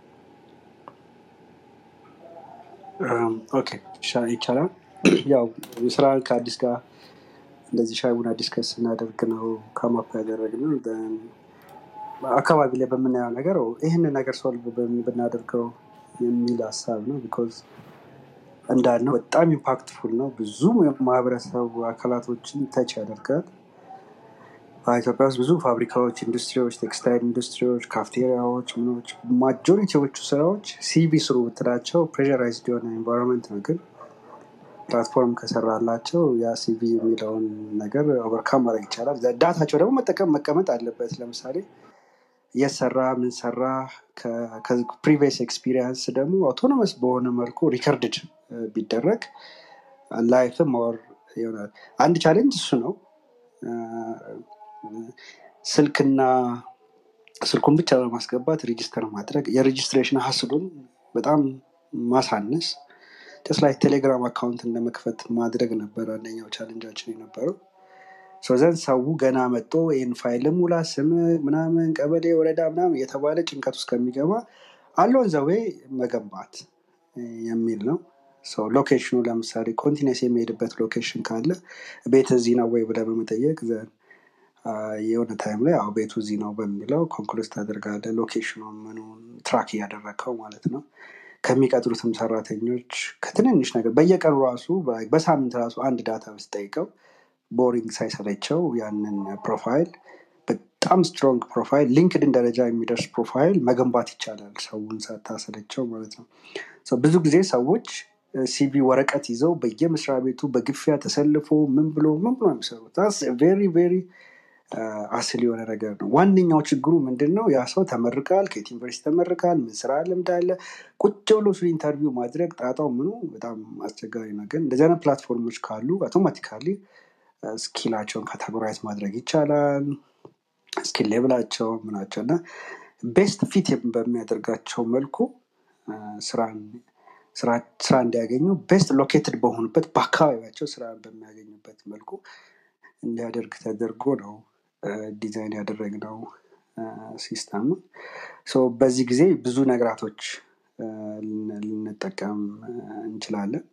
ኦኬ ይቻላል። ያው ስራ ከአዲስ ጋር እንደዚህ ሻይ ቡና ዲስከስ ስናደርግ ነው ከማፕ ያደረግነው አካባቢ ላይ በምናየው ነገር ይህንን ነገር ሶልቭ ብናደርገው የሚል ሀሳብ ነው። ቢኮዝ እንዳልነው በጣም ኢምፓክትፉል ነው። ብዙ ማህበረሰቡ አካላቶችን ተች ያደርጋል። ኢትዮጵያ ውስጥ ብዙ ፋብሪካዎች፣ ኢንዱስትሪዎች፣ ቴክስታይል ኢንዱስትሪዎች፣ ካፍቴሪያዎች፣ ምኖች ማጆሪቲዎቹ ስራዎች ሲቪ ስሩ ብትላቸው ፕሬራይዝድ የሆነ ኤንቫይሮንመንት ነው። ግን ፕላትፎርም ከሰራላቸው ያ ሲቪ የሚለውን ነገር ኦቨርካም ማድረግ ይቻላል። ዳታቸው ደግሞ መጠቀም መቀመጥ አለበት። ለምሳሌ የሰራ ምን ሰራ ከፕሪቪየስ ኤክስፒሪየንስ ደግሞ አውቶኖመስ በሆነ መልኩ ሪከርድድ ቢደረግ ላይፍም ኦር ይሆናል። አንድ ቻሌንጅ እሱ ነው። ስልክና ስልኩን ብቻ በማስገባት ሬጂስተር ማድረግ የሬጂስትሬሽን ሀስሉን በጣም ማሳነስ ጀስት ላይ ቴሌግራም አካውንት እንደመክፈት ማድረግ ነበር አንደኛው ቻሌንጃችን የነበረው። ዘንድ ሰው ገና መጥቶ ይህን ፋይል ሙላ ስም ምናምን ቀበሌ ወረዳ ምናምን የተባለ ጭንቀት ውስጥ ከሚገባ አለውን ዘዌ መገንባት የሚል ነው። ሎኬሽኑ ለምሳሌ ኮንቲነስ የሚሄድበት ሎኬሽን ካለ ቤት እዚህ ነው ወይ ብለህ በመጠየቅ የሆነ ታይም ላይ አዎ ቤቱ እዚህ ነው በሚለው ኮንክሉስ ታደርጋለህ። ሎኬሽኑ ምኑን ትራክ እያደረግከው ማለት ነው። ከሚቀጥሩትም ሰራተኞች ከትንንሽ ነገር በየቀኑ ራሱ በሳምንት ራሱ አንድ ዳታ ብትጠይቀው ቦሪንግ ሳይሰለቸው ያንን ፕሮፋይል በጣም ስትሮንግ ፕሮፋይል ሊንክድን ደረጃ የሚደርስ ፕሮፋይል መገንባት ይቻላል። ሰውን ሳታሰለቸው ማለት ነው። ብዙ ጊዜ ሰዎች ሲቪ ወረቀት ይዘው በየመስሪያ ቤቱ በግፊያ ተሰልፎ ምን ብሎ ምን ብሎ የሚሰሩት ቬሪ ቬሪ አስል የሆነ ነገር ነው። ዋነኛው ችግሩ ምንድን ነው? ያ ሰው ተመርቃል፣ ከየት ዩኒቨርሲቲ ተመርቃል፣ ምን ስራ ልምድ አለ፣ ቁጭ ብሎ እሱ ኢንተርቪው ማድረግ ጣጣው ምኑ በጣም አስቸጋሪ ነው። ግን እንደዚህ አይነት ፕላትፎርሞች ካሉ አውቶማቲካሊ ስኪላቸውን ካታጎራይዝ ማድረግ ይቻላል። ስኪል ሌብላቸው ምናቸው እና ቤስት ፊት በሚያደርጋቸው መልኩ ስራን ስራ እንዲያገኙ ቤስት ሎኬትድ በሆኑበት በአካባቢያቸው ስራ በሚያገኙበት መልኩ እንዲያደርግ ተደርጎ ነው ዲዛይን ያደረግነው ሲስተም። በዚህ ጊዜ ብዙ ነገራቶች ልንጠቀም እንችላለን።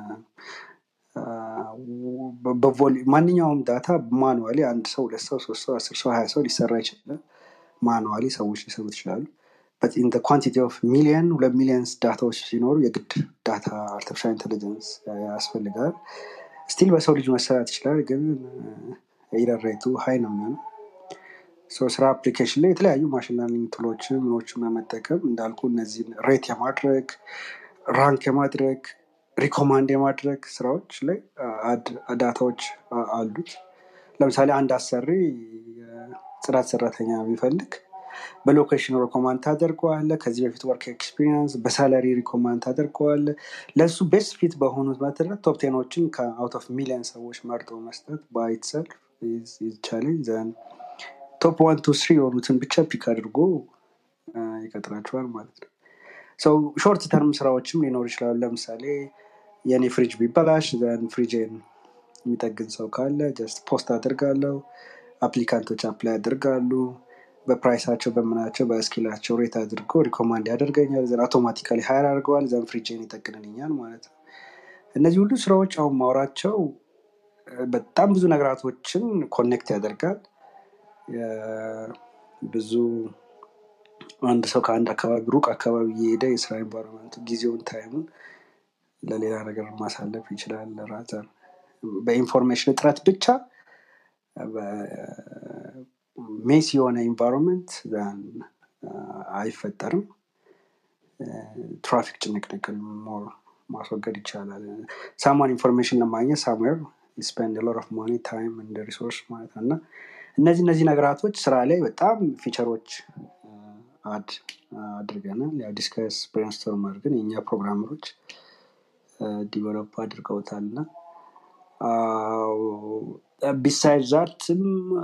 ማንኛውም ዳታ ማኑዋሊ አንድ ሰው ሁለት ሰው ሶስት ሰው አስር ሰው ሀያ ሰው ሊሰራ ይችላል። ማኑዋሊ ሰዎች ሊሰሩ ይችላሉ። ኢን ኳንቲቲ ኦፍ ሚሊየን ሁለት ሚሊየንስ ዳታዎች ሲኖሩ የግድ ዳታ አርቲፊሻል ኢንቴሊጀንስ ያስፈልጋል። ስቲል በሰው ልጅ መሰራት ይችላል፣ ግን ኤረር ሬቱ ሀይ ነው የሚሆነው። ስራ አፕሊኬሽን ላይ የተለያዩ ማሽን ለርኒንግ ቱሎችን ምኖችን በመጠቀም እንዳልኩ እነዚህን ሬት የማድረግ ራንክ የማድረግ ሪኮማንድ የማድረግ ስራዎች ላይ ዳታዎች አሉት። ለምሳሌ አንድ አሰሪ ጽዳት ሰራተኛ ቢፈልግ በሎኬሽን ሪኮማንድ ታደርገዋለ። ከዚህ በፊት ወርክ ኤክስፒሪንስ በሳላሪ ሪኮማንድ ታደርገዋለ። ለእሱ ቤስት ፊት በሆኑት መሰረት ቶፕ ቴኖችን ከአውት ኦፍ ሚሊዮን ሰዎች መርጦ መስጠት ባይትሰልፍ ቻሌንጅ ዘን ቶፕ ዋን ቱ ስሪ የሆኑትን ብቻ ፒክ አድርጎ ይቀጥራቸዋል ማለት ነው። ሰው ሾርት ተርም ስራዎችም ሊኖሩ ይችላሉ። ለምሳሌ የእኔ ፍሪጅ ቢበላሽ ዘን ፍሪጅን የሚጠግን ሰው ካለ ጀስት ፖስት አድርጋለሁ። አፕሊካንቶች አፕላይ ያደርጋሉ። በፕራይሳቸው በምናቸው በስኪላቸው ሬት አድርጎ ሪኮማንድ ያደርገኛል። ዘን አውቶማቲካሊ ሀይር አድርገዋል። ዘን ፍሪጅን ይጠግንልኛል ማለት ነው። እነዚህ ሁሉ ስራዎች አሁን ማውራቸው በጣም ብዙ ነገራቶችን ኮኔክት ያደርጋል። ብዙ አንድ ሰው ከአንድ አካባቢ ሩቅ አካባቢ እየሄደ የስራ ኤንቫይሮንመንቱ ጊዜውን ታይሙን ለሌላ ነገር ማሳለፍ ይችላል። ራዘር በኢንፎርሜሽን እጥረት ብቻ ሜስ የሆነ ኢንቫይሮንመንት አይፈጠርም። ትራፊክ ጭንቅንቅን ሞር ማስወገድ ይቻላል። ሳማን ኢንፎርሜሽን ለማግኘት ሳምዌር ስፔንድ ሎት ኦፍ ማኒ ታይም እንደ ሪሶርስ ማለት ነው እና እነዚህ እነዚህ ነገራቶች ስራ ላይ በጣም ፊቸሮች አድ አድርገናል። ያው ዲስከስ ብሬንስቶርም አድርገን የእኛ ፕሮግራመሮች ዲቨሎፕ አድርገውታል እና ቢሳይድ ዛትም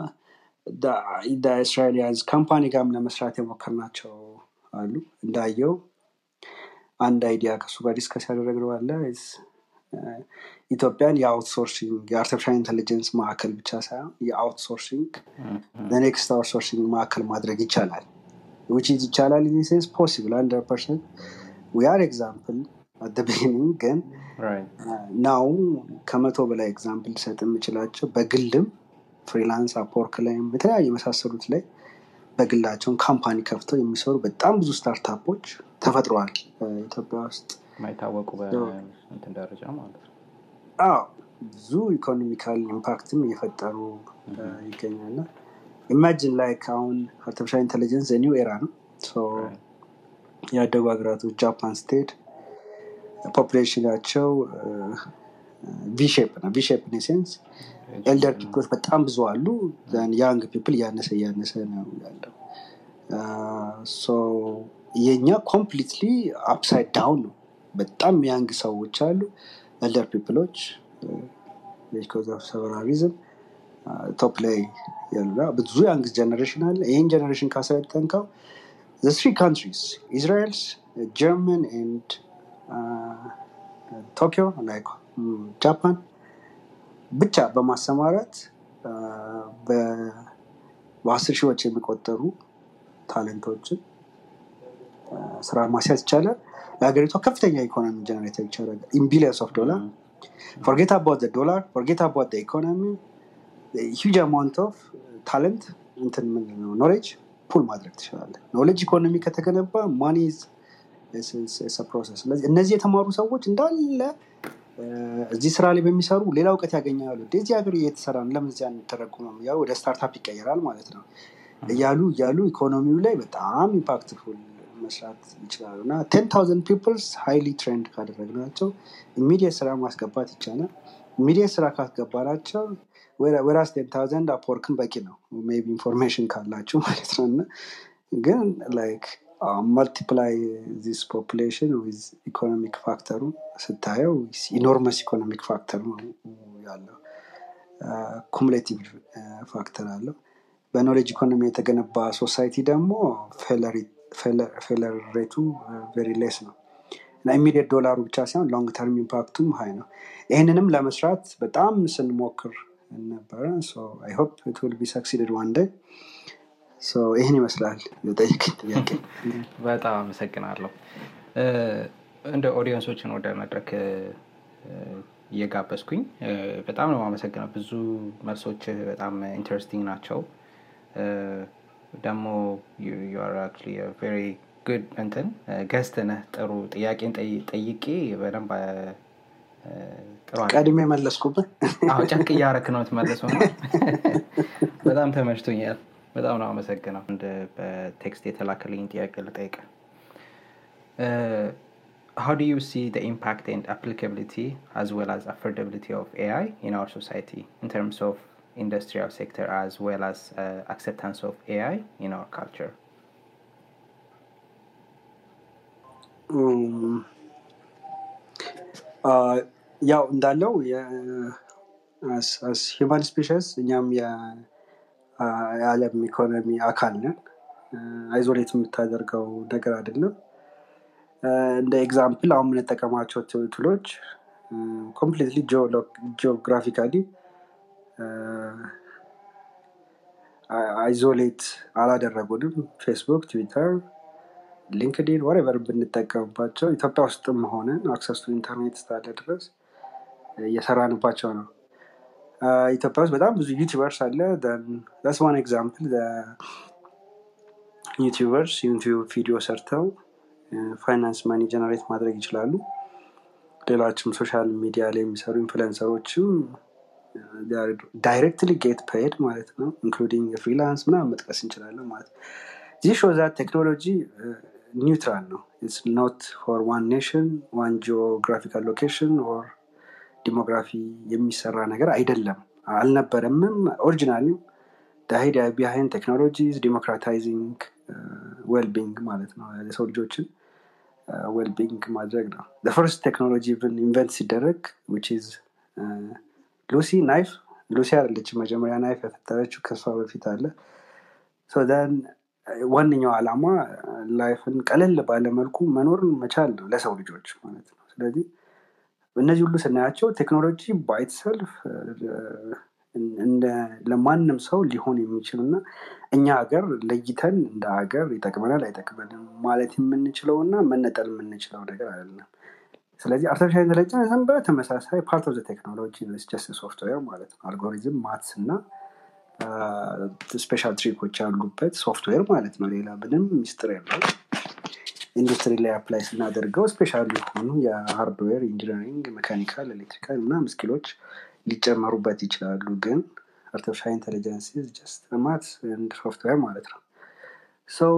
እስራኤሊያንስ ካምፓኒ ጋርም ለመስራት የሞከርናቸው አሉ። እንዳየው አንድ አይዲያ ከሱ ጋር ዲስከስ ያደረግነው አለ ኢትዮጵያን የአውትሶርሲንግ የአርቲፊሻል ኢንቴሊጀንስ ማዕከል ብቻ ሳይሆን የአውትሶርሲንግ ለኔክስት አውትሶርሲንግ ማዕከል ማድረግ ይቻላል። ዊች ኢዝ ይቻላል ኢን ሴንስ ፖሲብል ሀንድረድ ፐርሰንት ዊ አር ኤግዛምፕል አት ቢጊኒንግ ግን ናው ከመቶ በላይ ኤግዛምፕል ልሰጥ የምችላቸው በግልም ፍሪላንስ አፕወርክ ላይም የተለያዩ የመሳሰሉት ላይ በግላቸውን ካምፓኒ ከፍተው የሚሰሩ በጣም ብዙ ስታርታፖች ተፈጥረዋል ኢትዮጵያ ውስጥ። የማይታወቁ በእንትን ደረጃ ማለት ነው። አዎ ብዙ ኢኮኖሚካል ኢምፓክትም እየፈጠሩ ይገኛል። ኢማጂን ላይክ አሁን አርቲፊሻል ኢንቴሊጀንስ ኒው ኤራ ነው። ያደጉ ሀገራቶች ጃፓን ስትሄድ ፖፕሌሽናቸው ቪሼፕ ነው። ቪሼፕ ሴንስ ኤልደር ፒፕሎች በጣም ብዙ አሉ። ያንግ ፒፕል እያነሰ እያነሰ ነው ያለው። የእኛ ኮምፕሊትሊ አፕሳይድ ዳውን ነው። በጣም ያንግ ሰዎች አሉ። ኤልደር ፒፕሎች ቢኮዝ ኦፍ ሰቨራሊዝም ቶፕ ላይ ያሉ ብዙ ያንግ ጀነሬሽን አለ። ይህን ጀነሬሽን ካሰለጠንከው ስሪ ካንትሪስ ኢዝራኤልስ ጀርመን ኤንድ ቶኪዮ ላይክ ጃፓን ብቻ በማሰማራት በአስር ሺዎች የሚቆጠሩ ታለንቶችን ስራ ማስያዝ ይቻላል። ለሀገሪቷ ከፍተኛ ኢኮኖሚ ጀነሬተር ይቻላል። ኢን ቢሊየንስ ኦፍ ዶላር ፎርጌት አባውት ዶላር ፎርጌት አባውት ኢኮኖሚ ሂውጅ አማውንት ኦፍ ታለንት እንትን ምንድን ነው ኖሌጅ ፑል ማድረግ ትችላለህ። ኖሌጅ ኢኮኖሚ ከተገነባ ማኒ ፕሮሰስ። ስለዚህ እነዚህ የተማሩ ሰዎች እንዳለ እዚህ ስራ ላይ በሚሰሩ ሌላ እውቀት ያገኛሉ። እዚህ ሀገር እየተሰራ ነው፣ ለምን እዚያ አንተረጉምም? ያው ወደ ስታርታፕ ይቀየራል ማለት ነው እያሉ እያሉ ኢኮኖሚው ላይ በጣም ኢምፓክትፉል መስራት ይችላሉ እና ቴን ታውዘንድ ፒፕልስ ሃይሊ ትሬንድ ካደረግናቸው ኢሚዲየት ስራ ማስገባት ይቻላል። ኢሚዲየት ስራ ካስገባናቸው ወራስ ቴን ታውዘንድ አፕወርክን በቂ ነው ሜይ ቢ ኢንፎርሜሽን ካላችሁ ማለት ነው እና ግን ላይክ መልቲፕላይ ዚስ ፖፕሌሽን ዊዝ ኢኮኖሚክ ፋክተሩ ስታየው ኢኖርመስ ኢኮኖሚክ ፋክተር ነው ያለው። ኩሙሌቲቭ ፋክተር አለው። በኖሌጅ ኢኮኖሚ የተገነባ ሶሳይቲ ደግሞ ፌለር ሬቱ ቬሪ ሌስ ነው እና ኢሚዲየት ዶላሩ ብቻ ሳይሆን ሎንግ ተርም ኢምፓክቱም ሀይ ነው። ይህንንም ለመስራት በጣም ስንሞክር ነበረ። አይ ሆፕ ኢት ዊል ቢ ሰክሲድድ ዋን ዴይ ይህን ይመስላል የጠየቀኝ ጥያቄ። በጣም አመሰግናለሁ። እንደ ኦዲየንሶችን ወደ መድረክ እየጋበዝኩኝ በጣም ነው አመሰግነው። ብዙ መልሶች በጣም ኢንተረስቲንግ ናቸው። ደግሞ ቬሪ ጉድ እንትን ገስት ነህ። ጥሩ ጥያቄን ጠይቄ በደንብ ጥሩ ቀድሜ መለስኩብን። አዎ ጨቅ እያረክ ነው ትመለሰው። በጣም ተመችቶኛል። በጣም ነው አመሰግነው። አንድ በቴክስት የተላከልኝ ጥያቄ ልጠይቅ። how do you see the impact and applicability as well as affordability of AI in our society in terms of industrial sector as well as uh, acceptance of AI in our culture? ያው እንዳለው ሂማን ስፔሽስ እኛም የዓለም ኢኮኖሚ አካል ነን። አይዞሌት የምታደርገው ነገር አይደለም። እንደ ኤግዛምፕል አሁን የምንጠቀማቸው ቱሎች ኮምፕሊትሊ ጂኦግራፊካሊ አይዞሌት አላደረጉንም። ፌስቡክ፣ ትዊተር፣ ሊንክዲን ወሬቨር ብንጠቀምባቸው ኢትዮጵያ ውስጥም ሆነን አክሰስ ቱ ኢንተርኔት እስካለ ድረስ እየሰራንባቸው ነው። ኢትዮጵያ ውስጥ በጣም ብዙ ዩቲዩበርስ አለ። ስ ዋን ኤግዛምፕል ዩቲዩበርስ ዩቲዩብ ቪዲዮ ሰርተው ፋይናንስ ማኒ ጀነሬት ማድረግ ይችላሉ። ሌሎችም ሶሻል ሚዲያ ላይ የሚሰሩ ኢንፍሉንሰሮችም ዳይሬክትሊ ጌት ፔድ ማለት ነው ኢንክሉዲንግ ፍሪላንስ ምናምን መጥቀስ እንችላለን ማለት ነው ዚህ ሾ ዛት ቴክኖሎጂ ኒውትራል ነው ኢትስ ኖት ፎር ዋን ኔሽን ዋን ጂኦግራፊካል ሎኬሽን ኦር ዲሞግራፊ የሚሰራ ነገር አይደለም አልነበረምም ኦሪጂናሊም አይዲያ ቢሃይንድ ቴክኖሎጂዝ ዲሞክራታይዚንግ ዌልቢንግ ማለት ነው የሰው ልጆችን ዌልቢንግ ማድረግ ነው ፈርስት ቴክኖሎጂ ኢንቨንት ሲደረግ ዊች ኢዝ ሉሲ ናይፍ ሉሲ አለች መጀመሪያ ናይፍ የፈጠረችው ከሷ በፊት አለ ን ዋነኛው ዓላማ ላይፍን ቀለል ባለመልኩ መኖርን መቻል ነው ለሰው ልጆች ማለት ነው ስለዚህ እነዚህ ሁሉ ስናያቸው ቴክኖሎጂ ባይትሰልፍ ለማንም ሰው ሊሆን የሚችል እና እኛ ሀገር ለይተን እንደ ሀገር ይጠቅመናል አይጠቅመንም ማለት የምንችለው እና መነጠል የምንችለው ነገር አይደለም ስለዚህ አርቲፊሻል ኢንቴሊጀንስ በተመሳሳይ ፓርት ኦፍ ቴክኖሎጂ ጀስት ሶፍትዌር ማለት ነው አልጎሪዝም ማትስ እና ስፔሻል ትሪኮች ያሉበት ሶፍትዌር ማለት ነው ሌላ ምንም ሚስጥር የለው ኢንዱስትሪ ላይ አፕላይ ስናደርገው ስፔሻል የሆኑ የሃርድዌር ኢንጂነሪንግ ሜካኒካል ኤሌክትሪካል ምናም ስኪሎች ሊጨመሩበት ይችላሉ ግን አርቲፊሻል ኢንቴሊጀንስ ጀስት ማት ሶፍትዌር ማለት ነው ሰው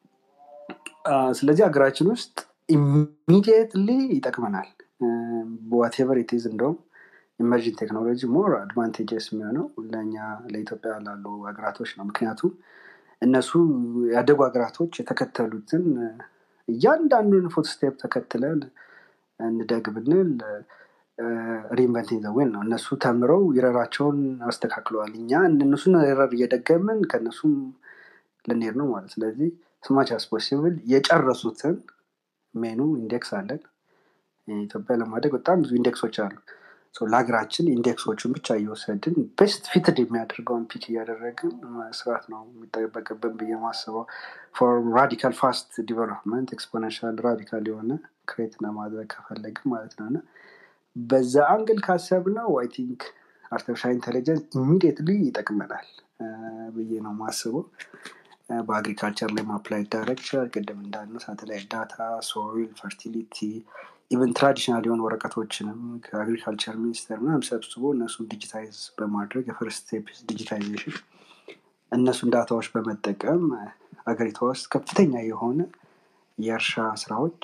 ስለዚህ ሀገራችን ውስጥ ኢሚዲየትሊ ይጠቅመናል ዋቴቨር ኢትዝ እንደውም ኢመርጂንግ ቴክኖሎጂ ሞር አድቫንቴጀስ የሚሆነው ለእኛ ለኢትዮጵያ ላሉ ሀገራቶች ነው ምክንያቱም እነሱ ያደጉ ሀገራቶች የተከተሉትን እያንዳንዱን ፉትስቴፕ ተከትለን እንደግ ብንል ሪኢንቨንቲንግ ዘዌን ነው እነሱ ተምረው ይረራቸውን አስተካክለዋል እኛ እነሱን ረር እየደገምን ከእነሱም ልንሄድ ነው ማለት ስለዚህ ስማች አስ ፖሲብል የጨረሱትን ሜኑ ኢንዴክስ አለን ኢትዮጵያ ለማደግ በጣም ብዙ ኢንዴክሶች አሉ ለሀገራችን ኢንዴክሶቹን ብቻ እየወሰድን ቤስት ፊትድ የሚያደርገውን ፒክ እያደረግን መስራት ነው የሚጠበቅብን ብዬ ማስበው ፎር ራዲካል ፋስት ዲቨሎፕመንት ኤክስፖኔንሻል ራዲካል የሆነ ክሬት ለማድረግ ከፈለግን ማለት ነው እና በዛ አንግል ካሰብ ነው አይ ቲንክ አርቲፊሻል ኢንቴሊጀንስ ኢሚዲየትሊ ይጠቅመናል ብዬ ነው ማስበው በአግሪካልቸር ላይ ማፕላይ ዳረግ ይችላል ቅድም እንዳልነው ሳተላይት ዳታ ሶይል ፈርቲሊቲ ኢቨን ትራዲሽናል የሆኑ ወረቀቶችንም ከአግሪካልቸር ሚኒስቴር ምናም ሰብስቦ እነሱን ዲጂታይዝ በማድረግ የፈርስት ስቴፕ ዲጂታይዜሽን እነሱን ዳታዎች በመጠቀም አገሪቷ ውስጥ ከፍተኛ የሆነ የእርሻ ስራዎች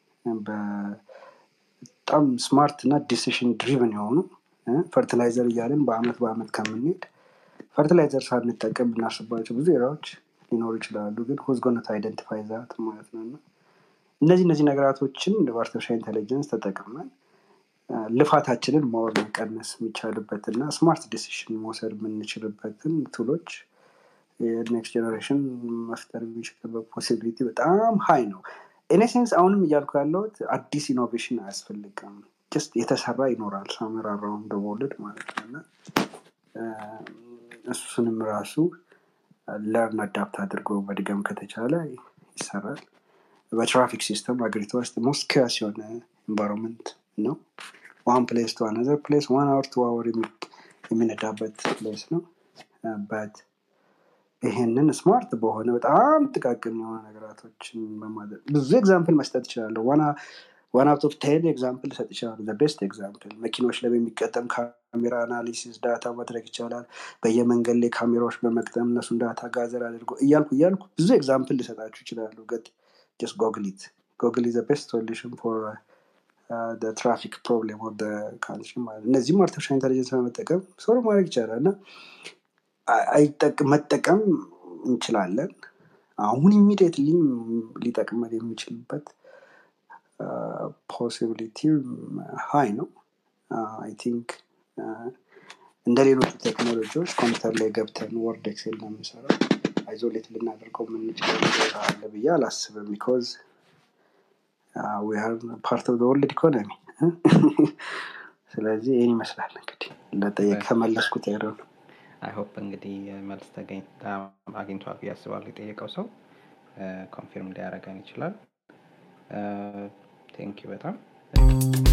በጣም ስማርት እና ዲሲሽን ድሪቨን የሆኑ ፈርቲላይዘር እያለን በአመት በአመት ከምንሄድ ፈርቲላይዘር ሳንጠቀም ብናስባቸው ብዙ ኤራዎች ሊኖሩ ይችላሉ ግን ሁዝጎነት አይደንቲፋይ ዛት ማለት ነው እና እነዚህ እነዚህ ነገራቶችን በአርቲፊሻል ኢንቴሊጀንስ ተጠቅመን ልፋታችንን ማወር መቀነስ የሚቻልበት እና ስማርት ዲሲሽን መውሰድ የምንችልበትን ቱሎች የኔክስት ጀኔሬሽን መፍጠር የሚችልበት ፖሲቢሊቲ በጣም ሀይ ነው ኢኔሴንስ አሁንም እያልኩ ያለሁት አዲስ ኢኖቬሽን አያስፈልግም ጀስት የተሰራ ይኖራል ሳመራራውን ደወልድ ማለት ነው እና እሱንም ራሱ ለርን አዳፕት አድርጎ መድገም ከተቻለ ይሰራል በትራፊክ ሲስተም ሀገሪቷ ውስጥ ሞስት ኪያስ የሆነ ኤንቫይሮንመንት ነው ዋን ፕሌስ ቱ አነዘር ፕሌስ ዋን አወር ቱ አወር የሚነዳበት ፕሌስ ነው በት ይሄንን ስማርት በሆነ በጣም ጥቃቅን የሆነ ነገራቶችን በማድረግ ብዙ ኤግዛምፕል መስጠት ይችላለሁ ዋን አውት ኦፍ ቴን ኤግዛምፕል ሰጥ ይችላሉ ቤስት ኤግዛምፕል መኪኖች ላይ በሚቀጠም ካሜራ አናሊሲስ ዳታ ማድረግ ይቻላል በየመንገድ ላይ ካሜራዎች በመቅጠም እነሱን ዳታ ጋዘር አድርጎ እያልኩ እያልኩ ብዙ ኤግዛምፕል ሊሰጣችሁ ይችላሉ ገጥ just google it google is the best solution for uh, the traffic problem of the country እነዚህም አርቲፊሻል ኢንቴሊጀንስ በመጠቀም ሶር ማድረግ ይቻላል እና መጠቀም እንችላለን አሁን ኢሚዲየትሊ ሊጠቅመን የሚችልበት ፖሲቢሊቲ ሀይ ነው አይ ቲንክ እንደ ሌሎቹ ቴክኖሎጂዎች ኮምፒውተር ላይ ገብተን ወርድ ኤክሴል ነው የምንሰራው አይዞሌት ልናደርገው የምንችለው ነገር አለ ብዬ አላስብም ቢኮዝ ፓርት ኦፍ ወርልድ ኢኮኖሚ ስለዚህ ይህን ይመስላል እንግዲህ ለጠየቅ ከመለስኩት ያለው ነው አይሆፕ እንግዲህ መልስ አግኝቷል ብዬ አስባለሁ የጠየቀው ሰው ኮንፊርም ሊያደረገን ይችላል ቴንኪ በጣም